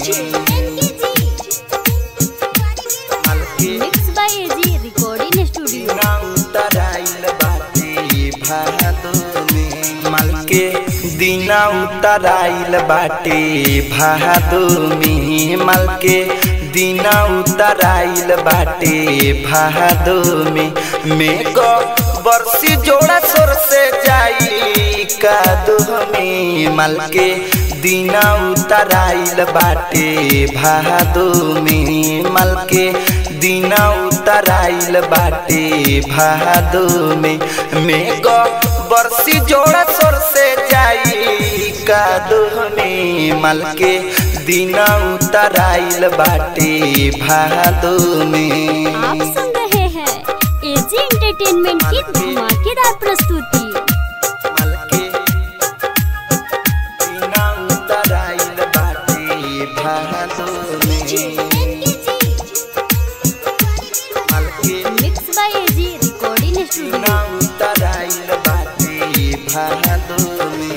मलके mix by AG recording studio बिना उतराइल बाटी भादो में मलके दिना उतराइल बाटे भादो में मलके दिना उतराइल बाटे भादो में मेको बरसी जोड़ा सोर से जाई कादो में मलके दिना उतराइल बाटे भादो में मलके दिना उतराइल बाटे भादो में मेको बरसी जोड़ा सोर से जाई कादो में मलके दिना उतराइल बाटे भादो में आप सुन रहे हैं एजी एंटरटेनमेंट की धमाकेदार प्रस्तुति मलके बिना उतराइल बाटे भादो में मलके mix by AG recording studio बिना उतराइल बाटे भादो में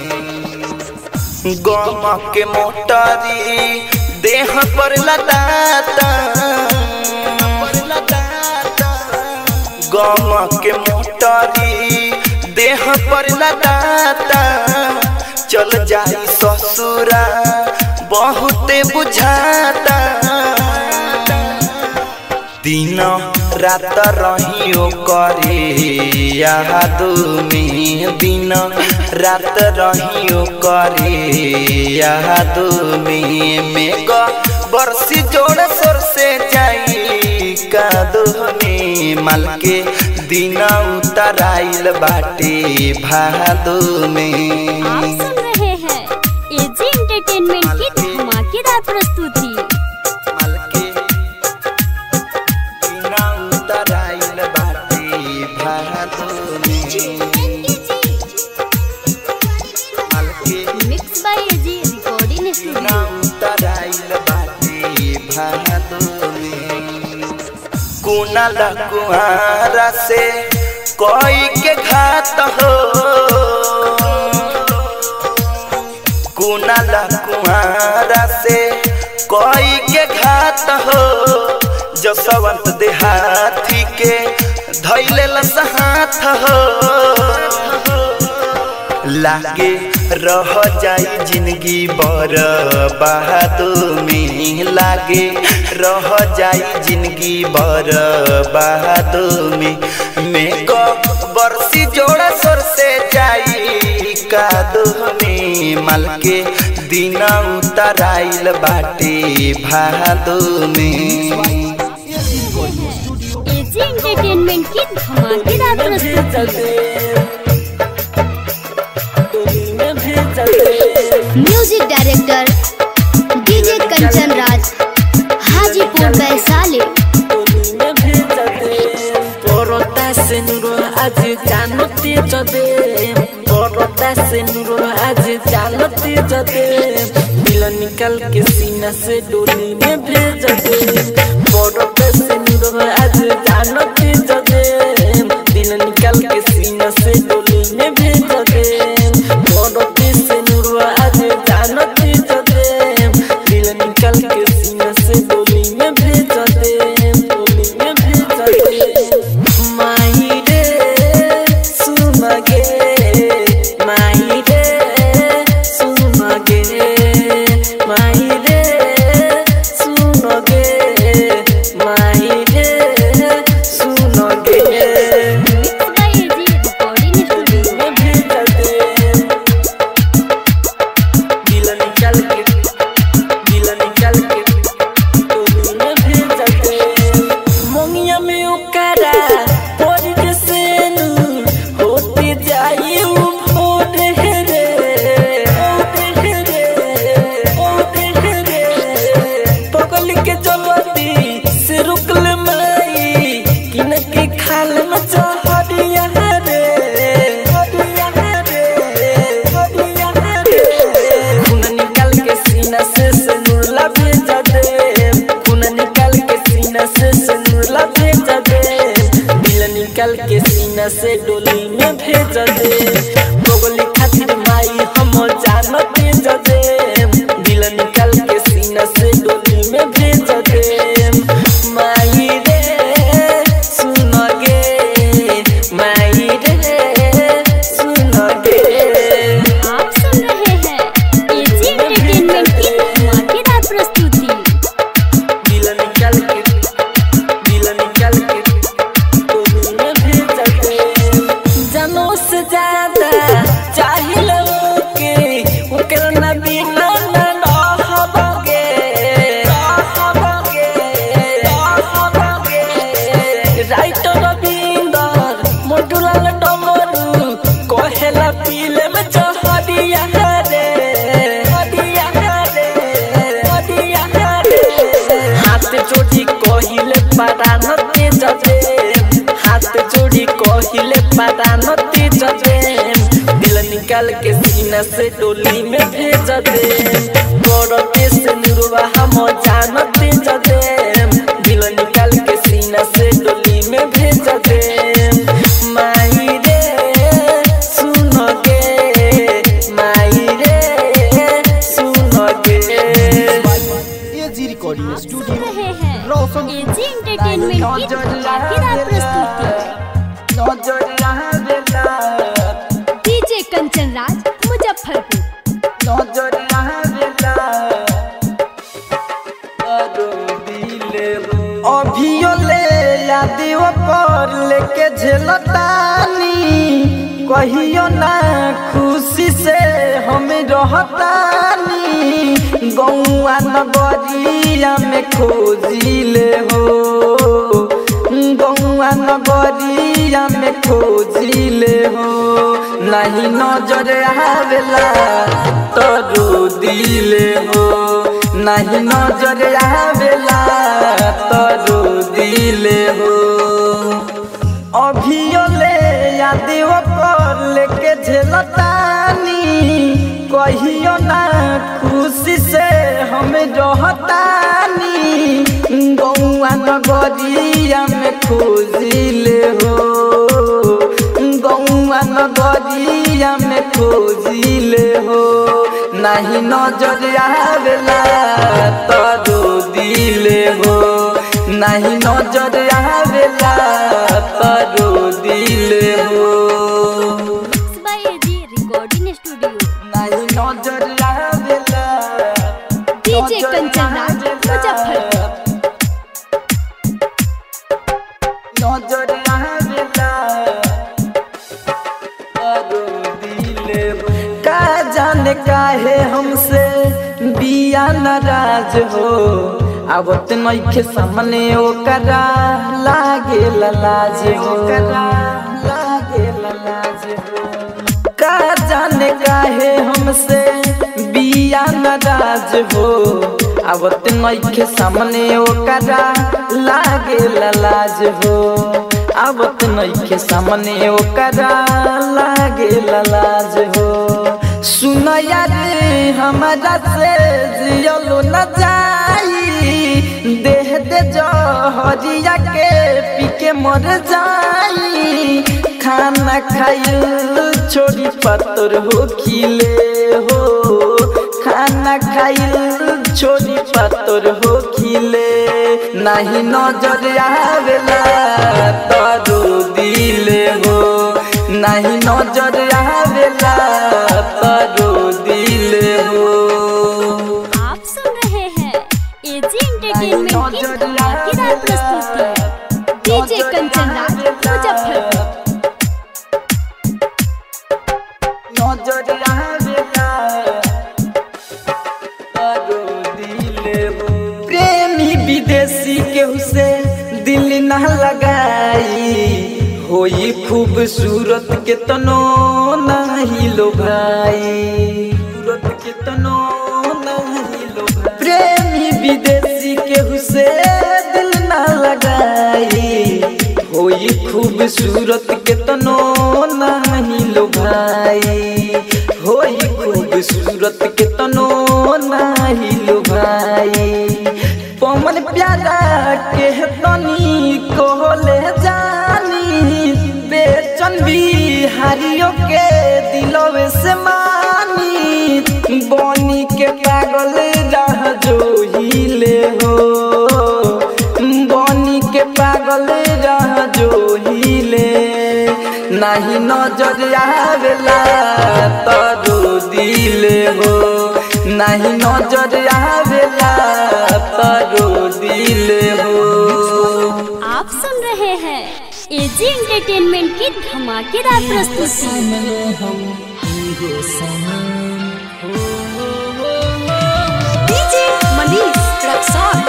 गम के मोटरी देह पर लदाता गम के मोटरी देह पर लदाता चल जाई ससुरा बहुते बुझाता दिन रात रहियो करे याद में दिन रात रहियो करे याद में मेघ बरसी जोड़ सोर से जाई कादो में मलके दिन उतराइल बाटे भादो में आप सुन रहे हैं एजी एंटरटेनमेंट की धमाकेदार प्रस्तुति मलके बिना उतराइल बाटे भादो में मलके मिक्स बाय एजी रिकॉर्डिंग बिना स्टूडियो उतराइल बाटे भादो में कुनल कुआरा से कोई के घात हो कुनल कुआरा से कोई के घात हो जसवंत देहाती के धैले हाथ हो लागे रह जाई जिंदगी बर बहादुर में लागे रह जाई जिंदगी बर बहादुर में में को बरसी जोड़ा सोर से जाई कादो में मल के दिन उतराइल बाटे भादो में एजी एंटरटेनमेंट की धमाकेदार प्रस्तुति music director DJ Kanchan Raj Hajipur Vaishali পরতা সেনুর আজ জানতে যদে পরতা সেনুর আজ জানতে যদে दिल निकल के सीना से डोली में भेज दे परता सेनुर आज जानते जदे दिल निकल के सीना से डोली में भेज दे परते सेनुर आज जानते जदे दिल निकल के सीना से डोली में भेज दे डोली में भेज दे माही रे सुन गे माही रे सुन गे माही रे सुन गे माही रे सुन गे में भेज दे दिल निकल के दिल निकल के डोली में भेज दे मोंगिया में उकरा पोर के सेनु होते जाई उ भोर हे रे होते हे रे होते हे रे पगल के जलती से रुकल माई किन के खाल में चहरिया रे हरिया रे हरिया रे खून निकल के सीना से सनुरला भेज दे खून निकल के सीना से सनुरला भेज दे दिल निकल के सीना से डोली में भेज दे गोगली खातिर माई हम जानते जदे दिल निकल के सीना से डोली में भेज दे माई रे सुन गे माई रे सुन गे आप सुन रहे हैं एजी एंटरटेनमेंट की धमाकेदार प्रस्तुति दिल निकल के दिल निकल के डोली में भेज दे जनो से ज्यादा चाहिए के ओकर ना बिना ना रहबगे रहबगे रहबगे राइटर रविंदर मोटुलाल डमरू कहेला पीले में चहरिया रे हरिया रे हरिया रे हाथ जोड़ी कहिले परानते जजे हाथ जोड़ी कहिले परानते जजे दिल निकाल के सीना से डोली में भेज दे करते से नुरवा हम जानते जजे दिल निकाल के सीना से डोली में भेज दे माई रे सुन गे माई रे सुन गे एजी रिकॉर्डिंग सुन स्टूडियो रहे हैं एजी एंटरटेनमेंट की धमाकेदार प्रस्तुति डीजे कंचन राज मुजफ्फरपुर अभियो ले यादियो पर लेके झेलतानी कहियो ना खुशी से हम रहतानी गौआ नगरिया में खोजिले हो गौआ नगरिया में खोजिले हो नहीं नजर आवेला तो रो दिले हो नहीं नजर आवेला तो रो दिले हो अभियो ले यादियो पर लेके झेलतानी कहियो ना खुशी से हम रहतानी गौआ नगरिया में खोजिले हो गौआ नगरिया में खोजिले हो नहीं नजर आवेला तो रो दिले हो नहीं नजर आवेला तो रो दिले हो बाय एजी रिकॉर्डिंग स्टूडियो नहीं नजर आवेला डीजे कंचन राज मुजफ्फरपुर नजर आवेला तो रो दिले हो का जाने काहे हमसे बिया नाराज हो आवत नइखे सामने ओकरा लागे लाज हो लागे लाज हो का जाने काहे हमसे नाराज हो आवत नइखे सामने ओकरा लागे लाज हो आवत नइखे सामने ओकरा लागे लाज हो सुन यार हमारा से जियलो न जाई देह दे जहरिया के पी के मर जाई खाना खाइल छोड़ी पत्थर हो खिले हो खाना खाइल छोड़ी पत्थर हो खिले नहीं नजर आवेला तरो दिले हो नहीं नजर आवेला तरो दिले हो आप सुन रहे हैं एजी एंटरटेनमेंट की धमाकेदार प्रस्तुति डीजे कंचन राज मुजफ्फरपुर नजर आवेला तरो दिले हो प्रेमी विदेशी केहू से दिल ना लगाई होई खूबसूरत के तनो नहीं लो भाई सूरत के तनो नहीं लो भाई प्रेमी विदेशी केहू से दिल ना लगाई होई खूबसूरत के तनो नहीं लो भाई होई खूबसूरत के तनो नहीं लो भाई पवन प्यारा के तनी कोले जानी बेचन बिहारियों के दिलवे से मानी बनी के पागल रह जो हिले हो बनी के पागल रह जो हिले नहीं नजर आवेला तरो दिले हो नहीं नजर आवेला तरो दिले हो आप सुन रहे हैं एजी एंटरटेनमेंट की धमाकेदार प्रस्तुति डीजे मनीष रक्सौल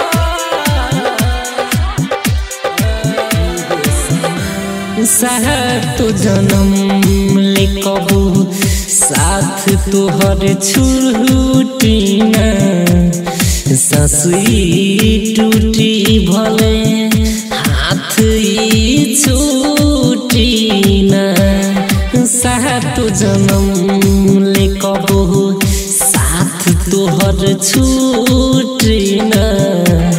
साथ तो जन्म ले कबू साथ तोहर छूटी न ससुई टूटी भले हाथ ई छूटी न साथ तो जन्म ले कबू साथ तोहर छूटी न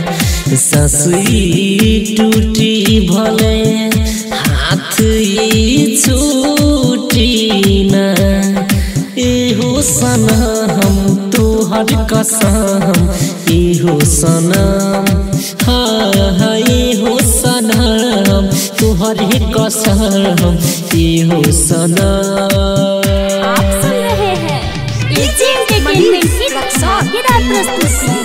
ससुई टूटी भले हाथ ई छूटी न एहो सनम तोहर कसम एहो सनम हाँ हाँ एहो सनम तोहर कसम एहो सनम आप सुन रहे हैं एजी एंटरटेनमेंट की धमाकेदार प्रस्तुति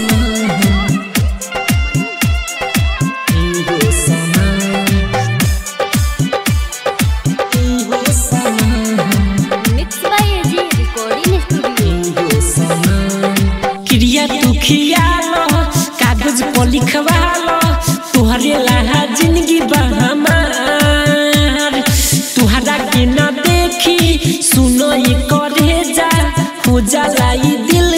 mix by AG recording studio क्रिया तू खियालो कागज पर लिखवालो तुहरे लहा जिंदगी बहमार तुहरा के न देखी सुनो ये करे जा हो जाला ई दिल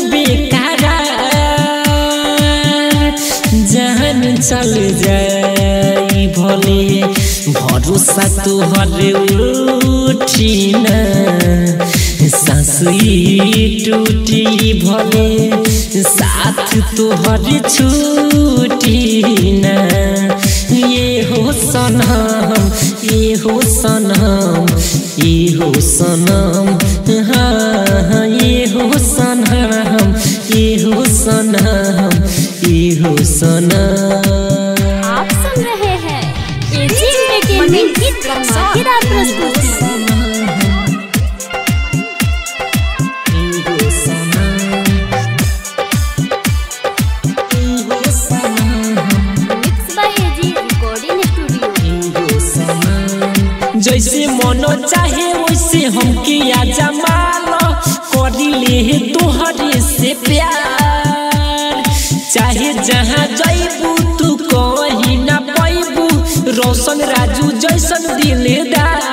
बेकरार जहन चल जाई भले भरोसा तुहरे उठी ना सासुई टूटी भले साथ तोहर छूटी न ये हो सनम ये हो सनम ये हो सनम हाँ हाँ, ये हो सनम ये हो सनम ये हो सनम आप सुन रहे हैं एजी एंटरटेनमेंट की धमाकेदार प्रस्तुति mix by AG recording studio जैसे मनो चाहे वैसे हमके आजा मालो करी ले तोहरे से प्यार चाहे जहाँ जैबू तू कहीं ना पैबू रोशन राजू जैसन दिलदार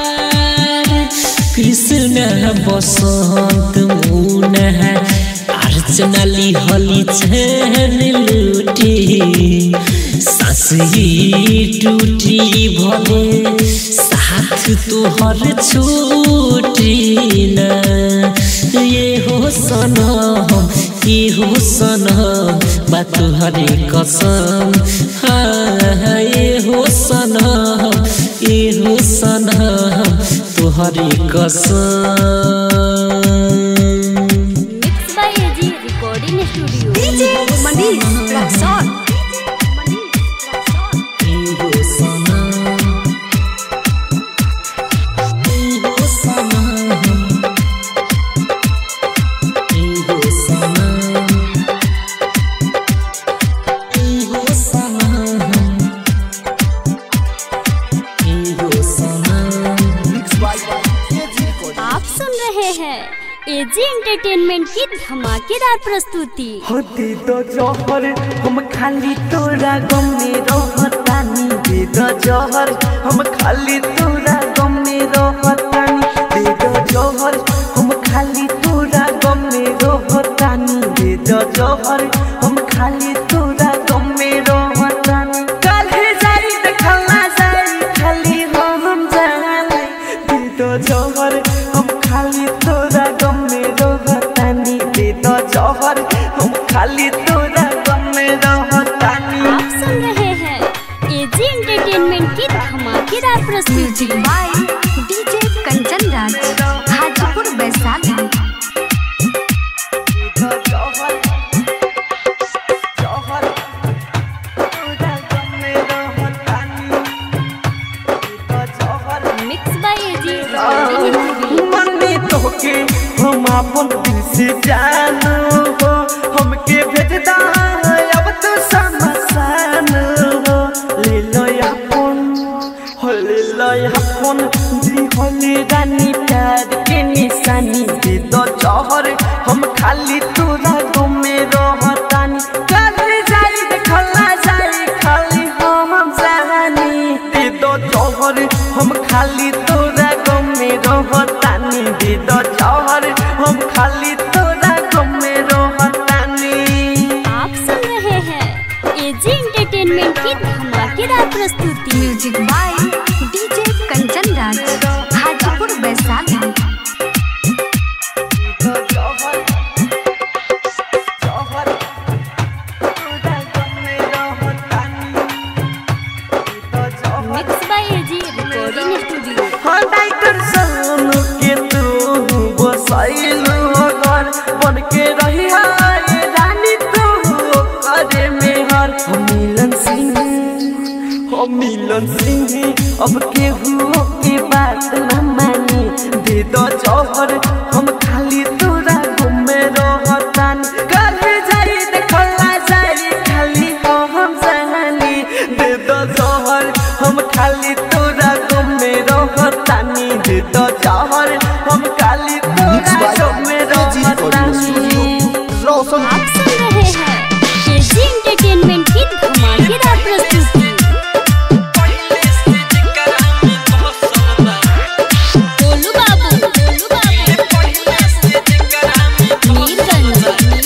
कृष्ण बसंत मुन है आर साच नाली हली चैन लूटी सास ही टूटी भले साथ तोहर छूटी ना ये हो सनम ये हो सनम बा तुहरे कसम हाँ ये हो सनम ये हो सनम तुहरे कसम mix by AG recording studio DJ Manish Raxaul आप सुन रहे हैं एजी एंटरटेनमेंट की धमाकेदार प्रस्तुति होती तो जहर हम खाली तोरा गम में रहतानी दे दो जहर हम खाली तोरा गम में रहतानी दे दो जहर हम खाली तोरा गम में रहतानी दे दो जहर हम खाली तोरा गम में रहतानी काल्हे जाई देखला जाई खाली हम जाने दे दो जहर हम खाली तोरा गम में रहतानी दे दो जहर हम खाली तोरा गम में रहतानी आप सुन रहे हैं एजी एंटरटेनमेंट की धमाकेदार प्रस्तुति by DJ Kanchan Raj Hajipur Vaishali mix by AG recording studio मन्नी तोके हम अपन दिल से जानू हो हमके भेजदा अब तो समसान हो ले लो अपन हो ले लो अपन दी होली रानी प्यार के निशानी दे दो जहर हम खाली तोरा गुमे रहतानी कर जाई देखला जाई खाली हम जानी दे दो जहर हम खाली तोरा गमे रहतानी दे दो जहर हम खाली तोरा गमे रहतानी आप सुन रहे हैं एजी एंटरटेनमेंट की धमाकेदार प्रस्तुति music by DJ Kanchan Raj Hajipur Vaishali mix by AG recording studio हाँ डाइटर सोनू के तू बसाइलू घर बन के रही हाय रानी तू करे में हर हम मिलन सिंह हम मिलन सिंह अब के हुओ के बात न मानी दे दो जौहर हम खाली तोरा घूमे रहतान कल जाई देखला जाई खाली हम जानी दे दो जौहर हम खाली तोरा घूमे रहतानी दे दो जौहर हम खाली तोरा घूमे रहतानी रोशन आप सुन रहे हैं एजी एंटरटेनमेंट की धमाकेदार प्रस्तुति गोलू बाबू गोलू बाबू मीरगंज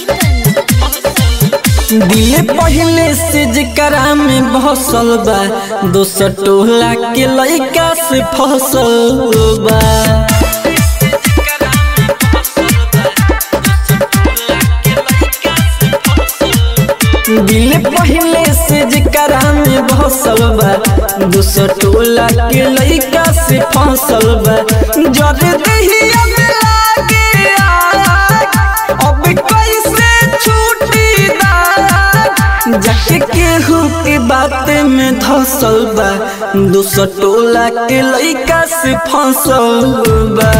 दिल पहले से जकरा में बसल बा दोसर टोला के लइका से फसल बा दिल पहले से जकरा में बसल बा दोसर टोला के लइका से फसल बा जर दहिया में लागे आग, अब कैसे छूटी दाग जाके केहू के बात में धसल बा दोसर टोला के लइका से फसल बा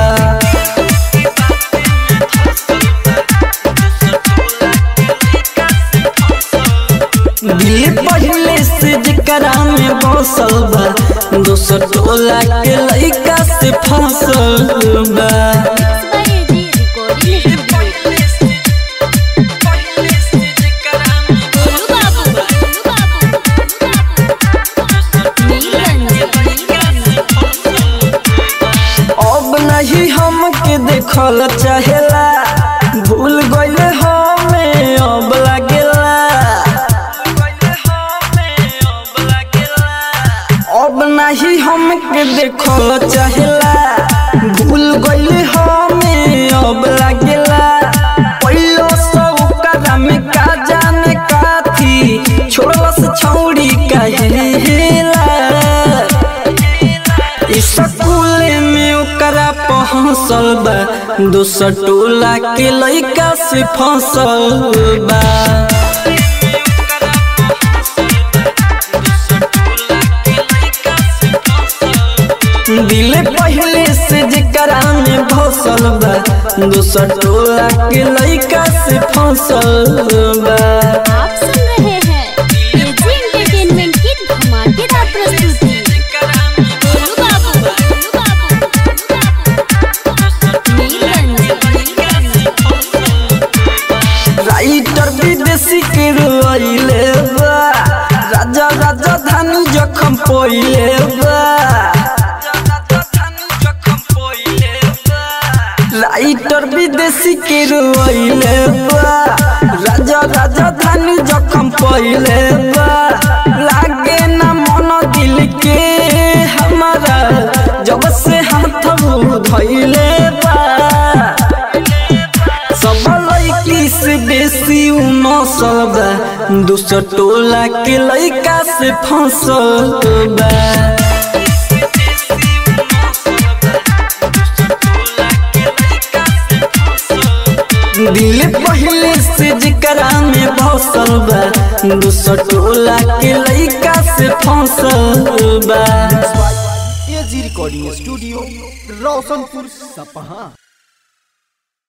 दिल पहले से जकरा में बसल बा दोसर टोला के लइका से फसल बा गोलू बाबू गोलू बाबू अब नहीं हमके देखल चाहेला भूल गइले हम चाहेला भूल गइले हमें अब लागेला पहिलो सौ करा में का जाने काथी छोड़लस छौड़ी कहेला स्कूल में ओकरा पहुँचल बा दोसर टोला के लइका से फंसल बा दिल पहले से जेकरा में भसल बा दोसर टोला के लइका से फंसल बा आप सुन रहे हैं एजी एंटरटेनमेंट की धमाकेदार प्रस्तुति गोलू बाबू गोलू बाबू राइटर विदेशी के रोइले बा राजा राजा धानी जखम पोइले बा राइटर विदेशी के रोइले बा राजा राजा धानी जखम पोइले बा लागे ना मन दिल के हमारा जब से हाथ धइले बा सब लड़की से बेसी उ नसल बा दूसर टोला के लड़का से फंसल बा दिल पहले से जेकरा में भसल बा दूसर टोला के लड़का से फंसल बा एजी रिकॉर्डिंग स्टूडियो रोशनपुर सपहा